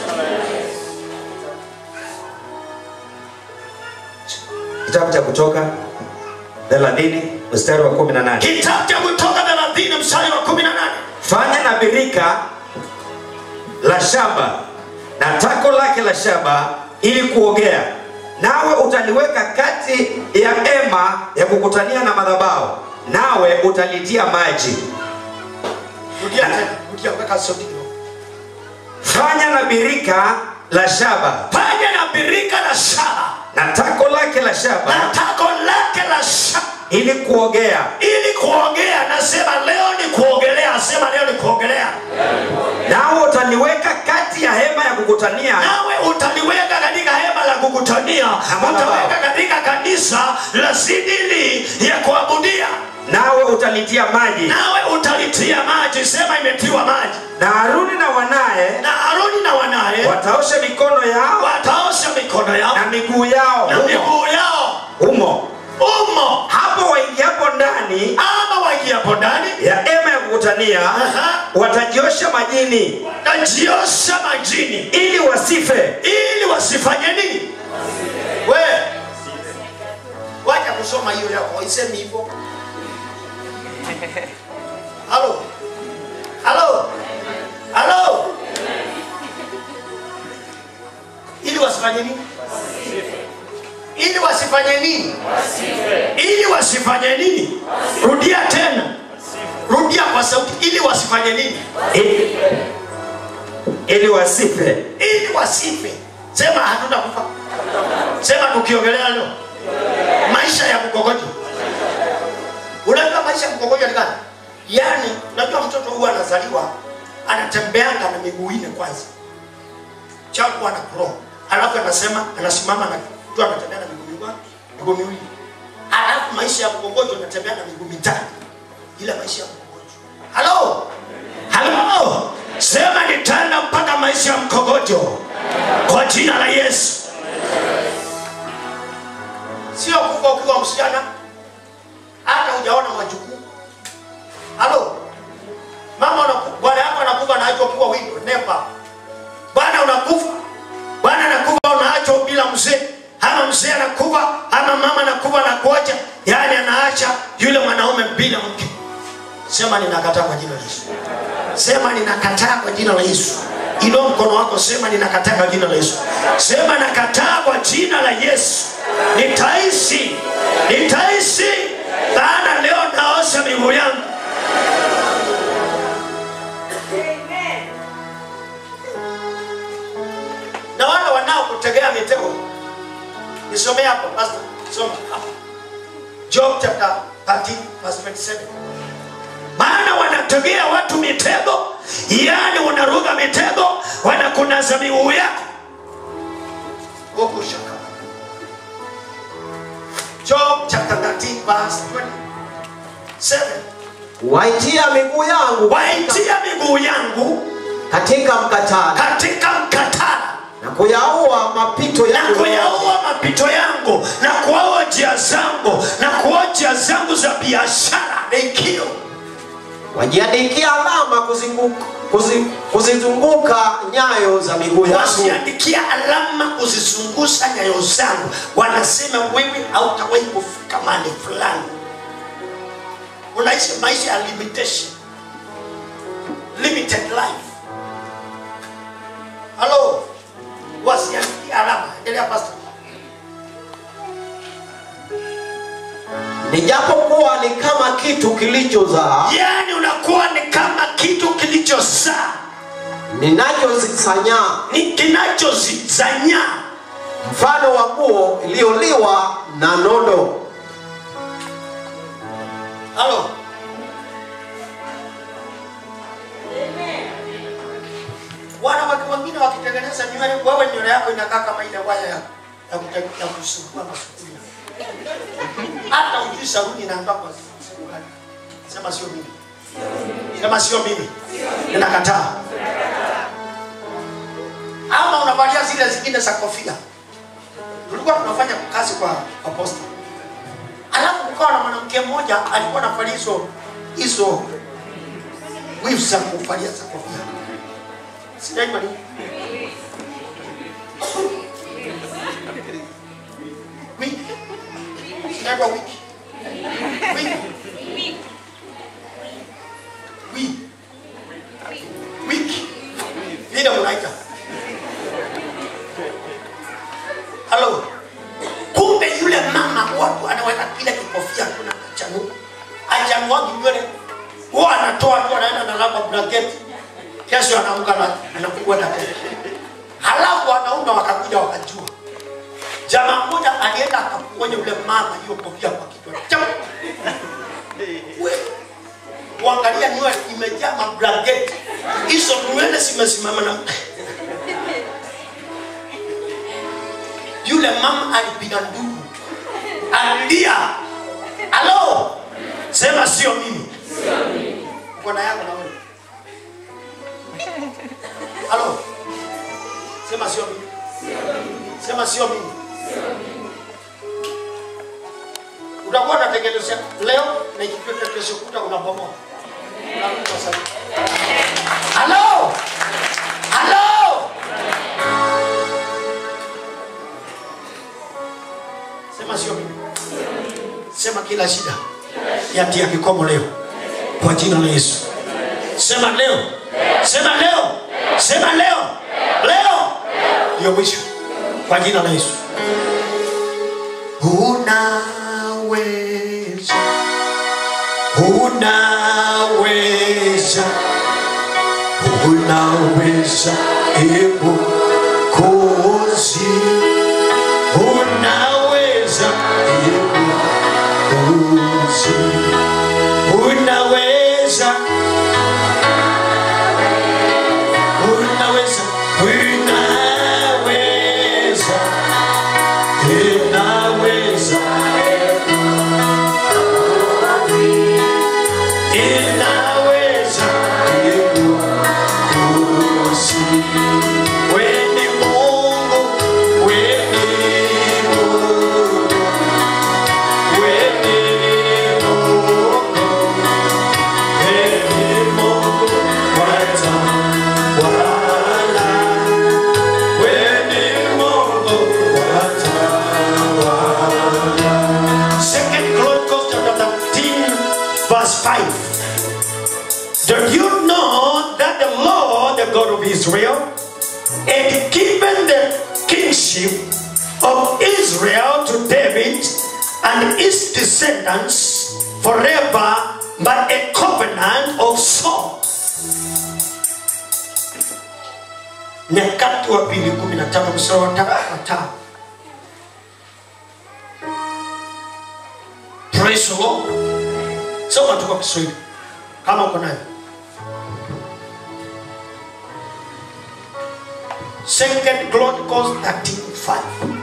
kitabu cha kutoka 30 mstari wa 18 kitabu cha kutoka 30 mstari wa 18 fanya na birika la shaba na tako lake la shaba ili kuogea nawe utaliweka kati ya ema ya kukutania na madhabahu nawe utalitia maji rudia tena rudia weka sauti kidogo fanya na birika la shaba fanya na birika la shaba na tako lake la shaba na tako lake la shaba ili kuogea ili kuogea nasema leo ni kuogelea sema leo ni kuogelea nawe utaliweka kati ya hema ya kukutania nawe utaliweka katika hema la kukutania utaweka katika kanisa la sidili ya kuabudia nawe utali utanitia maji nawe utalitia maji sema imetiwa maji na haruni na wanaye na haruni na wanaye wataosha mikono yao wataosha mikono yao na miguu yao na humo miguu yao humo umo hapo waingiapo ndani ama waingiapo ndani ya ema ya kukutania Aha. watajiosha majini najiosha majini ili wasife ili wasifanye nini we wacha kusoma hiyo yako isemi hivyo halo halo halo ili wasifanye nini ili wasifanye nini ili wasifanye nini rudia tena rudia kwa sauti ili wasifanye nini ili, ili wasife ili wasife sema hatuna kufa sema tukiongelea leo maisha ya mkogojo unajua maisha ya mkogojo ni gani yaani unajua mtoto huwa anazaliwa anatembeanga na miguu ine kwanza chaku ana pro alafu anasema anasimama na tu anatembea na miguu mingapi miguu miwili alafu maisha ya mkogojo anatembea na miguu mitatu ila maisha ya mkogojo halo halo sema nitaenda mpaka maisha ya mkogojo kwa jina la yesu sio kufa ukiwa msichana hata hujaona majukuu halo mama unaku- bwana yako anakufa naachwa ukiwa windo never bwana unakufa bwana anakufa unaachwa bila mzee ama mzee anakufa ama mama anakufa na kuacha yaani anaacha yule mwanaume bila mke sema ninakataa kwa jina la yesu sema ninakataa kwa jina la yesu ilo mkono wako sema ninakataa kwa jina la yesu sema nakataa kwa jina la yesu nitaishi nitaishi maana leo naosha miguu yangu na wale wanaokutegea mitego nisomee hapo pastor soma hapo job chapter 13 verse 27 maana wanategea watu mitego yani wanaruga mitego wanakunaza miguu yako huku shaka job chapter 13 verse 27 waitia miguu yangu waitia miguu yangu katika mkatara katika mkatara na kuyaua mapito na yangu kuyaua mapito yangu na kuaua njia zangu na kuoa njia zangu za biashara ikio wajiandikia alama kuzunguka, kuzi, kuzizunguka nyayo za miguu yangu wasiandikia alama kuzizungusha nyayo zangu wanasema wewe hautawahi kufika mahali fulani unaishi maisha ya limitation limited life halo wasiandikia alama endelea pastor nijapokuwa ni kama kitu kilichozaa yani unakuwa ni kama kitu kilichozaa ninachozisanya ni kinachozizanya mfano wa nguo iliyoliwa na nondo halo wanawake wengine wakitengeneza nywele wewe nywele yako inakaa kama ile waya ya ya kute- ya kusugua masufuria hata ujui sabuni inaandaa kwa siku gani sema sio mimi sema sio mimi ninakataa ama unavalia zile zingine za kofia tulikuwa tunafanya kazi kwa, kwa posta alafu kukawa na mwanamke mmoja alikuwa anavalia hizo hizo weaves za kuvalia za kofia sinaitwa nini wiki sinaitwa wiki wiki wiki wiki vile mnaita halo kumbe yule mama watu anaweka kile kikofia kuna achanu achanuagi nywele huwa anatoa tu anaenda na lamba blanketi kesho anaamka na anafungua na keki halafu wanaume wakakuja wakajua jamaa mmoja alienda akaponya yule mama hiyo kofia kwa kichwa Chap! We, kuangalia nywele imejaa mablanketi hizo nywele zimesimama na yule mama alipiga ndugu alilia halo sema sio mimi uko na yako na wewe halo sema sio mimi sema sio mimi utakuwa unatengenezea leo na ikifika kesho kuta unabomoa Unaruka sasa. halo halo sema sio mimi sema kila shida yatia kikomo leo kwa jina la yesu sema leo sema leo sema leo leo ndio mwisho kwa jina la yesu unaweza unaweza unaweza ebu kozi unaweza ebu kozi unaweza unaweza unaweza inaweza inaweza kusi weni Mungu weni Mungu weni Mungu weni Mungu watawala weni Mungu watawala Second Chronicles chapter 13 verse 5 Do you know that the Lord, the God of Israel, had given the kingship of Israel to David and his descendants forever by a covenant of salt? Nyakati wa pili 15 mstari wa tano wa tano. Praise the Lord. Soma tu kwa Kiswahili kama uko nayo. Second Chronicles 13:5.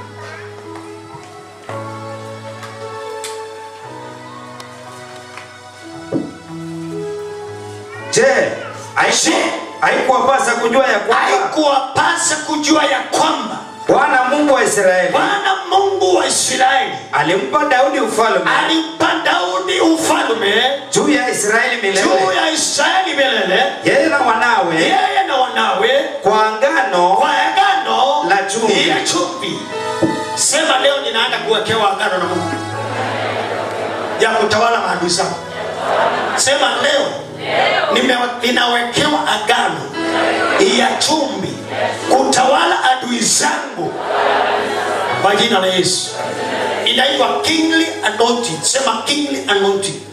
je haiku- haikuwapasa kujua ya kwamba haikuwapasa kujua ya kwamba bwana mungu wa israeli Bwana Mungu wa Israeli alimpa daudi ufalme alimpa Daudi ufalme juu ya israeli milele juu ya Israeli milele, yeye na wanawe yeye na wanawe kwa angano kwa agano La chumvi. ya chumvi. Sema leo ninaenda kuwekewa agano na Mungu ya kutawala maadui zangu. Sema leo nime- ninawekewa agano ya chumvi kutawala adui zangu kwa jina la Yesu. Inaitwa kingly anointing. Sema kingly anointing.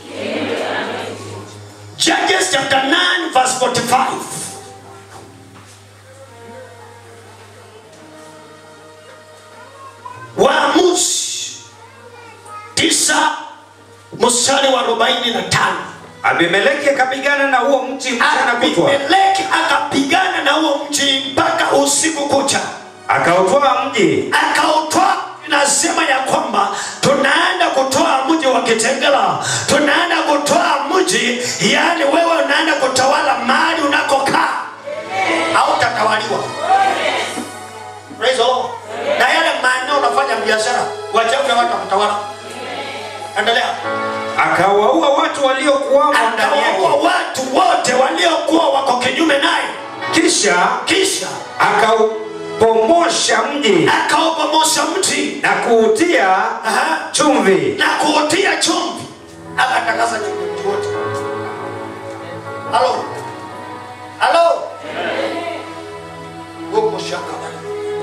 Judges chapter 9 verse 45. Waamuzi tisa mstari wa arobaini na tano. abimeleki akapigana na huo mji mchana kutwa Abimeleki akapigana na huo mji mpaka usiku kucha, akautwaa mji akautwaa. Nasema ya kwamba tunaenda kutoa mji wa Kitengela, tunaenda kutoa mji, yaani wewe unaenda kutawala mahali unakokaa, hautatawaliwa. Praise the Lord. Na yale maeneo unafanya biashara, wachague watu wa kutawala. Endelea. akawaua watu waliokuwamo ndani akawaua yake watu wote waliokuwa wako kinyume naye kisha kisha akaupomosha mji akaupomosha mti na kuutia Aha. chumvi na kuutia chumvi akatangaza chumvi mti wote halo halo huko shaka bana.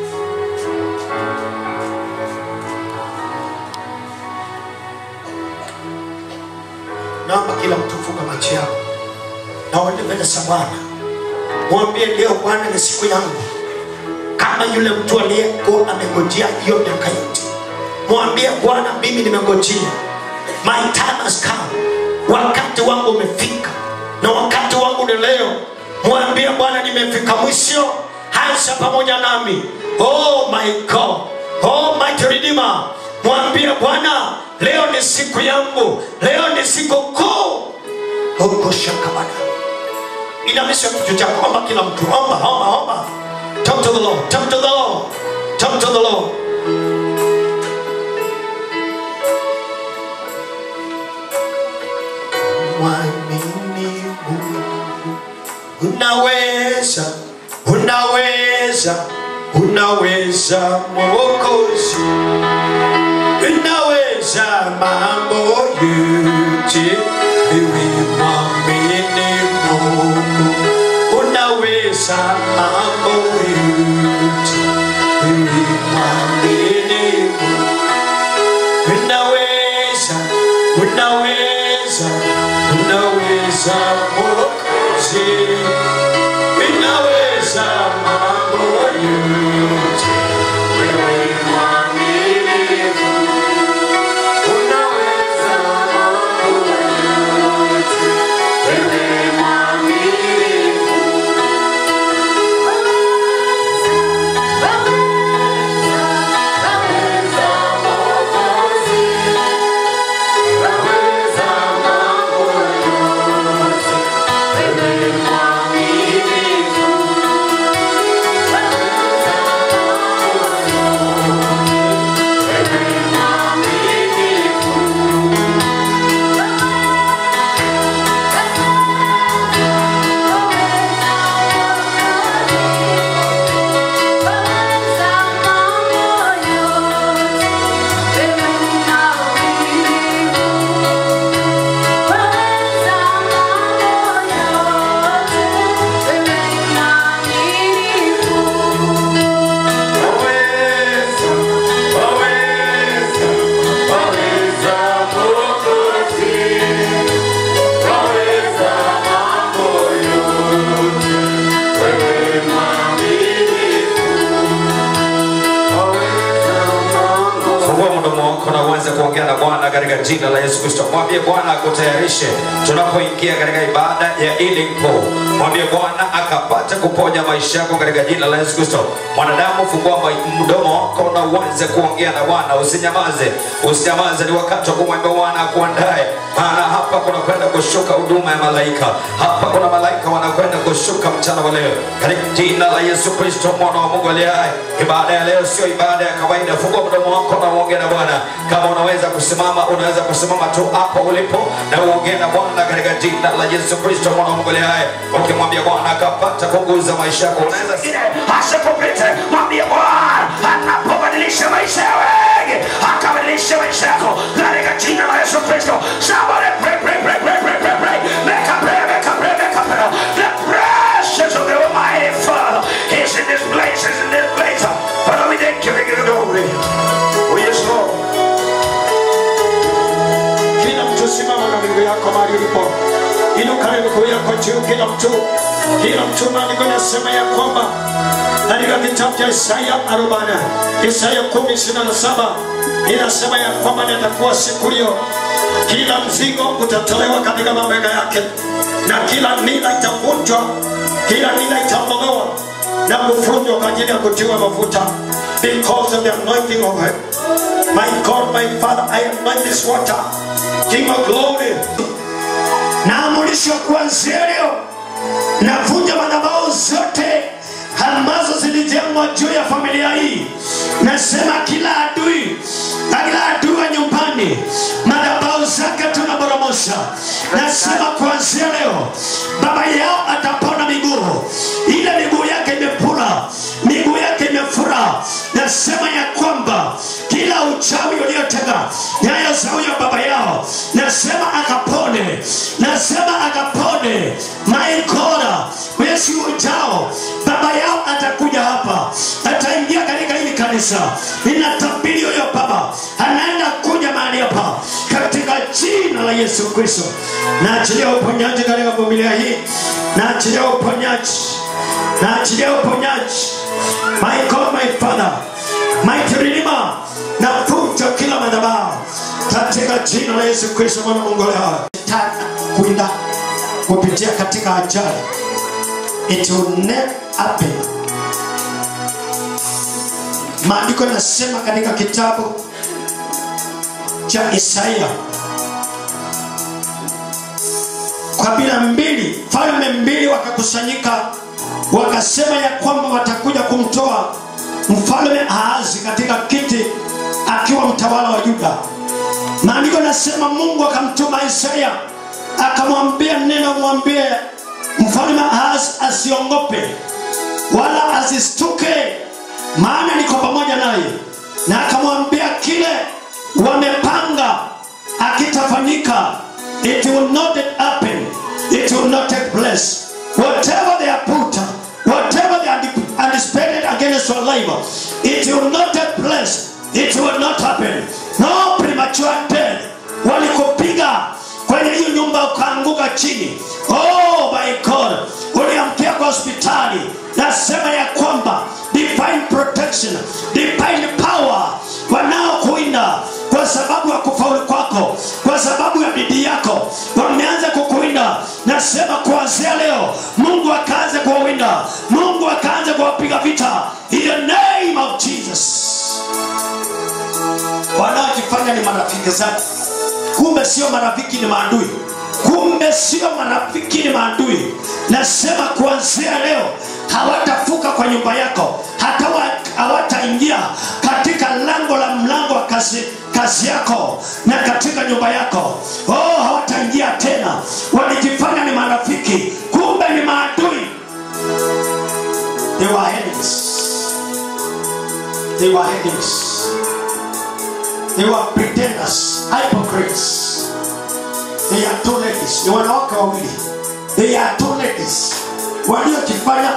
naomba kila mtu funga macho yao na uende mbele za bwana mwambie leo bwana ni siku yangu kama yule mtu aliyekuwa amengojea hiyo miaka yote mwambie bwana mimi nimengojea my time has come wakati wangu umefika na wakati wangu ni leo mwambie bwana nimefika mwisho hansa pamoja nami oh my god oh my redeemer mwambie bwana leo ni siku yangu leo ni siku kuu huko shakabana inamisha kichwa chako omba kila mtu omba omba omba talk to the lord talk to the lord talk to the lord mwamini Mungu unaweza unaweza unaweza mwokozi unaweza mambo yote wewe mwamini Mungu unaweza mambo yote wewe mwamini Mungu unaweza unaweza unaweza mwokozi unaweza mambo yote wewe mwaminifu unaweza mambo yote wewe mwaminifu fungua mdomo wako na uanze kuongea na bwana katika jina la yesu kristo mwambie bwana akutayarishe tunapoingia katika ibada ya healing call mwambie bwana akapate kuponya maisha yako katika jina la yesu kristo mwanadamu fungua ma- mdomo wako na uanze kuongea na bwana usinyamaze usinyamaze ni wakati wa kumwambia bwana akuandae maana hapa kuna kwenda kushuka huduma ya malaika hapa kuna malaika wanakwenda kushuka mchana wa leo katika jina la yesu kristo mwana wa mungu aliye hai ibada ya leo sio ibada ya kawaida fungua mdomo wako na uongee na bwana kama unaweza kusimama unaweza kusimama tu hapo ulipo na uongee na bwana katika jina la yesu kristo mwana wa mungu aliye hai ukimwambia bwana akapata kuguza maisha yako unaweza asikupite mwambie bwana anapobadilisha maisha ya wengi akabadilisha maisha yako katika jina la yesu kristo somebody pray pray pray pray pray pray pray make a prayer make a prayer make a prayer the precious of the almighty father is in this place is in this place father we thank you we give you glory oh yes lord kila mtu simama na miguu yako mahali ulipo inuka na miguu yako juu kila mtu kila mtu maandiko nasema ya kwamba katika kitabu cha isaya arobana isaya kumi ishirini na saba inasema ya kwamba nitakuwa siku hiyo kila mzigo utatolewa katika mabega yake na kila nila itavunjwa kila nila itaondolewa na kufundwa kwa ajili ya kutiwa mafuta because of the anointing of her. My God, my Father, I anoint this water. King of glory. naamurisha kuanzia leo navunja madhabahu zote ambazo zilijengwa juu ya familia hii nasema kila adui na kila adui wa nyumbani madhabahu zake tunaboromosha nasema kuanzia leo baba yao atapona miguu ile miguu yake imepura miguu yake imefura nasema ya kwamba kila uchawi uliotega nyayo za huyo baba yao nasema akapone nasema akapone maikora mwezi ujao baba yao atakuja hapa ataingia katika hili kanisa ninatabiri huyo baba anaenda kuja mahali hapa katika jina la yesu kristo naachilia uponyaji katika familia hii naachilia uponyaji naachilia uponyaji my god my father my redeemer navunja kila madhabahu katika jina la yesu kristo mwana wa mungu leo kuinda kupitia katika ajali it will never happen maandiko yanasema katika kitabu cha isaia kabila mbili falme mbili wakakusanyika wakasema ya kwamba watakuja kumtoa mfalme Ahazi katika kiti akiwa mtawala wa Yuda. Maandiko nasema Mungu akamtuma Isaya akamwambia neno, mwambie mfalme Ahazi asiongope wala asistuke, maana niko pamoja naye, na akamwambia kile wamepanga akitafanyika, it will not happen, it will not take place. Whatever they are put, whatever they are anticipated against your life, it will not take place, it will not happen. No premature death. Walikupiga kwenye hiyo nyumba ukaanguka chini. Oh my God, uliamkia kwa hospitali. Nasema ya kwamba divine protection, divine power wanaokuinda kwa sababu ya kufaulu kwako, kwa sababu ya bidii yako, wameanza kukuinda. Nasema kuanzia leo, Mungu akaanze kuwawinda, Mungu akaanze kuwapiga vita in the name of Jesus. Wanaojifanya ni marafiki zako, kumbe sio marafiki, ni maadui. Kumbe sio marafiki, ni maadui. Nasema kuanzia leo hawatafuka kwa nyumba yako, hata wa- hawataingia katika lango la mlango wa kazi, kazi yako na katika nyumba yako. Oh, hawataingia tena. Walijifanya ni marafiki, kumbe ni maadui. They were enemies. They were enemies. They were pretenders, hypocrites. They are two ladies. Ni wanawake wawili. They are two ladies waliojifanya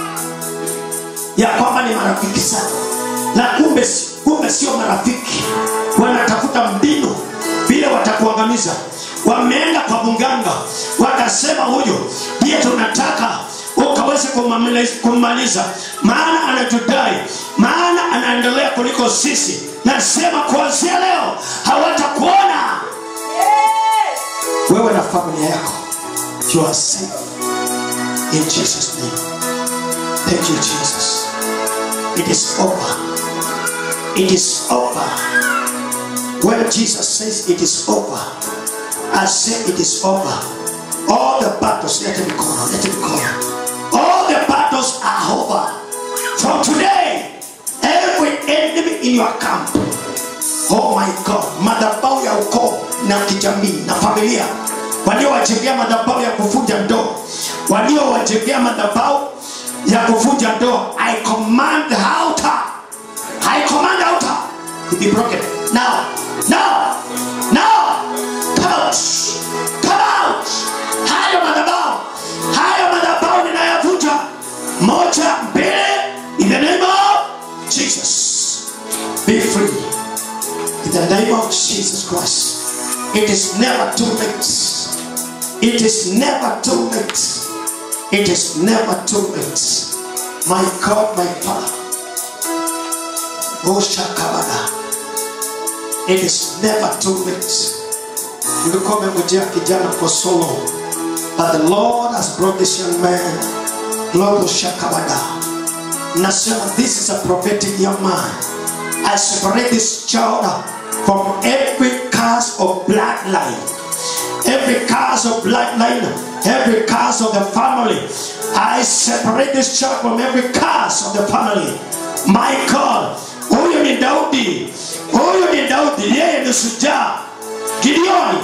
ya kwamba ni marafiki sana, na kumbe si- kumbe sio marafiki. Wanatafuta mbinu vile watakuangamiza. Wameenda kwa mganga, wakasema huyu ndiye tunataka ukaweze kumamaliza- kummaliza, maana anatudai, maana anaendelea kuliko sisi. Nasema kuanzia leo hawatakuona wewe na familia yako. You are safe in Jesus' name. Thank you, Jesus. It is over. It is over. When Jesus says it is over, I say it is over. All the battles, let him go. Let him go. All the battles are over. From today, every enemy in your camp, oh my God, madhabahu ya ukoo na kijamii na familia waliowajengea madhabahu ya kuvunja ndoa, waliowajengea madhabahu ya kuvunja ndoa, I command the altar, I command the altar to be broken now, now, now, come out, come out. Hayo madhabahu, hayo madhabahu ninayavunja, moja, mbili, in the name of Jesus, be free. In the name of Jesus Christ. It is never too late. It is never too late. It is never too late. My God, my Father. Oh Shakabada. It is never too late. Ulikuwa umengojea kijana for so long. But the Lord has brought this young man. Global Shakabada. Nasema this is a prophetic young man. I separate this child from every curse of bloodline. Every curse of bloodline, every curse of the family. I separate this child from every curse of the family. My God, huyu ni Daudi, huyu ni Daudi, yeye ni shujaa. Gideoni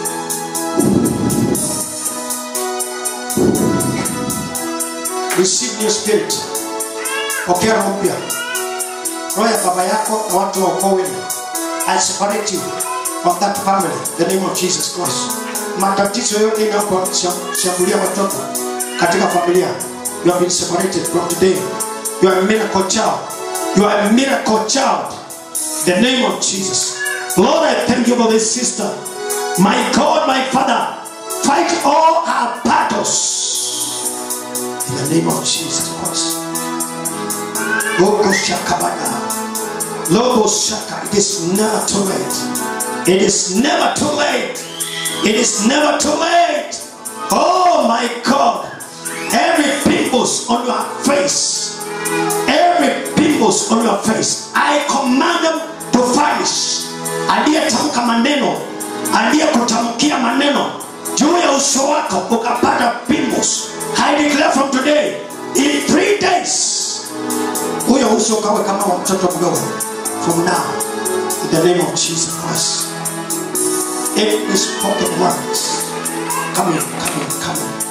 receive new spirit. Pokea roho mpya roho ya baba yako na watu wa ukoo wenu I separate you from that family in the name of Jesus Christ matatizo yote inaposhambulia watoto katika familia you have been separated from today you are a miracle child you are a miracle child in the name of Jesus Lord I thank you for this sister my God my Father fight all our battles in the name of Jesus Christ Logo Shakabada. Logo Shaka. It is never too late. It is never too late. It is never too late. Oh my God. Every pimples on your face. Every pimples on your face. I command them to vanish. Aliyetamka maneno, aliyekutamkia maneno juu ya uso wako ukapata pimples i declare from today in three days huyo uso ukawe kama wa mtoto mdogo from now in the name of jesus christ every spoken words come in, come in, come in.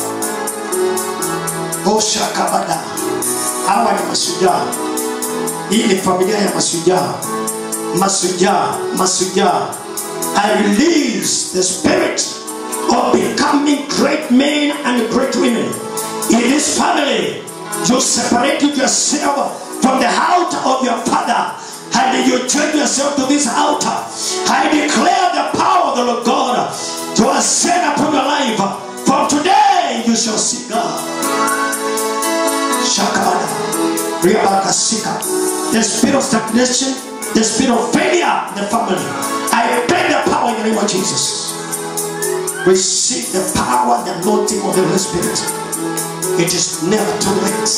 oshakabada hawa ni mashujaa hii ni familia ya mashujaa mashujaa mashujaa i release the spirit of becoming great men and great women in this family you separate yourself from the altar of your father and you join yourself to this altar i declare the power of the lord god to ascend upon your life from today you shall see god Shakabada. Riabakasika. The spirit of stagnation, the spirit of failure in the family. I pray the power in the name of Jesus. Receive the power, the anointing of the Holy Spirit. It is never too late.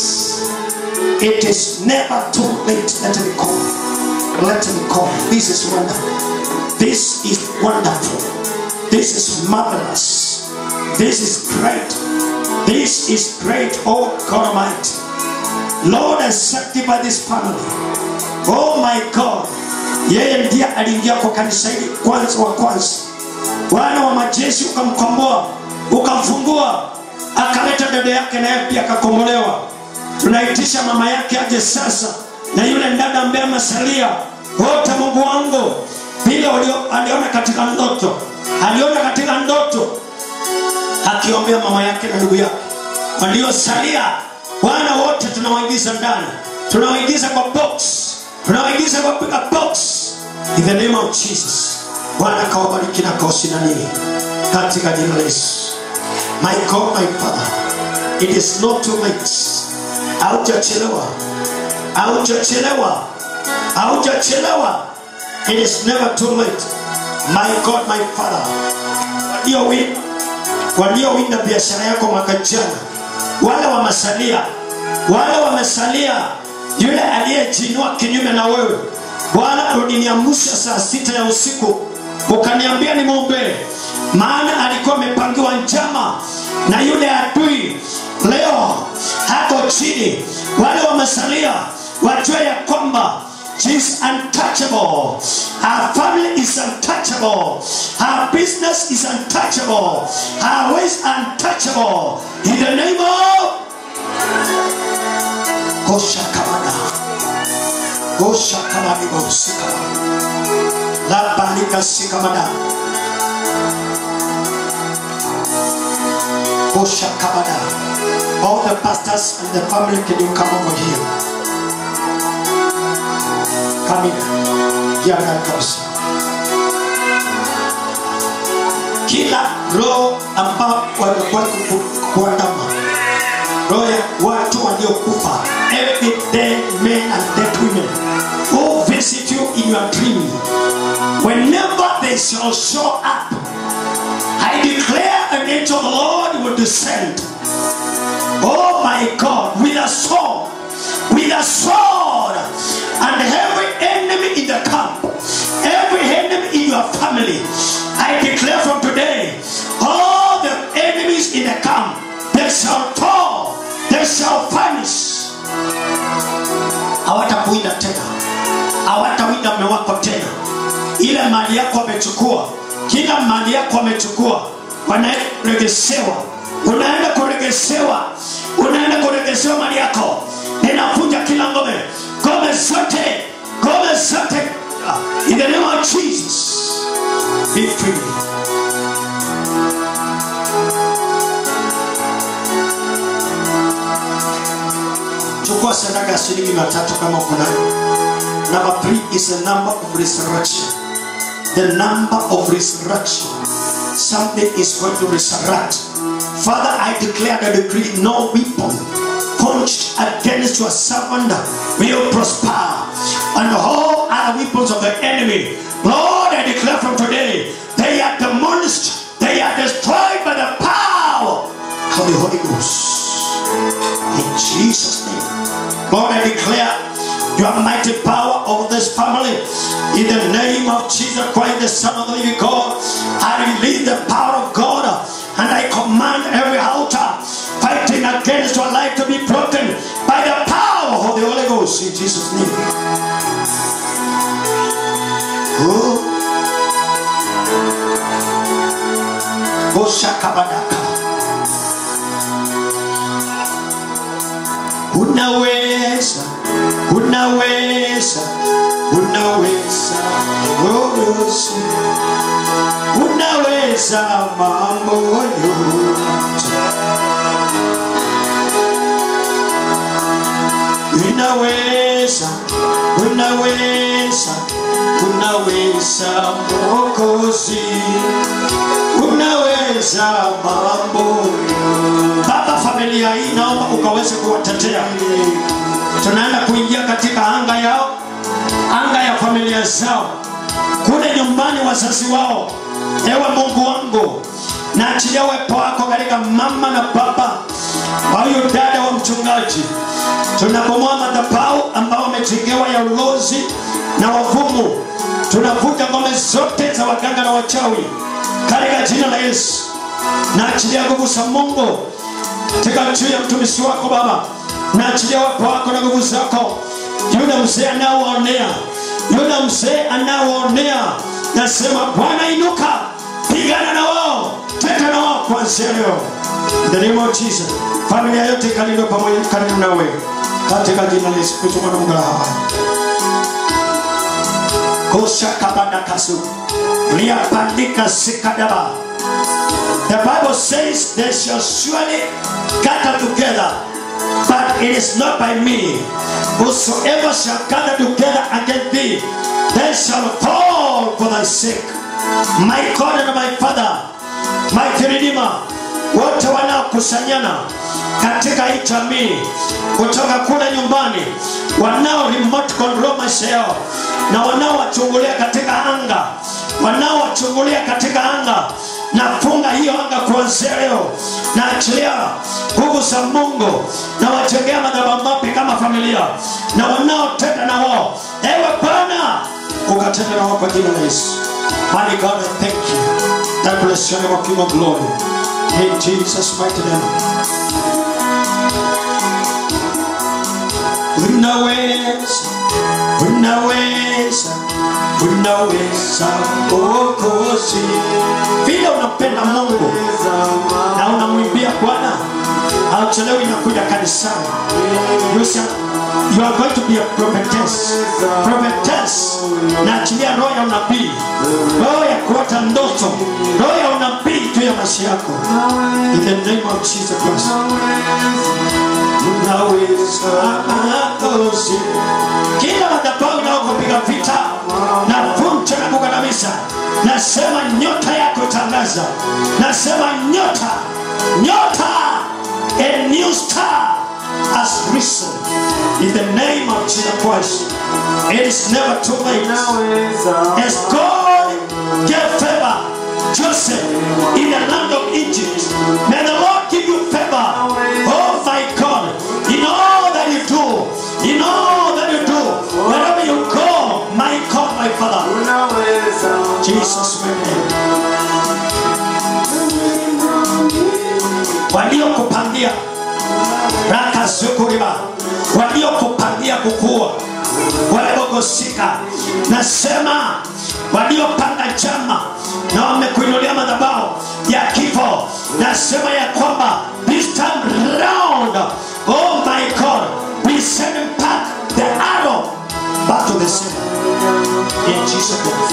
It is never too late. Let me come. Let me come. This is wonderful. This is wonderful. This is marvelous. This is great. This is great, oh God Almighty. Lord, I sanctify this family. Oh my God. Yeye ndiye aliingia kwa kanisa hili kwanza wa kwanza. Bwana wa majeshi ukamkomboa, ukamfungua, akaleta dada yake naye pia akakombolewa. Tunaitisha mama yake aje sasa na yule dada ambaye amesalia wote, Mungu wangu, vile walio- aliona katika ndoto, aliona katika ndoto akiombea mama yake na ndugu yake waliosalia bwana wote tunawaingiza ndani tunawaingiza kwa box tunawaingiza kwa piga box in the name of jesus bwana kawabariki na kawasinanie katika jina la yesu my god my father it is not too late haujachelewa haujachelewa haujachelewa it is never too late my god my father waliowinda waliowinda biashara yako mwaka jana wale wamesalia wale wamesalia yule aliyejinua kinyume na wewe bwana uliniamsha saa sita ya usiku ukaniambia nimwombee maana alikuwa amepangiwa njama na yule adui leo hako chini wale wamesalia wajue ya kwamba She is untouchable. Her family is untouchable. Her business is untouchable. Her ways untouchable. In the name of Goshakamada. Goshakamadi Gosikama. La Balika Sikamada. Goshakamada. All the pastors and the family, can you come over here? Come in. Kiana kabisa. Kila roho ambao wamekuwa kuku- kuandama, roho ya watu waliokufa, every dead men and dead women who visit you in your dream, whenever they shall show up, I declare an angel of the Lord will descend. Oh my God, with a sword, with a sword, and every enemy in the camp, every enemy in your family, I declare from today, all the enemies in the camp, they shall fall, they shall vanish. Hawatakuinda tena, hawatawinda mume wako tena. Ile mali yako wamechukua, kila mali yako wamechukua, wanaenda kuregeshewa, unaenda kuregeshewa, unaenda kuregeshewa mali yako. Ninavunja kila ngome, ngome zote, ngome zote, in the name of Jesus, be free. chukua sadaka ya shilingi mia tatu kama uko nayo number three is the number of resurrection the number of resurrection something is going to resurrect father i declare the decree no weapon punched against your servant will prosper and all other weapons of the enemy lord i declare from today they are demolished they are destroyed by the power of the holy ghost in Jesus' name. Lord, I declare your mighty power over this family. In the name of Jesus Christ, the Son of the living God, I release the power of God and against your life to be broken by the power of the Holy Ghost in Jesus' name. Oh. Oshakabadaka. Unaweza, unaweza, unaweza, oh Yesu. Unaweza mambo yote. Unaweza, unaweza, unaweza Mwokozi, unaweza mambo. Baba, familia hii naomba ukaweze kuwatetea. Tunaenda kuingia katika anga yao, anga ya familia zao, kule nyumbani wazazi wao. Ewe Mungu wangu, naachilia uwepo wako katika mama na baba wa huyu dada wa mchungaji. Tunabomoa madhabahu ambao wamejengewa ya ulozi na wavumu. Tunavuta ngome zote za waganga na wachawi katika jina la Yesu. Naachilia nguvu za Mungu katika juu ya mtumishi wako Baba, naachilia uwepo wako na nguvu zako. Yule mzee anaowaonea, yule mzee anaowaonea, nasema Bwana inuka, pigana na wao, teta na wao kuanzia leo. In the name of Jesus, familia yote ikalindwe pamoja karibu nawe katika jina la Yesu Kristo mwana wa Mungu aliye hai. Kosha kabanda kasu liapandika sikadaba. The Bible says they shall surely gather together, but it is not by me. Whosoever shall gather together against thee, they shall fall for thy sake. My God and my Father, my Redeemer, wote wanaokusanyana katika hii jamii kutoka kule nyumbani, wanao remote control maisha yao na wanaowachungulia katika anga, wanaowachungulia katika anga, nafunga hiyo anga kuanzia leo, naachilia nguvu za Mungu na wajengea madhabahu mapya kama familia, na wanaotenda na wao, ewe Bwana ukatenda na wao kwa jina la Yesu. Mighty God, I thank you. I bless your name, O King of glory. In Jesus' mighty name. Unaweza, unaweza, unaweza Mwokozi. Vile unampenda Mungu na unamwimbia Bwana, hauchelewi inakuja kanisani. You shall- You are going to be a prophetess. Prophetess. Naachilia roho ya unabii, roho ya kuota ndoto, roho ya unabii juu ya maisha yako. In the name of Jesus Christ. Unaweza Mwokozi. Kila madhabahu inayokupiga vita na vunja na kukandamiza, nasema nyota yako itangaza, nasema nyota, nyota, a new star has risen in the name of Jesus Christ. It is never too late. As God gave favor Joseph in the land of Egypt, may the Lord give you favor. Oh my God, in all that you do, in all that you do, wherever you go, my God, my Father, Jesus, my name. waliokupangia rakazukuriba waliokupangia kukua walibogosika nasema waliopanga chama na wamekuinulia madhabao ya kifo nasema ya kwamba this time round oh my god we send him back the arrow back to the center in jesus name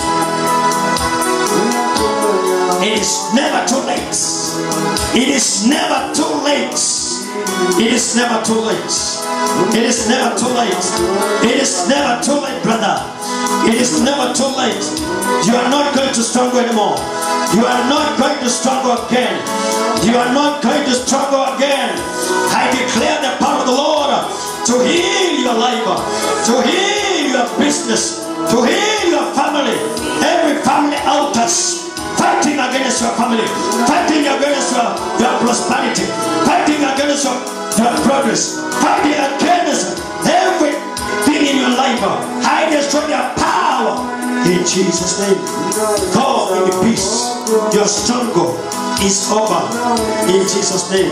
it is never too late it is never too late it is never too late it is never too late it is never too late brother it is never too late you are not going to struggle anymore you are not going to struggle again you are not going to struggle again i declare the power of the lord to heal your life to heal your business to heal your family every family altars fighting against your family, fighting against your, your prosperity, fighting against your, your progress, fighting against everything in your life. I destroy their power in Jesus' name. Go in peace. You're stronger. is over in Jesus name.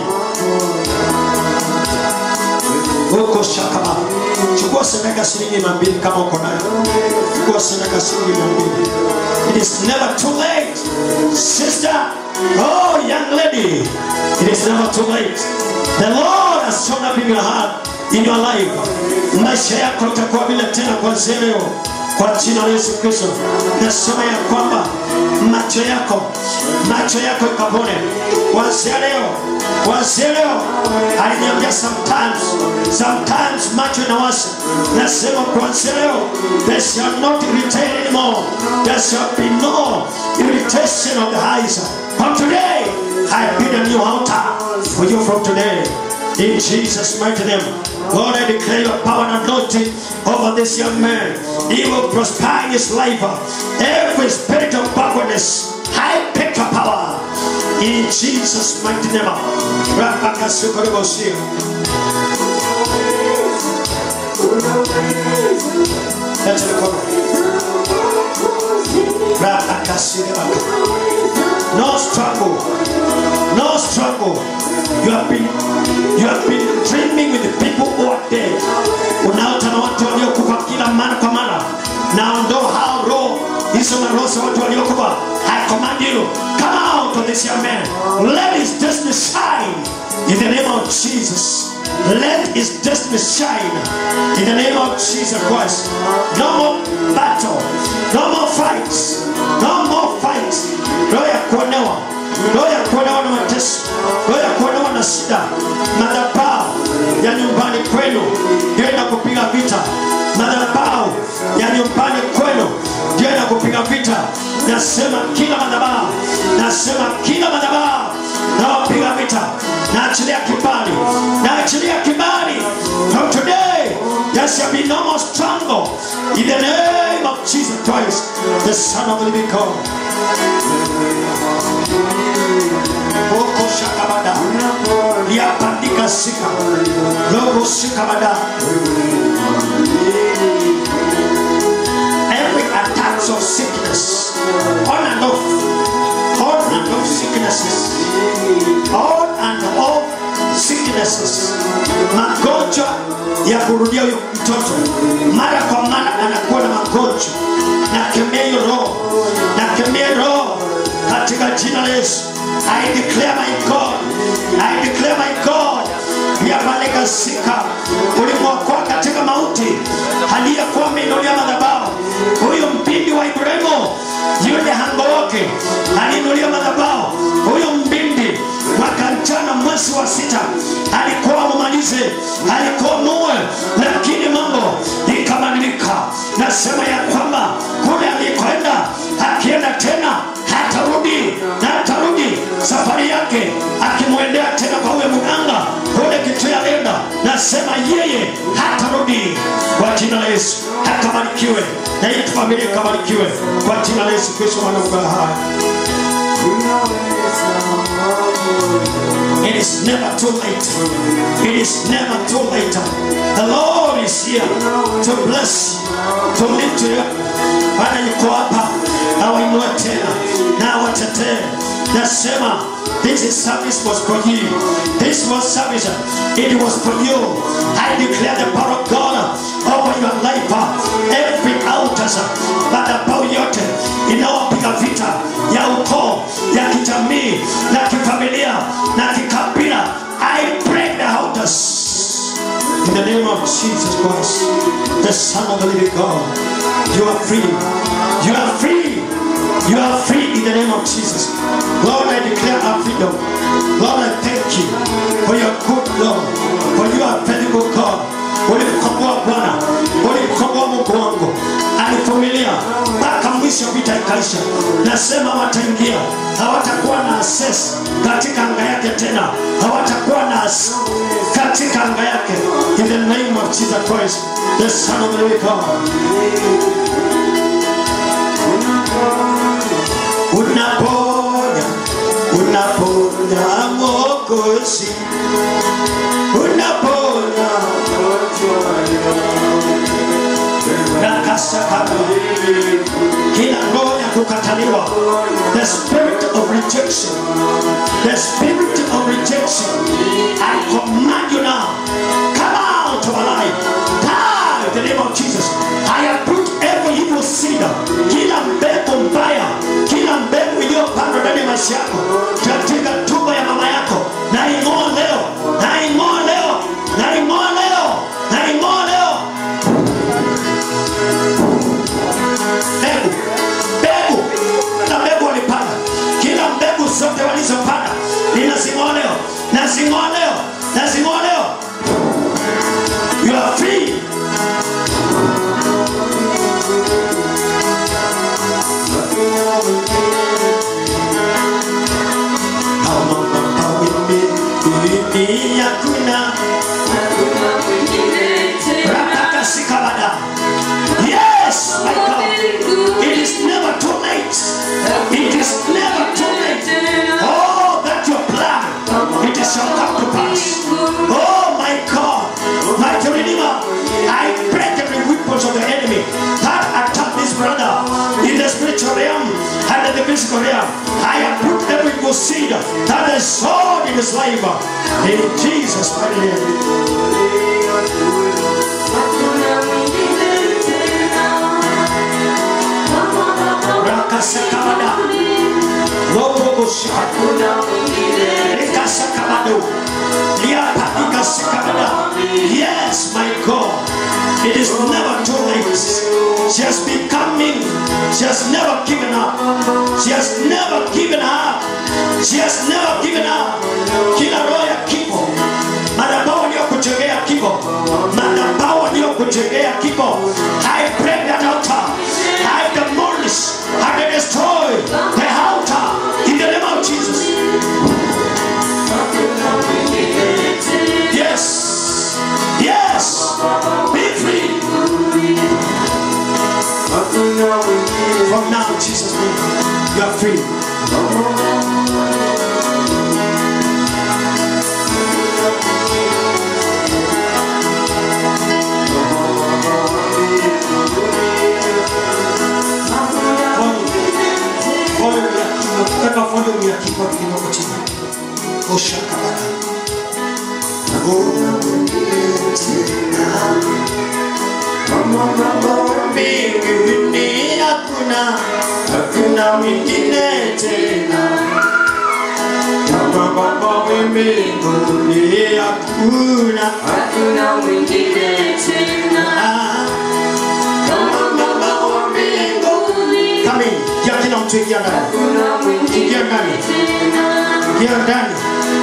Huko shakama. Chukua sadaka shilingi mia mbili kama uko nayo. Chukua sadaka shilingi mia mbili. It is never too late. Sister, oh young lady, it is never too late. The Lord has shown up in your heart, in your life. Maisha yako itakuwa vile tena kuanzia leo kwa jina la Yesu Kristo. Nasema ya kwamba macho yako macho yako ikapone kuanzia leo, kuanzia leo. Aliniambia sometimes, sometimes macho inawasha. Nasema kuanzia leo, there shall not irritate anymore. There shall be no irritation of the eyes. From today, I build a new altar for you from today. In Jesus' mighty name. Lord, I declare your power and anointing over this young man. He will prosper in his life. Every spirit of backwardness, I pick your power. In Jesus' mighty name. Rapakasukorebosia. Leta mikono. Rapakasukorebosia. No struggle. No struggle. You have been you have been dreaming with the people who are dead. Unaota na watu waliokufa kila mara kwa mara. Naondoa hao roho hizo maroho za watu waliokufa. I command you, come out of this young man. Let his destiny shine in the name of Jesus. Let his destiny shine in the name of Jesus Christ. No more battle, no more fights, no more fights. Roho ya kuonewa, roho ya kuonewa na mateso, roho ya kuonewa na shida, madhabahu ya nyumbani kwenu ndio inakupiga vita. Madhabahu ya nyumbani kwenu ndio inakupiga vita. Nasema kila madhabahu, nasema kila madhabahu nawapiga vita, naachilia kibali, naachilia kibali. From today there shall be no more struggle in the name of Jesus Christ, the Son of the Living God. Oko shakabada. Liapandika sika. Logo shikabada. Every attacks of sickness, on and off, on and off sicknesses, on and off sicknesses, magonjwa ya kurudia huyo mtoto mara kwa mara anakuwa na magonjwa, nakemea hiyo roho, nakemea roho katika jina la Yesu. I declare my God, I declare my God, yabaleka sika ulimwokoa katika mauti, aliyekuwa ameinulia madhabahu, huyu mpindi wa Ibrahimu, yule hango wake aliinulia madhabahu, huyu mbindi mwaka jana mwezi wa sita alikuwa mumalize, alikuwa muwe, lakini mambo ikabadilika. Nasema ya kwamba kule alikwenda akienda tena hatarudi na atarudi safari yake akimwendea tena kwa huyo mganga kule kitu alienda. Nasema yeye hatarudi kwa jina la Yesu, akabarikiwe na hii familia ikabarikiwe kwa jina la Yesu Kristo mwana wa Mungu hai. It is never too late. It is never too late. The Lord is here to bless you, to lift you up. Bwana yuko hapa awainue tena na awatetee. Nasema this is service was for you. This was service. It was for you. I declare the power of God over your life. Every altar, madhabahu yote inayopiga vita ya ukoo, ya kijamii, na kifamilia, na kikabila. I break the altars. In the name of Jesus Christ, the Son of the living God, you are free. You are free. You are free in the name of Jesus. Lord, I declare our freedom. Lord, I thank you for your good Lord, for you are faithful God. Ulimkomboa Bwana, ulimkomboa Mungu wangu, alivumilia mpaka mwisho, vita ikaisha. Nasema wataingia, hawatakuwa na access katika anga yake tena, hawatakuwa na access katika anga yake. In the name of Jesus Christ, the Son of the living God. Unaponya, unaponya Mwokozi, unaponya nakasakaba kila roho ya kukataliwa the spirit of rejection the spirit of rejection I command you now come out of our life die in the name of Jesus I have put every evil seed kila mbegu mbaya kila mbegu iliyopandwa ndani ya maisha yako katika tumbo ya mama yako na ing'oa leo na ing'oa leo na ing'oa leo na ing'oa leo mbegu mbegu na mbegu walipanda kila mbegu zote walizopanda ninazing'oa leo nazing'oa leo nazing'oa leo you are free Mimi hakuna Rapakasikabada. Yes, my God. It is never too late. It is never too late. Oh, that your plan, it shall come to pass. Oh, my God, my Redeemer, I break every weapons of the enemy that attack this brother in the spiritual realm and in the physical realm. I have put every good seed that is sown in his life in Jesus' mighty name. Rakasakamada. Roboboshika. Rikasakamado. Liapatikasakamada. Yes, my God. It is never too late. She has been coming. She has never given up. She has never given up. She has never given up. Kila roho ya kifo, madhabahu waliyokujengea kifo, madhabahu waliyokujengea kifo, I break that altar. I demolish and I destroy the altar in the name of Jesus. Yes, yes, be free. From now, in Jesus' name, you are free. Kama volume ya keyboard kidogo chini. Osha kabaka. Mbinguni hakuna hakuna mwingine tena kama Baba mbinguni hakuna hakuna mwingine tena kama Baba wa mbinguni kami ya kila mtu ingia ndani ingia ndani ingia ndani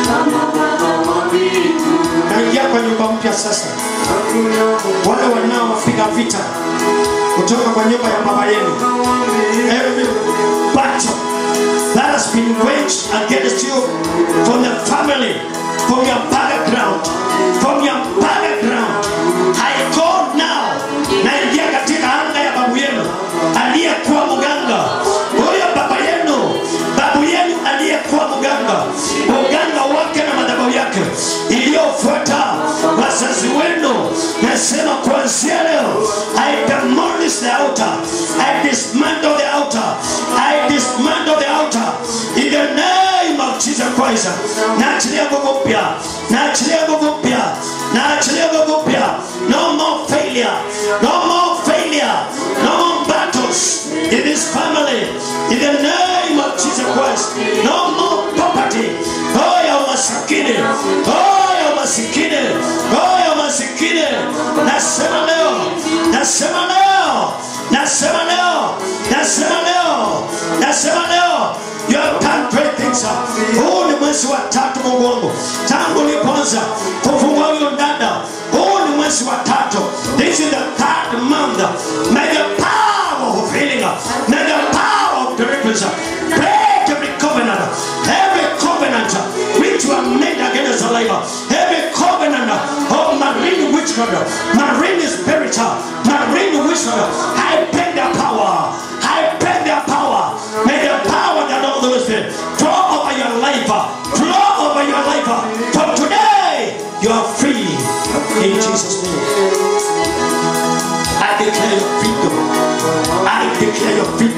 naingia kwa nyumba mpya sasa wale wanaopiga vita kutoka kwa nyumba ya baba yenu every battle that has been waged against you from the family from your background from your background I call now naingia katika anga ya babu yenu aliyekuwa mganga huyo baba yenu babu yenu aliyekuwa mganga uganga wake na madhabahu yake iliyofuata wazazi wenu nasema kuanzia leo I demolish the altar I dismantle the altar I dismantle the altar in the name of Jesus Christ naachilia nguvu mpya naachilia nguvu mpya naachilia nguvu mpya no more failure no more failure no more battles in this family in the name of Jesus Christ no more poverty oh ya umasikini oh ya umasikini oh ya umasikini nasema leo nasema leo nasema leo nasema leo nasema leo you have done great things huu ni mwezi wa tatu mungu wangu tangu ulipoanza kufungua huyo dada huu ni mwezi wa tatu this is the third month may the power of healing may the power of deliverance break every covenant every covenant which were made against our life every covenant of marine witchcraft marine spirit marine witchcraft I beg their power I beg their power may the power that all those things flow over your life flow over your life from today you are free in Jesus name I declare your freedom I declare your freedom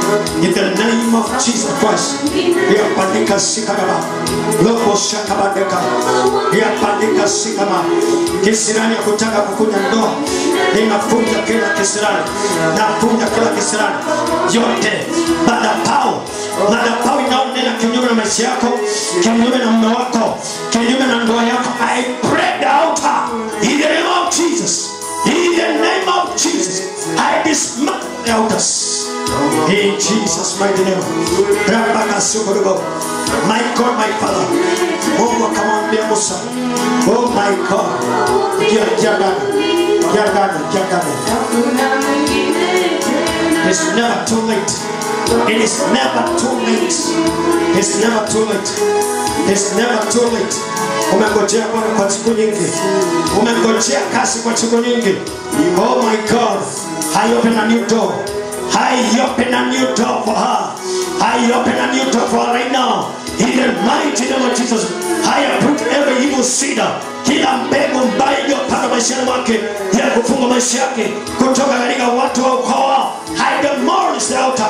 In the name of Jesus Christ. Yapandika sikadaba. Loko shakabandeka. Yapandika sikama. Kisirani ya kutaka kukunya ndoa. Ninafunja kila kisirani. Nafunja kila kisirani. Yote. Madapau. Madapau inaonena kinyume na maisha yako. Kinyume na mume wako. Kinyume na ndoa yako. I pray the altar. In the name of Jesus. In the name of Jesus. I dismantle the altars. In Jesus' mighty name. Rabaka Sukurubo. My God, my Father. Mungu akamwambia Musa. Oh my God. Kia jagana. Jagana, jagana. It's never too late. It is never too late. It's never too late. It's never too late. Umengojea Bwana kwa siku nyingi. Umengojea kasi kwa siku nyingi. Oh my God. I open a new door. I open a new door for her. I open a new door for her right now. In the mighty name of Jesus. I put every evil seed kila mbegu mbaya iliyopanda maishani mwake ya kufunga maisha yake kutoka katika watu wa ukoo wao. I demolish the altar.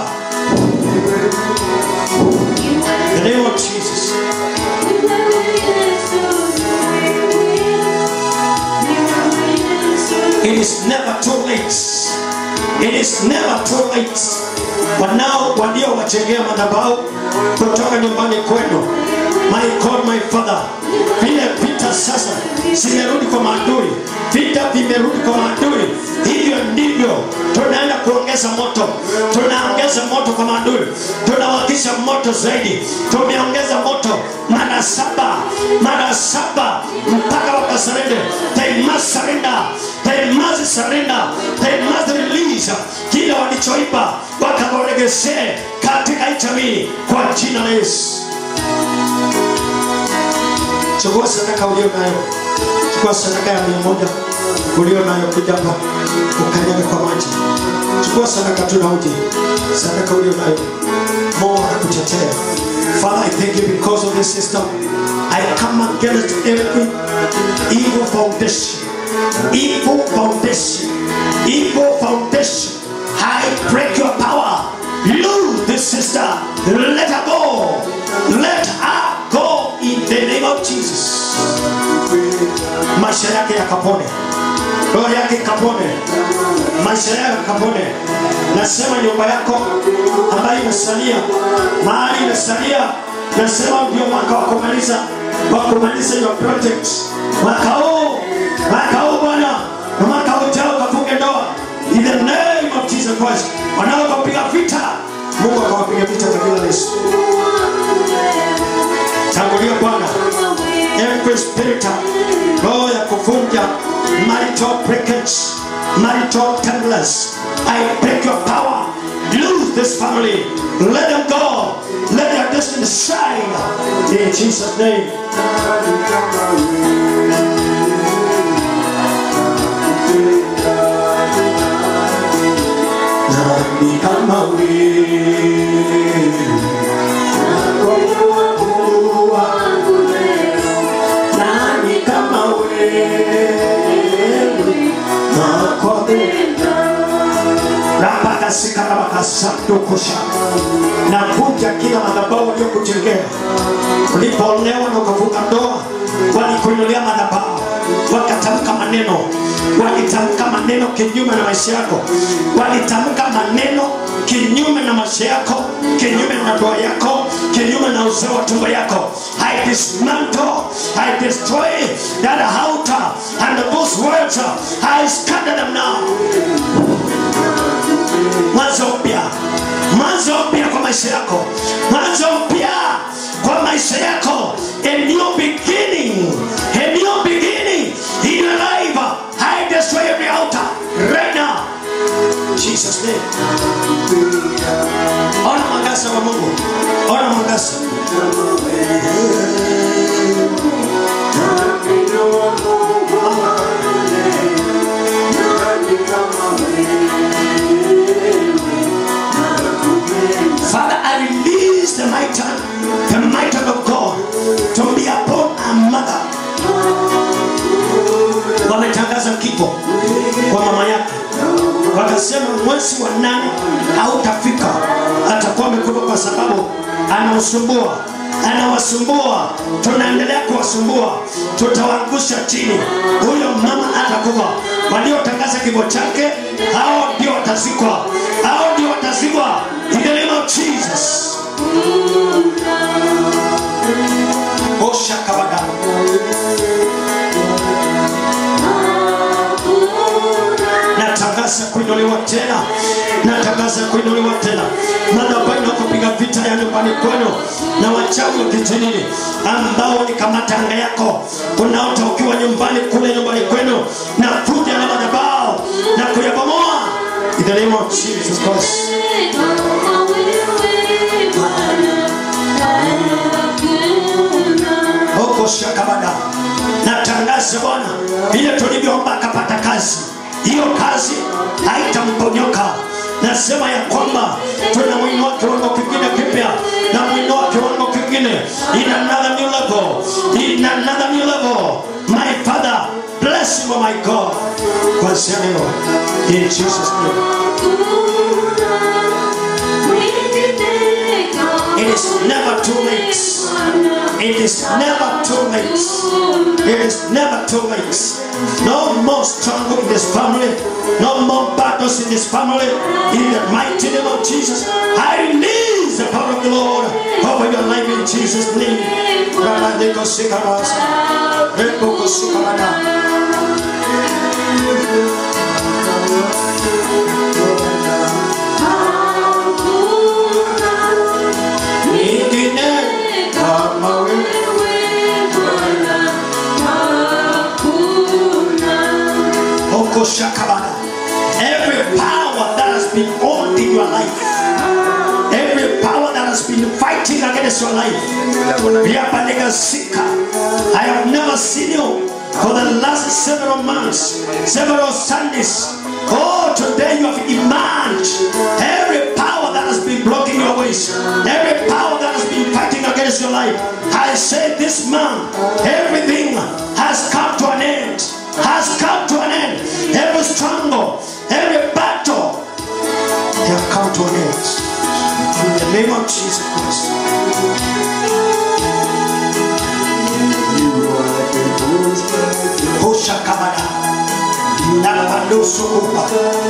In the name of Jesus. It is never too late. It is never too late. Wanao waliowachengea madhabahu kutoka nyumbani kwenu. My God, my Father, vile vita sasa zimerudi kwa maadui, vita vimerudi kwa maadui. Hivyo ndivyo tunaenda kuongeza moto, tunaongeza moto kwa maadui, tunawakisha moto zaidi. Tumeongeza moto mara saba, mara saba mpaka wakasarende. They must surrender, they must surrender, they must release kile walichoiba, wakawaregeshe katika hii jamii kwa jina la Yesu. Chukua sadaka ulio nayo, chukua sadaka ya mia moja ulio nayo, kuja hapa ukanyage kwa maji. Chukua sadaka tu na uje, sadaka ulio nayo, Mungu anakutetea. Father, I thank you because of this system. I come against every evil foundation, evil foundation, evil foundation. I break your power. Lose this sister. Let her go. Let her go in the name of Jesus. Maisha yake yakapone, roho yake ikapone, maisha yake yakapone. Nasema nyumba yako ambayo imesalia, mahali imesalia, nasema ndio mwaka wa kumaliza wa kumaliza your project mwaka huu, mwaka huu Bwana, na mwaka ujao ukafunge ndoa in the name of Jesus Christ. Wanaokupiga vita, Mungu akawapiga vita kwa jina la Yesu. Tangulia Bwana, every spirit, roho ya kuvunja marital breakage, marital tenderness, I break your power. Lose this family. Let them go. Let their destiny shine. In Jesus' name. Nani kama wewe Mungu wangu leo, nani kama wewe nakupenda rapakasikaramakasatukusha nakuja kila madhabahu waliokujengea ulipoolewa na ukavuka ndoa walikuinulia madhabahu wakatamka maneno walitamka maneno kinyume na maisha yako walitamka maneno kinyume na maisha yako kinyume na ndoa yako kinyume na uzao wa tumbo yako i dismantle i destroy that altar and those words i scatter them now mwanzo mpya mwanzo mpya kwa maisha yako mwanzo mpya kwa maisha yako a new beginning a new beginning in your life i destroy every altar right now jesus name ona mwangaza wa mungu ona mwangaza Father, I release the might, the might of God to be upon anakusumbua anawasumbua tunaendelea kuwasumbua tutawaangusha chini huyo mama atakufa waliotangaza kifo chake hao ndio watazikwa hao ndio watazikwa in the name of jesus oshakabada natangaza kuinuliwa tena natangaza kuinuliwa tena madhabahu na kupiga vita ya nyumbani kwenu na wachawi wa kijijini ambao walikamata anga yako unaota ukiwa nyumbani kule nyumbani kwenu na kuja na madhabahu na kuyabomoa in the name of Jesus Christ huko shakabada natangaza bwana vile tulivyoomba akapata kazi hiyo kazi haitamponyoka nasema ya kwamba tunamwinua kiwango kingine kipya na mwinua kiwango kingine in another new level in another new level my father bless him oh my god kwanzia leo in jesus name It is never too late. It is never too late. It is never too late. No more struggle in this family. No more battles in this family. In the mighty name of Jesus, I release the power of the Lord over your life in Jesus' name. Rabadeko sikarasa. Reboko sikarada. Ingine kama Oko shakabana. Every power that has been on in your life, every power that has been fighting against your life, Riapalega Sika. I have never seen you for the last several months, several Sundays. Oh, today you have emerged. Every power that has been blocking your ways, every power that has been fighting against your life, I say this man, everything has come to an end. Has come to an end. Every struggle, every battle, they have come to an end. In the name of Jesus Christ. Hoshakamada. Napandosukupa.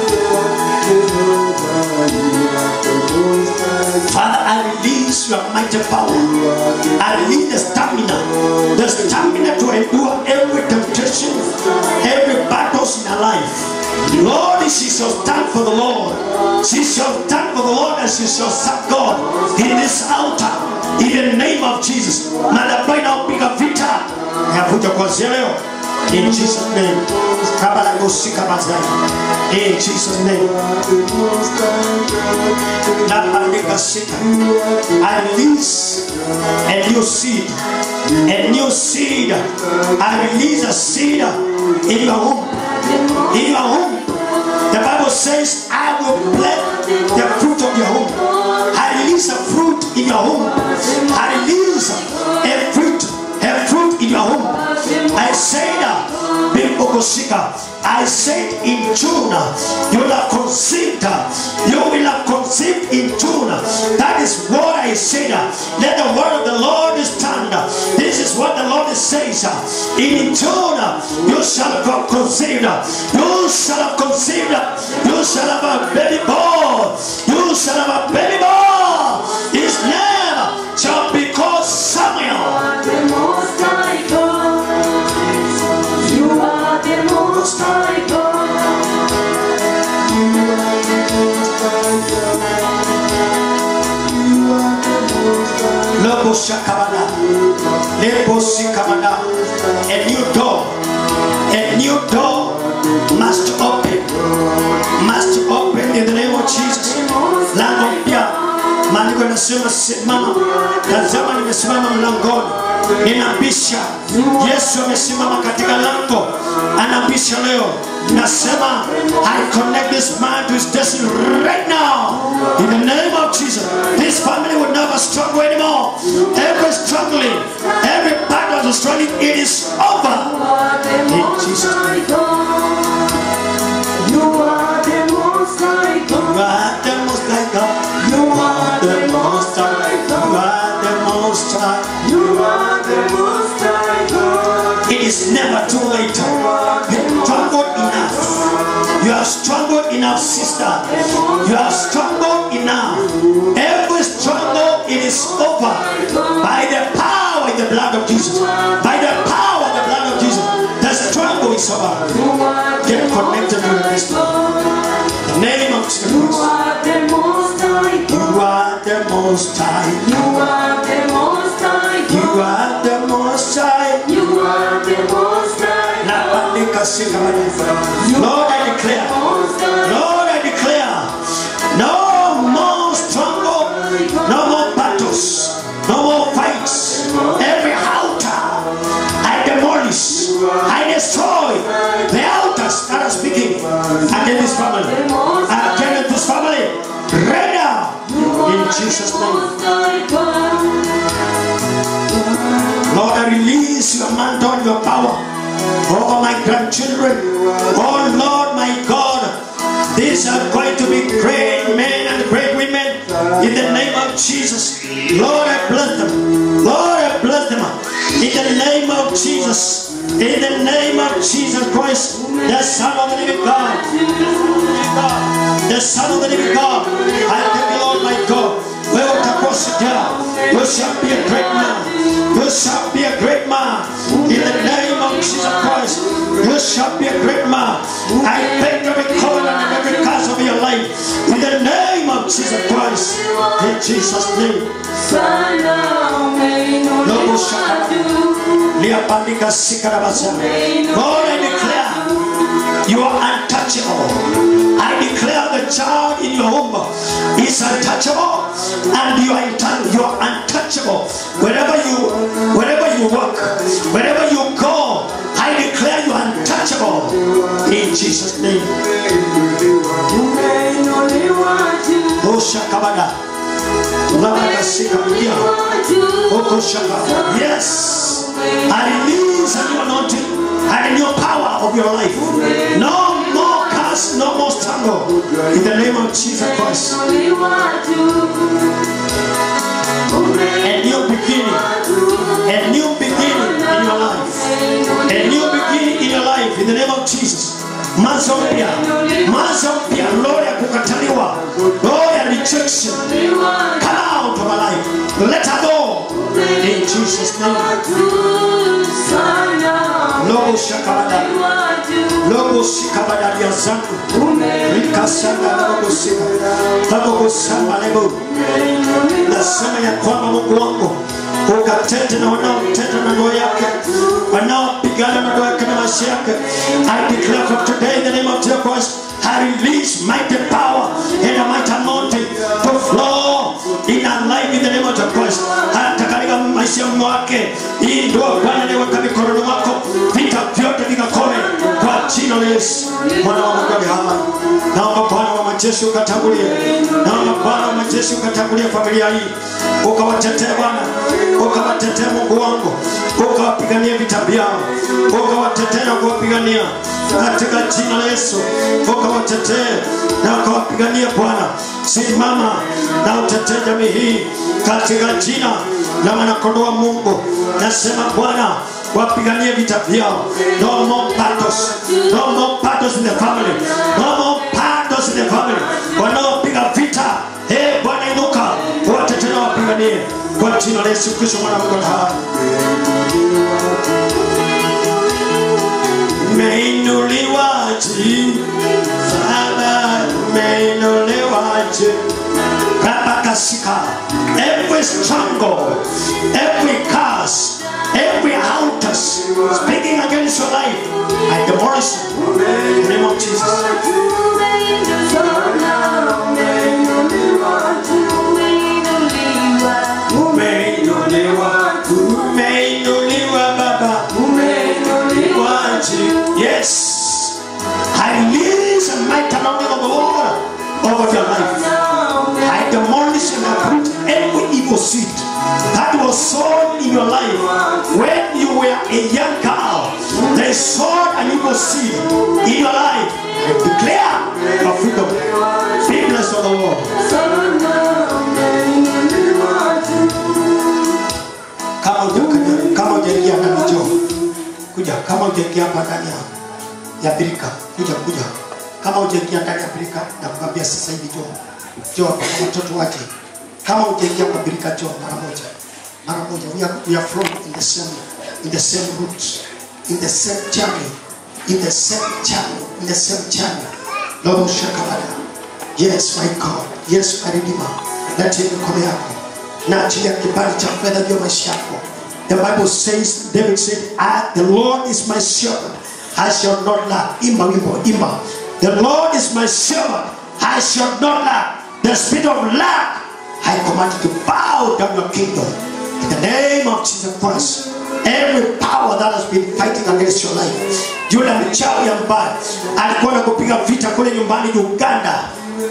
Father, I release your mighty power. I release the stamina, the stamina to endure every temptation, every battles in our life. Lord, she shall stand for the Lord. She shall stand for the Lord and she shall serve God in this altar. In the name of Jesus. Madhabahu inayopiga vita yakuja kuanzia leo. In Jesus' name. Kabala gosika mazai. In Jesus' name. Napandika sita. I release a new seed. A new seed. I release a seed in your womb. In your womb. The Bible says, I will plant the fruit of your womb. I release a fruit in your womb. I release a fruit, a fruit in your womb. I say that, Bimbogosika, I said in June, you will have conceived, you will have conceived in June. That is what I said. Let the word of the Lord stand. This is what the Lord says. In June, you shall have conceived. You shall have conceived. You shall have a baby boy. You shall have a baby boy. His name shall be called Samuel. Lobo shakabana. Lebo sikamana. A new door. A new door must open. Must open in the name of Jesus. Lango mpya. Maandiko yanasema simama. Tazama nimesimama mlangoni. Ninabisha. Yesu amesimama katika lango. Anabisha leo. Nasema I connect this man to his destiny right now. In the name of Jesus. This family will never struggle anymore. Every struggling, every battle of struggling, it is over. In Jesus' name. You are the most high God. You are the most high God. You are the most high You are the is over. Get connected with this Lord. The name of Jesus Christ. You are the most high. You are the most high. You are the most high. You are the most high. You are the most high. Napandika sika Lord, I declare. Lord, I declare. No more struggle. No more battles. No more fights. Every altar I demolish. I destroy the altars that are speaking against this family. Against this family. Right now. In Jesus' name. Lord, I release your mantle and your power over my grandchildren. Oh Lord, my God, these are going to be great men and great women in the name of Jesus. Lord, I bless them. Lord, I bless them in the name of Jesus. In the name of Jesus Christ, the Son of the living God. The Son of the living God. I thank you, Lord, my God. Wewe utakuwa shujaa. You shall be a great man. You shall be a great man. In the name of Jesus Christ, you shall be a great man. I break every covenant and every curse of your life. In the name of Jesus Christ. In Jesus' name. Lobo shaka. Liapandika sikarabasa. Lord, I declare you are untouchable. I declare the child in your womb is untouchable, and you are intan- you are untouchable. Wherever you wherever you work, wherever you go, I declare you are untouchable in Jesus' name. Oh shakabada. Labakasikabudia. Oko shaka. Yes. I release a new anointing and a new power of your life. No more curse, no more struggle. In the name of Jesus Christ. A new beginning. A new beginning in your life. A new beginning in your life in the name of Jesus. Mwanzo mpya, mwanzo mpya, roho ya kukataliwa, roho ya rejection, come out of my life. Let her go in Jesus' name. Lobo shakabada, lobo shikabada ya zangu, rikasanga lobo shika, lobo shamba lebo. Nasema ya kwamba Mungu wangu ukatete na wanaoteta na ndoa yake, wanaopigana na ndoa yake na maisha yake. I declare from today in the name of Jesus Christ, I release mighty power and a mighty anointing to flow in our life in the name of Jesus Christ. Hata katika maisha mwake, hii ndoa Bwana niweka mikononi mwako, vita vyote vikakome kwa jina la Yesu. Mwana wa Mungu aliye hai. Naomba Bwana wa majeshi ukatangulie, naomba Bwana wa majeshi ukatangulie familia hii, ukawatetee Bwana, ukawatetee Mungu wangu, ukawapigania vita vyao, ukawatetee na kuwapigania katika jina la Yesu, ukawatetee na ukawapigania Bwana. Simama na utetee jamii hii katika jina la mwanakondoo wa Mungu. Nasema Bwana, wapiganie vita vyao. No more battles, no more battles in the family, no more battles in the family. Wanaopiga vita, eh Bwana inuka, watetee na wapiganie kwa jina la Yesu Kristo mwana wa Mungu aliye hai. Umeinuliwa juu, Baba, umeinuliwa juu. Rabakasika. Every struggle, every curse, every altar speaking against your life, I demolish it in the name of Jesus. Umeinuliwa, umeinuliwa Baba, umeinuliwa juu. Yes, I release a mighty anointing of the Lord over your life. I demolish and uproot every evil seed that was sown in your life when you were a young girl. They sowed an evil seed in your life. I declare your freedom. Be blessed of the Lord. Kama huja- kama hujaingia ndani njoo. Kuja kama hujaingia hapa ndani ya ya birika. Kuja kuja. Kama hujaingia ndani ya birika na kukwambia sasa hivi njoo. Njoo hapa kwa watoto wake. Kama hujaingia kwa birika njoo mara moja. Mara moja. We are, we are from in the same in the same route, in the same journey. in the same channel, in the same channel. Lord Shakabada. Yes, my God. Yes, my Redeemer. Lete mikono yako na achilia kibali cha fedha juu ya maisha yako. The Bible says, David said, I, the Lord is my shepherd, I shall not lack. Imba wimbo, imba. The Lord is my shepherd, I shall not lack. The spirit of lack, I command you to bow down your kingdom. In the name of Jesus Christ, every power that has been fighting against your life, yule mchawi ambaye alikuwa na kupiga vita kule nyumbani Uganda,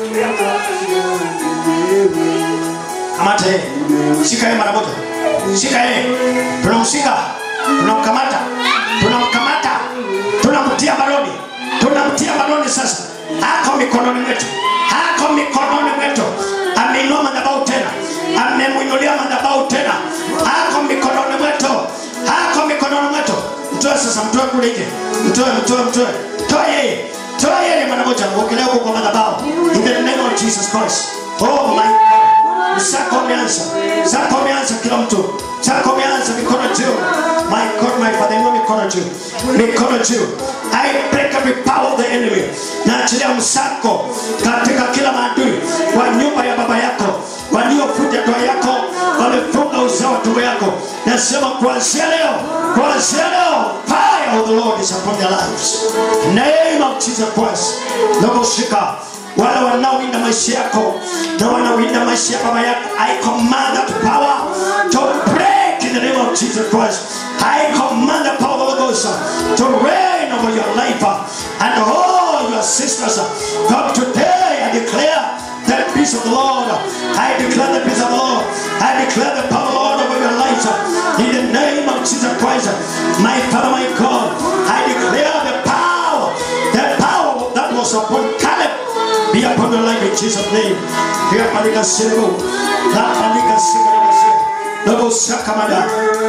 kamata yeye, shika yeye mara moja, shika yeye, tunamshika, tunamkamata, tunamkamata, tunamtia baroni, tunamtia baroni sasa, hako mikononi mwetu, hako mikononi mwetu, ameinua madhabahu tena, amemwinulia madhabahu tena, hako mikononi mwetu, hako mikononi mwetu, mtoe sasa, mtoe kule nje, mtoe, mtoe, mtoe, toa yeye, toa yeye mara moja, uogelee huko kwa madhabahu, in the name of Jesus Christ. Oh my God, zako umeanza, zako umeanza kila mtu, zako umeanza mikono juu. My God, my Father, inua mikono juu, mikono juu. I break every power of the enemy. Naachilia msako katika kila maadui wa nyumba ya baba yako waliofuja ndoa yako, wamefunga uzao wa tumbo yako. Nasema kuanzia leo, kuanzia leo, fire of the Lord is upon their lives. Name of Jesus Christ. Nakushika wale wanaowinda maisha yako na wanaowinda maisha ya baba yako i command that power to break in the name of jesus christ i command the power of the Holy Ghost to reign over your life and all your sisters from today i declare the peace of the lord i declare the peace of the lord i declare the power of the lord over your lives in the name of jesus christ my father my god i declare the power the power that was upon caleb be upon your life in Jesus' name. Here, Malika Sebo, La Malika Sebo, Lobo Sakamada.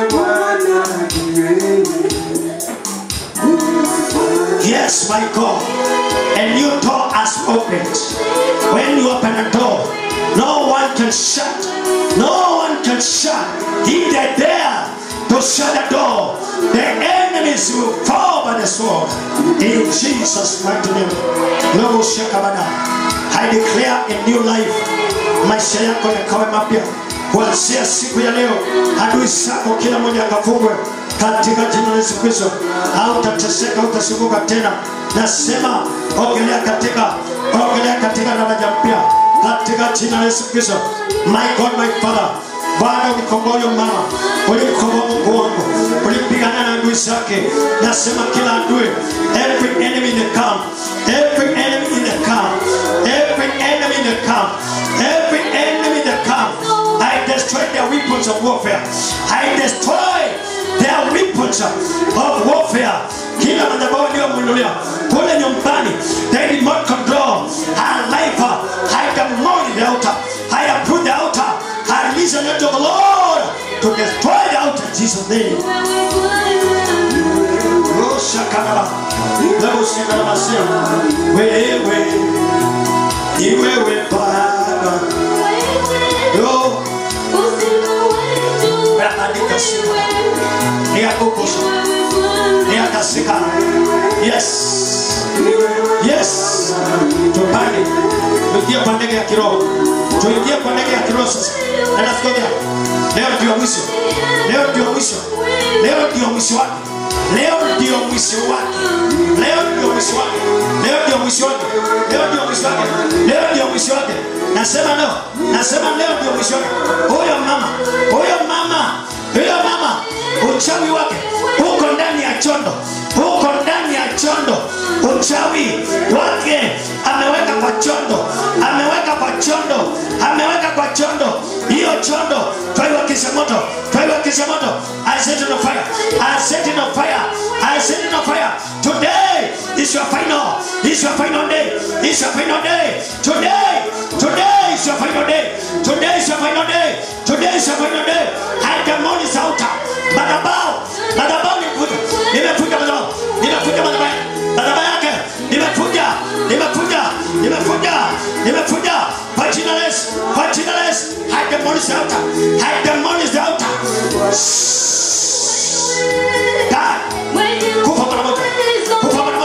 Yes, my God. A new door has opened. When you open a door, no one can shut. No one can shut. If they're there to shut the door, the enemies will fall by the sword. In Jesus' mighty name. Lobo Sakamada. I declare a new life. Maisha yako yakawe mapya kuanzia siku ya leo. Adui zako kila mmoja akafungwe katika jina la Yesu Kristo. Hautateseka, hautasumbuka tena. Nasema ogelea katika ogelea katika daraja mpya katika jina la Yesu Kristo. My God, my Father, Bwana ulikomboa huyo mama, ulimkomboa Mungu wangu, ulipigana na adui zake. Nasema kila adui, every enemy in the camp, every enemy in the camp, every enemy in the camp, every enemy in the camp, I destroy their weapons of warfare. I destroy their weapons of warfare. Kila madhabahu aliyomwinulia kule nyumbani, they did not control her life. I demolish the altar. I approve the altar. I release the angel of the Lord to destroy the altar in Jesus' name. Oh, shakalala. Leo shakalala sema, wewe ni wewe Baba. Yo, Rabadika sima. Ni akukusha. Ni akasika. Yes. Yes. Tupande. Tuingie kwa ndege ya kiroho. Tuingie kwa ndege ya kiroho sasa. Na nafikiria leo ndio mwisho. Leo ndio mwisho. Leo ndio mwisho wake. Leo ndio mwisho wake. Leo ndio mwisho wake. Leo ndio mwisho wake. Leo ndio mwisho wake. Leo ndio mwisho wake. Nasema leo. Nasema leo ndio mwisho wake. Huyo mama, huyo mama, huyo mama uchawi wake uko ndani ya chondo, uko ndani ya chondo. Uchawi wake ameweka kwa chondo, ameweka kwa chondo, ameweka kwa chondo. Hiyo chondo twaiwakisha moto, twaiwakisha moto. I set it on fire, I set it on fire, I set it on fire. Today is your final, is your final day, is your final day. Today, today is your final day, today is your final day, today is your final day. I demolish altar, madhabahu, madhabahu nimefuta, nimefuta madhabahu, nimefuta madhabahu, madhabahu yake nimefuta, nimefuta, nimefuta, nimefuta kwa jina la Yesu, kwa jina la Yesu. I demolish the altar, I demolish the altar. Die. Kufa mara moja, kufa mara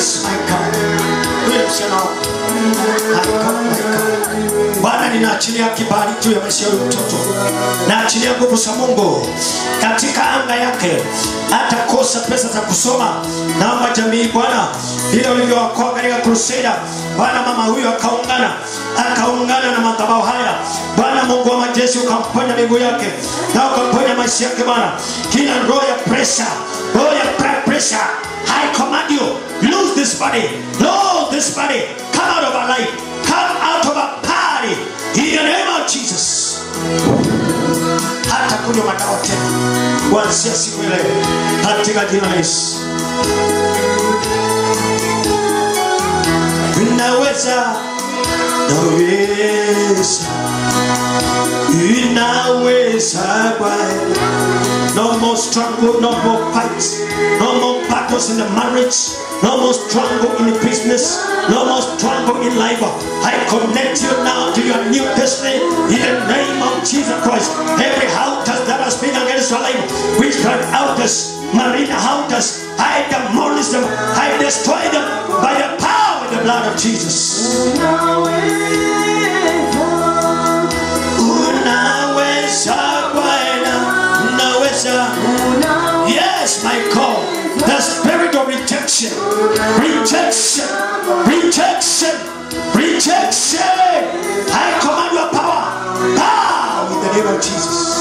Yes, my God. Huyu msichana wako. My God, my God. Bwana ninaachilia kibali juu ya maisha ya huyu mtoto. Naachilia nguvu za Mungu katika anga yake. Hatakosa pesa za kusoma. Naomba jamii Bwana, vile ulivyowakoa katika crusade. Bwana mama huyu akaungana akaungana na madhabahu haya. Bwana Mungu wa majeshi ukamponya miguu yake na ukamponya maisha yake Bwana. Kila roho ya pressure, roho ya blood pressure, I command you, lose this body, lose this body, come out of our life, come out of our body, in the name of Jesus. Hata kunywa madawa tena kuanzia siku ile katika jina la Yesu. Unaweza, naweza, unaweza Bwana. No more struggle, no more fights, no more battles in the marriage, no more struggle in the business, no more struggle in life. I connect you now to your new destiny in the name of Jesus Christ. Every altars that has been against your life, witchcraft altars, marine altars, I demolish them, I destroy them by the power of the blood of Jesus. Unaweza Bwana, unaweza. Yes, my God. The spirit of rejection, rejection, rejection, rejection. I command your power. Bow in the name of Jesus.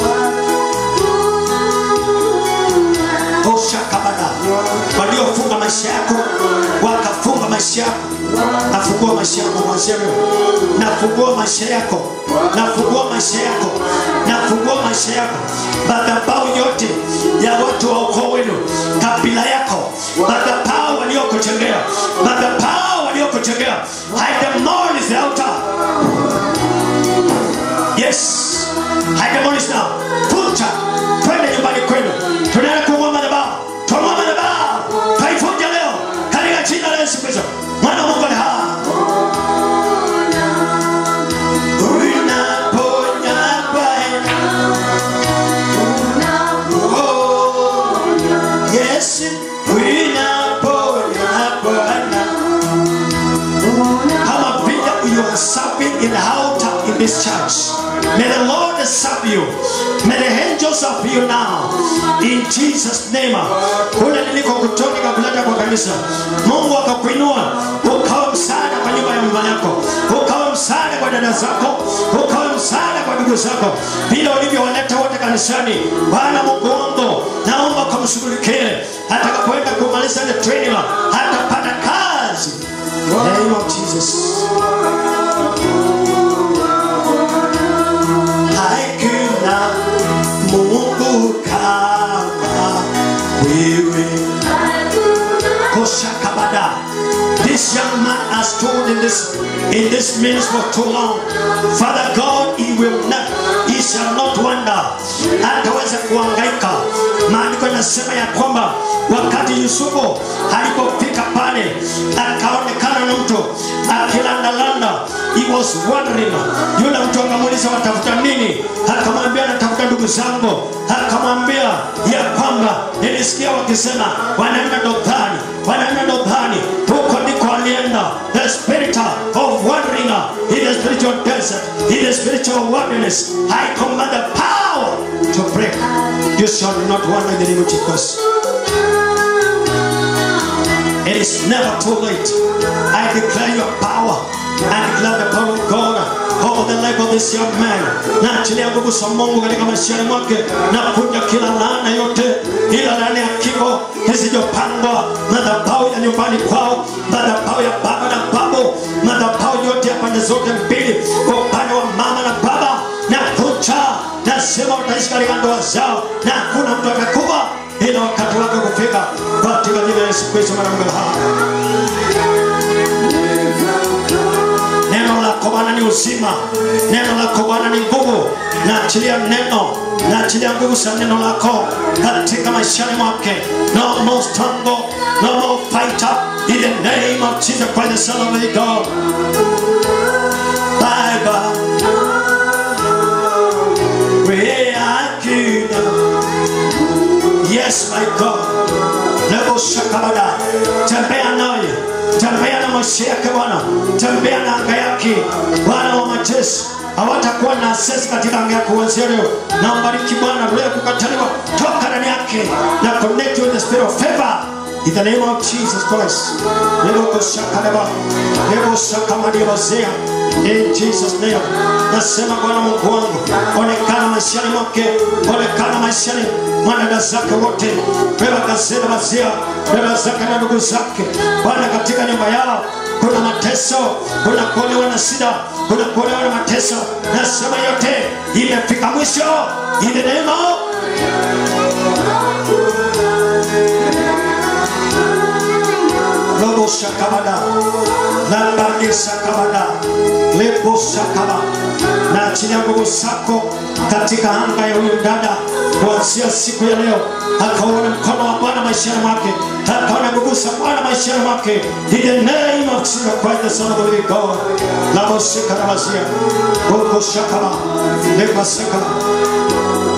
Oshakabada. Waliofunga maisha yako wakafunga maisha yako. Nafungua maisha yako kuanzia leo. Nafungua maisha yako. Nafungua maisha yako. Nafungua maisha yako. Madhabahu yote ya watu wa ukoo wenu, kabila yako, madhabahu waliokuchengea, madhabahu waliokuchengea, I demolish the altar. Yes, I demolish now. Vunja, twende nyumbani kwenu. Tunaenda kung'oa madhabahu, tung'oa madhabahu, taifunja leo katika jina la Yesu Kristo, mwana wa Mungu aliye hai. Unaponya Bwana. Oh, yes, unaponya Bwana. Kama vile you are serving in the altar in this church. May the Lord serve you. May the angels serve you now. In Jesus name. Kule niliko kutoka kakuleta kwa kanisa. Mungu akakuinua ukawa msaada kwa nyumba ya mama yako. Ukawa msaada kwa dada zako. Ukawa msaada kwa ndugu zako. Vile ulivyowaleta wote kanisani. Bwana Mungu wangu, naomba kumshughulikie atakapoenda kumaliza ile training hatapata kazi. In the name of Jesus. Hakuna Mungu kama wewe. Koshakabada. This young man has stood in this in this ministry for too long. Father God, he will not, he shall not wander. Hataweza kuhangaika. Maandiko yanasema ya kwamba wakati Yusufu alipofika pale akaonekana na mtu akilandalanda, he was wondering. Yule mtu akamuuliza watafuta nini? Akamwambia natafuta ndugu zangu. Akamwambia ya kwamba nilisikia wakisema wanaenda Dothani, wanaenda Dothani. Huko ndiko alienda. The spirit of wandering in the spiritual desert, in the spiritual wilderness. I command the power to break. You shall not wander in the name of Jesus. It is never too late. I declare your power. I declare the power of God over the life of this young man. Na achilia nguvu za Mungu katika maisha mwake na kuja kila laana yote, ila laana ya kifo zisizopangwa, madhabahu ya nyumbani kwao, madhabahu ya baba na babu, madhabahu yote ya pande zote mbili, kwa upande wa mama na baba, na kucha nasema wataishi katika ndoa zao na hakuna mtu atakufa ila wakati wake kufika katika jina la Yesu Kristo mwana wa Mungu hai. Neno lako Bwana ni uzima, neno lako Bwana ni nguvu. Naachilia neno, naachilia nguvu za neno lako katika maishani mwake. No more struggle, no more fighter. In the name of Jesus Christ, the Son of the God. Bye bye. We are kingdom. Yes, my God. Lebo shakabada. Tembea naye. maisha yake Bwana, tembea na anga yake Bwana wa majeshi hawatakuwa na access katika anga yako kuanzia leo. Na mbariki Bwana, roho ya kukataliwa toka ndani yake na connect with the spirit of favor in the name of Jesus Christ. Lebo kushakaleba, lebo shakamadiyabazea in Jesus name. Nasema Bwana Mungu wangu, onekana maishani mwake, onekana maishani mwa dada zake wote, beba gazeta mazia, dada zake na ndugu zake, Bwana katika nyumba yao kuna mateso, kuna kuolewa na shida, kuna kuolewa na mateso. Nasema yote imefika mwisho in the name of Robo Shakabada, Lambadi Shakabada, Lebo Shakaba, na achilia nguvu zako katika anga ya huyu dada kuanzia siku ya leo, akaona mkono wa Bwana maishani mwake, akaona nguvu za Bwana maishani mwake, in the name of Jesus Christ the Son of the living God. Labo Shakabazia, Robo Shakaba, Lebo Shakaba.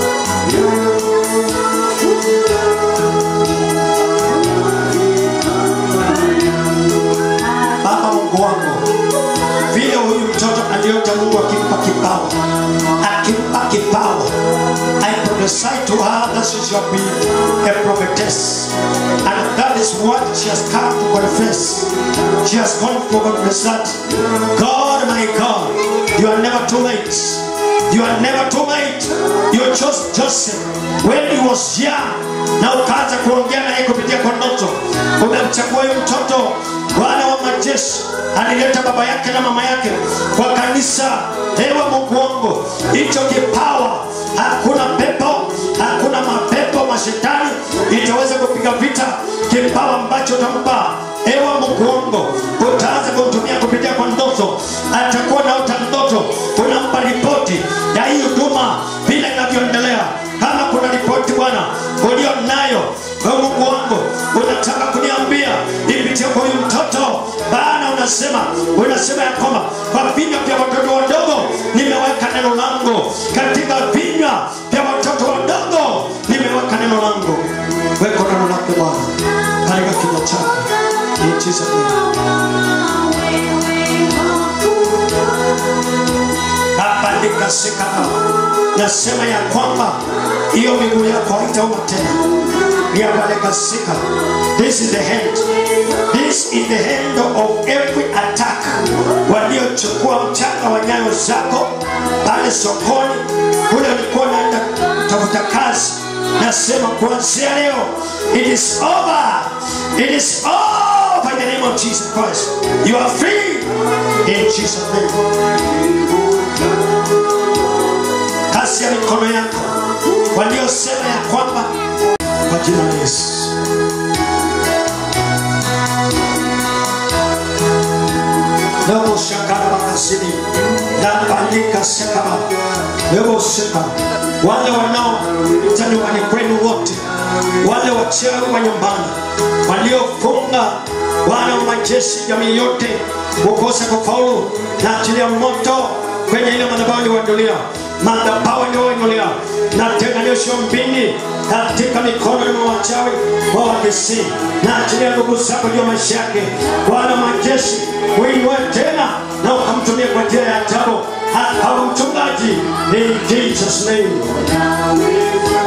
Baba Mungu wangu, vile huyu mtoto aliota Mungu akimpa kipawa, akimpa kipawa, I prophesy to her that she shall be a prophetess, and that is what she has come to confess. She has come to confess that God, my God, you are never too late. You are never too late. You chose Joseph when he was young, na ukaanza kuongea naye kupitia kwa ndoto. Umemchagua huyu mtoto Bwana wa majeshi alileta baba yake na mama yake kwa kanisa. Ewe Mungu wangu, hicho kipawa, hakuna pepo, hakuna mapepo mashetani itaweza kupiga vita kipawa ambacho utampa. Ewe Mungu wangu, utaanza kumtumia kupitia kwa ndoto, atakuwa naota ndoto, unampa ripoti ya hii huduma vile inavyoendelea. Kama kuna ripoti Bwana ulio nayo kwa Mungu wangu, unataka kuniambia ipitie kwa huyu mtoto Bwana, unasema unasema ya kwamba kwa vinywa vya watoto wadogo nimeweka neno langu, katika vinywa vya watoto wadogo nimeweka neno langu. Weka neno lake Bwana katika kinywa chako, in Jesus name. Abandika sikama, nasema ya kwamba hiyo miguu yako haitauma tena. Yabaleka sika. This is the hand. This is the hand of every attack. Waliochukua mchanga wa nyayo zako pale sokoni, kule ulikuwa unaenda kutafuta kazi. Nasema kuanzia leo, it is over. It is over in the name of Jesus Christ. You are free in Jesus name. Kasi ya mikono yako waliosema ya kwamba kwa jina la Yesu. Lebo shakara makasini lapandika shakaba lebo shaka wale wanao nyumbani kwenu wote, wale wachawi wa nyumbani waliofunga Bwana wa majeshi, jamii yote kukosa kufaulu, na achilia moto kwenye ile madhabahu iliyoinuliwa, madhabahu iliyoinuliwa na tenganisho mbingi katika mikono ya wachawi wa Wagesi, na achilia nguvu zako juu ya maisha yake. Bwana wa majeshi, uinue tena na ukamtumia kwa njia ya ajabu, akawa mchungaji in Jesus name.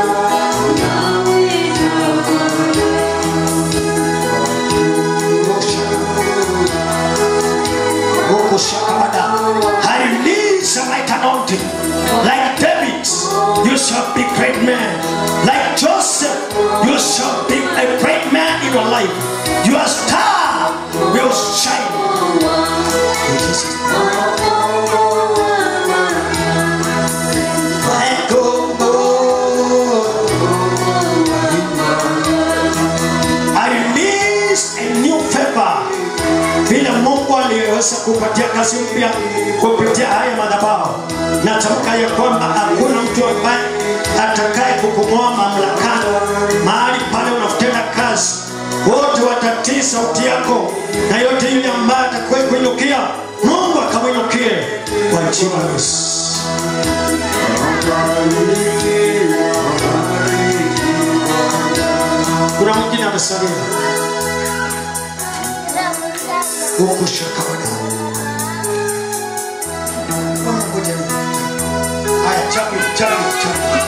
Mungu shakabada. I release a mighty anointing. Like David, you shall be great man. Like Joseph, you shall be a great man in your life. Your star will shine. Let go. I release a new favor vile Mungu aliyeweza kupatia kazi mpya kupitia haya madhabahu. Natamka ya kwamba hakuna mtu ambaye atakaye kukumoa mamlakani mahali pale unatenda kazi. Wote watatii sauti yako, na yote yule ambaye atakaye kuinukia, Mungu akamwinukie kwa jina la Yesu. Kuna mwingine amesalia. ukushakabada haya chapi chapi chapi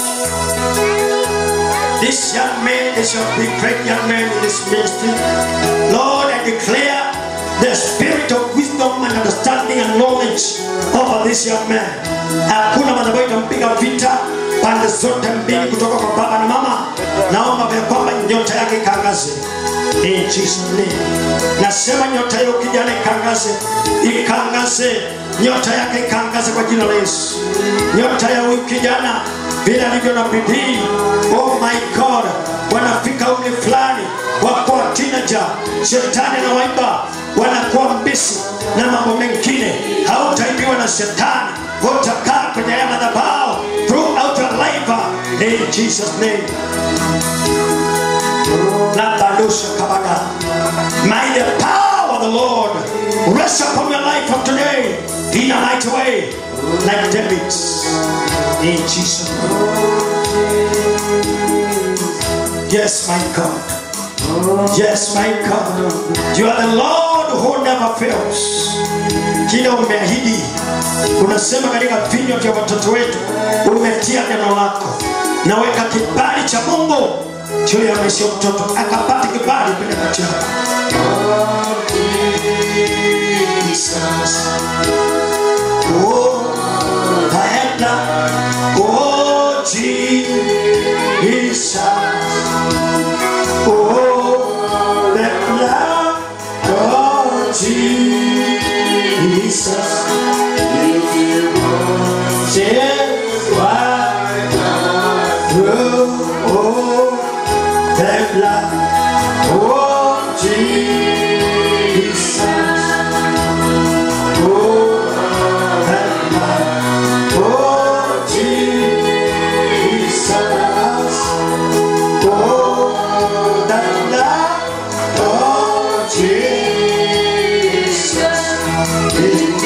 This young man is a big, great young man in this ministry. Lord, I declare the spirit of wisdom and understanding and knowledge over this young man. Hakuna madhabahu itampiga vita pande zote mbili kutoka kwa baba na mama. Naomba ya kwamba nyota yake ikangaze. In Jesus name. Nasema nyota hiyo kijana ikangaze, ikangaze nyota yake ikangaze kwa jina la Yesu. Nyota ya huyu kijana vile alivyo na bidii, oh my God, wanafika umri fulani wakuwa teenager, shetani anawaiba, wanakuwa mbisi na mambo mengine. Hautaibiwa na shetani, utakaa kwenye haya madhabahu throughout your life in Jesus name. Labadosha kabada. May the power of the Lord rest upon your life from today in a mighty way, like David's. In Jesus' name. Yes, my God. Yes, my God. You are the Lord who never fails. Kile umeahidi unasema katika vinywa vya watoto wetu, umetia neno lako. Naweka kibali cha Mungu juu ya maisha ya mtoto, akapata kibali kwenye macho yako. Oh, Diana. Oh, Jesus. Oh, the blood of Jesus. Shed right through. Oh, the blood of Jesus. Oh, the blood of Jesus. Oh, the blood of Jesus. It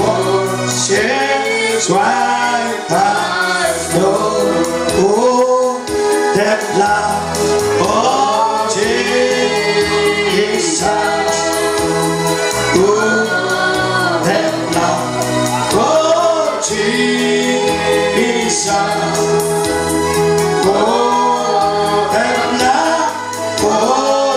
washes white as snow. Oh, the blood of Jesus. Oh, the blood of Jesus. Oh, the blood of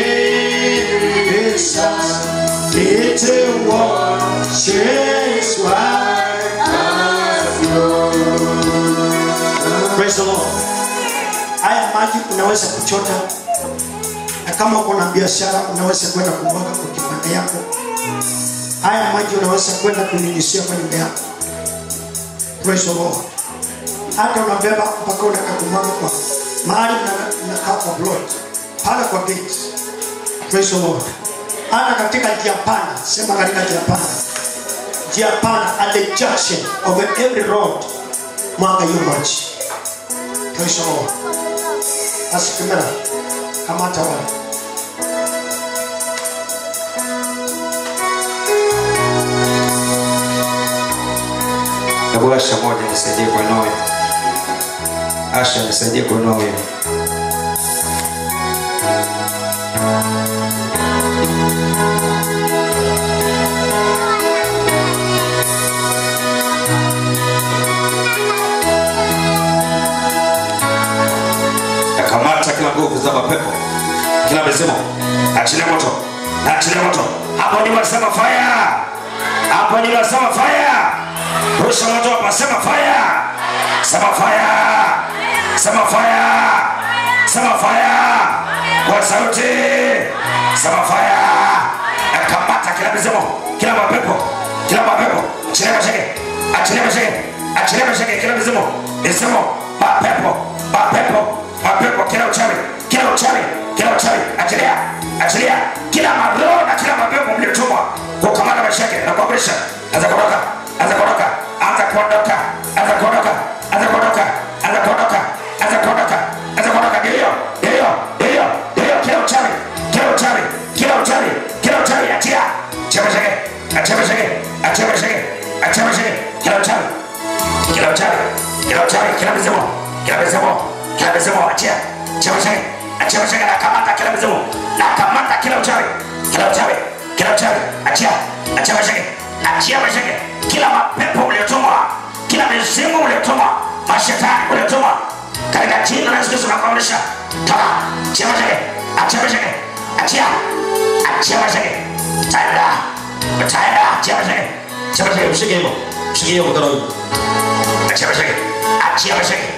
Jesus. It washes white as snow. Praise the Lord. Haya maji unaweza kuchota, na kama uko na biashara unaweza kwenda kumwaga kwa kibanda yako. Haya maji unaweza kwenda kunyunyizia kwa nyumba yako. Praise the Lord. Hata unabeba mpaka unaka kumwaga kwa mahali mna- mnakaa kwa plot pale kwa gate. Praise the Lord. Hata katika njia pana, sema katika njia pana, njia pana at the junction of every road, mwaga hiyo maji. Praise the Lord. Asikimera kamata wale Hebu Asha moja nisaidie kuinua huyo. Asha nisaidie kuinua huyo. Nakamata kila nguvu za mapepo, kila mizimu, achilia moto, na achilia moto. Hapo ndipo nasema fire, hapo ndipo nasema fire. Rusha moto hapa, sema fire, sema fire, sema fire, sema fire kwa sauti, sema fire. Nakamata kila mizimu, kila mapepo, kila mapepo, achilia masheke, achilia masheke, achilia masheke, kila mizimu, mizimu, mapepo, mapepo, mapepo, kila uchawi, kila uchawi, kila uchawi, achilia, achilia, kila maroho na kila mapepo mliotumwa kukamata maisha yake na kuamrisha, anza kuondoka, anza kuondoka, anza kuondoka, anza kuondoka, anza kuondoka, anza kuondoka, anza kuondoka, anza kuondoka, ndio hiyo, ndio hiyo, ndio hiyo, ndio hiyo, kila uchawi, kila uchawi, kila uchawi, kila uchawi, achia, achia maisha yake, achia maisha yake, achia maisha yake, achia maisha yake, kila uchawi, kila uchawi, kila uchawi, kila mizimu, kila mizimu, kila mizimu, achia, achia maisha yake, achia maisha yake, nakamata kila mizimu, nakamata kila uchawi, kila uchawi, kila uchawi achia achia maisha yake achia maisha yake kila mapepo uliotumwa kila mizimu uliotumwa mashetani uliotumwa katika jina la Yesu Kristo nakuamrisha toka achia maisha yake achia maisha yake achia achia maisha yake taenda taenda achia maisha yake achia maisha yake mshike hivyo mshike hiyo mkono huu achia maisha yake achia maisha yake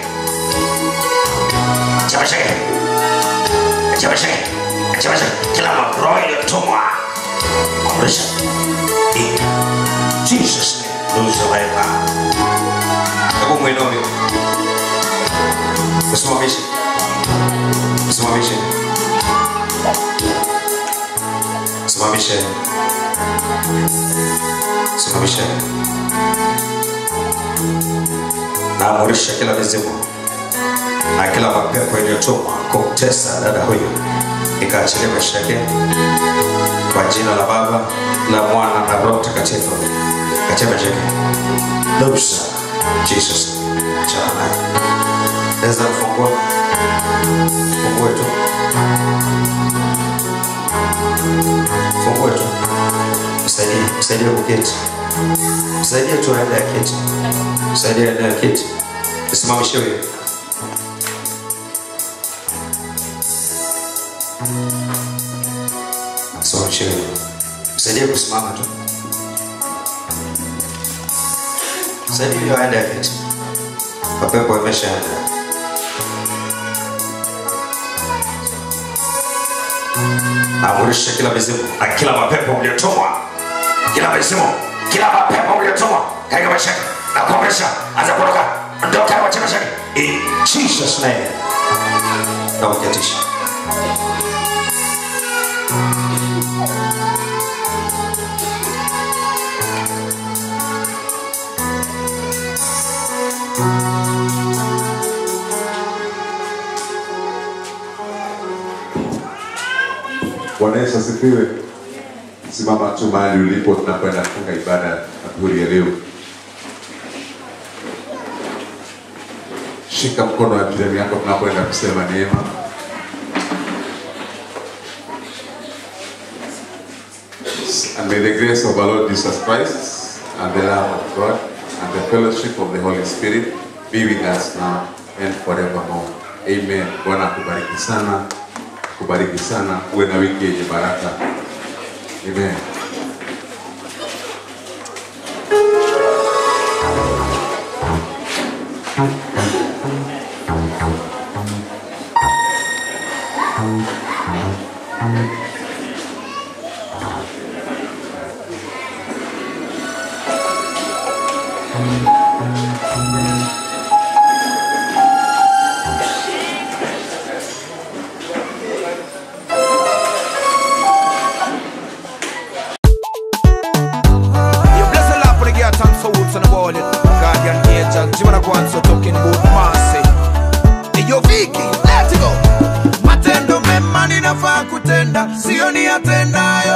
achia maisha yake achia maisha yake achia maisha yake kila roho iliyotumwa kuamrisha in Jesus name lose the life hebu mwinome usimamishe usimamishe simamishe simamishe naamurisha kila mizimu na kila mapepo iliyotumwa kumtesa dada huyu ikaachilia maisha yake kwa jina la baba la mwana na roho mtakatifu katika maisha yake Loose. jesus achana naye naweza kufungua fungue tu fungue tu msaidie msaidie kuketi msaidie tu aende aketi msaidie aende aketi simamishe huyo simamishe huyo msaidie kusimama tu msaidie huyo aende aketi mapepo imeshaenda amurisha kila mizimu na kila mapepo mliotumwa kila mizimu kila mapepo mliotumwa katika maisha yake na kuamrisha anza kuondoka ondoka kwa chama chake in Jesus name na uketisha Bwana Yesu asifiwe. Simama tu mahali ulipo, tunakwenda kufunga ibada adhuhuri ya leo. Shika mkono wa jirani yako, tunakwenda kusema neema. And may the grace of our Lord Jesus Christ and the love of God and the fellowship of the Holy Spirit be with us now and forevermore. Amen. Bwana akubariki sana, kubariki sana, uwe na wiki yenye baraka. Amen. You bless the Lord for the girl thanks for woods on the wall. Guardian angel, Jimana Kwanso talking about mercy. Hey, yo Vicky, let's go. Matendo mema ninafaa kutenda, sio niyatendayo.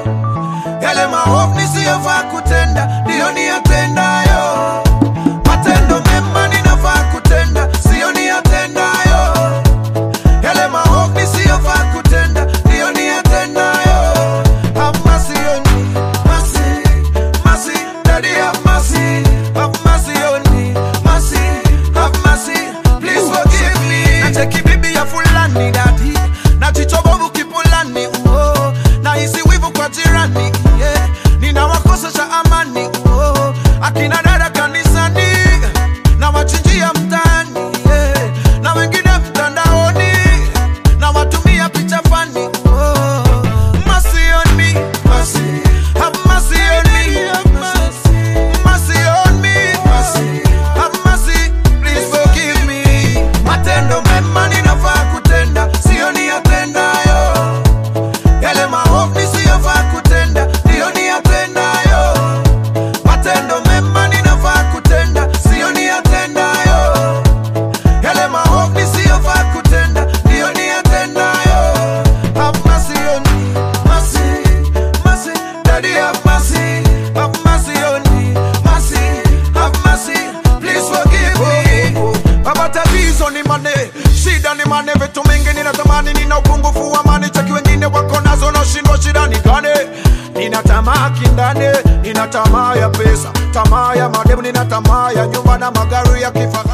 Yale maovu nisiyofaa kutenda, ndiyo niyatendayo. Matendo mema ninafaa kutenda, sio niyatendayo. Yale maovu nisiyofaa kutenda, ndiyo niyatendayo. Have mercy on me, mercy, mercy, Daddy have mercy, have mercy on me, mercy, have mercy, please forgive me. Nacheki bibi ya fulani dadi, na jicho bovu kipulani, oh, na hisi wivu kwa jirani, yeah, ninawakosesha amani, oh, akina dada kanisani, na wachinjia mtaani, yeah, na wengine mtandaoni, na watumia picha fani, oh, mercy on me, mercy, have mercy on me, mercy, mercy on me, mercy, have mercy, please forgive me. Matendo mema ninafaa kutenda, sio niyatendayo. Yale maovu nisiyofaa kutenda, ndiyo niyatendayo. Matendo mema ninafaa kutenda, sio niyatendayo. Yale maovu nisiyofaa kutenda, ndiyo niyatendayo. Have mercy on me, mercy, mercy, Daddy have mercy, have mercy on me, mercy, have mercy, please forgive me. Baba tatizo ni mane, shida ni mane, vitu mingi ninatamani, nina upungufu wa mani, cheki wengine wako nazo, nashindwa shida ni gani? tamaa ya pesa tamaa ya mademu nina tamaa ya nyumba na magari ya kifahari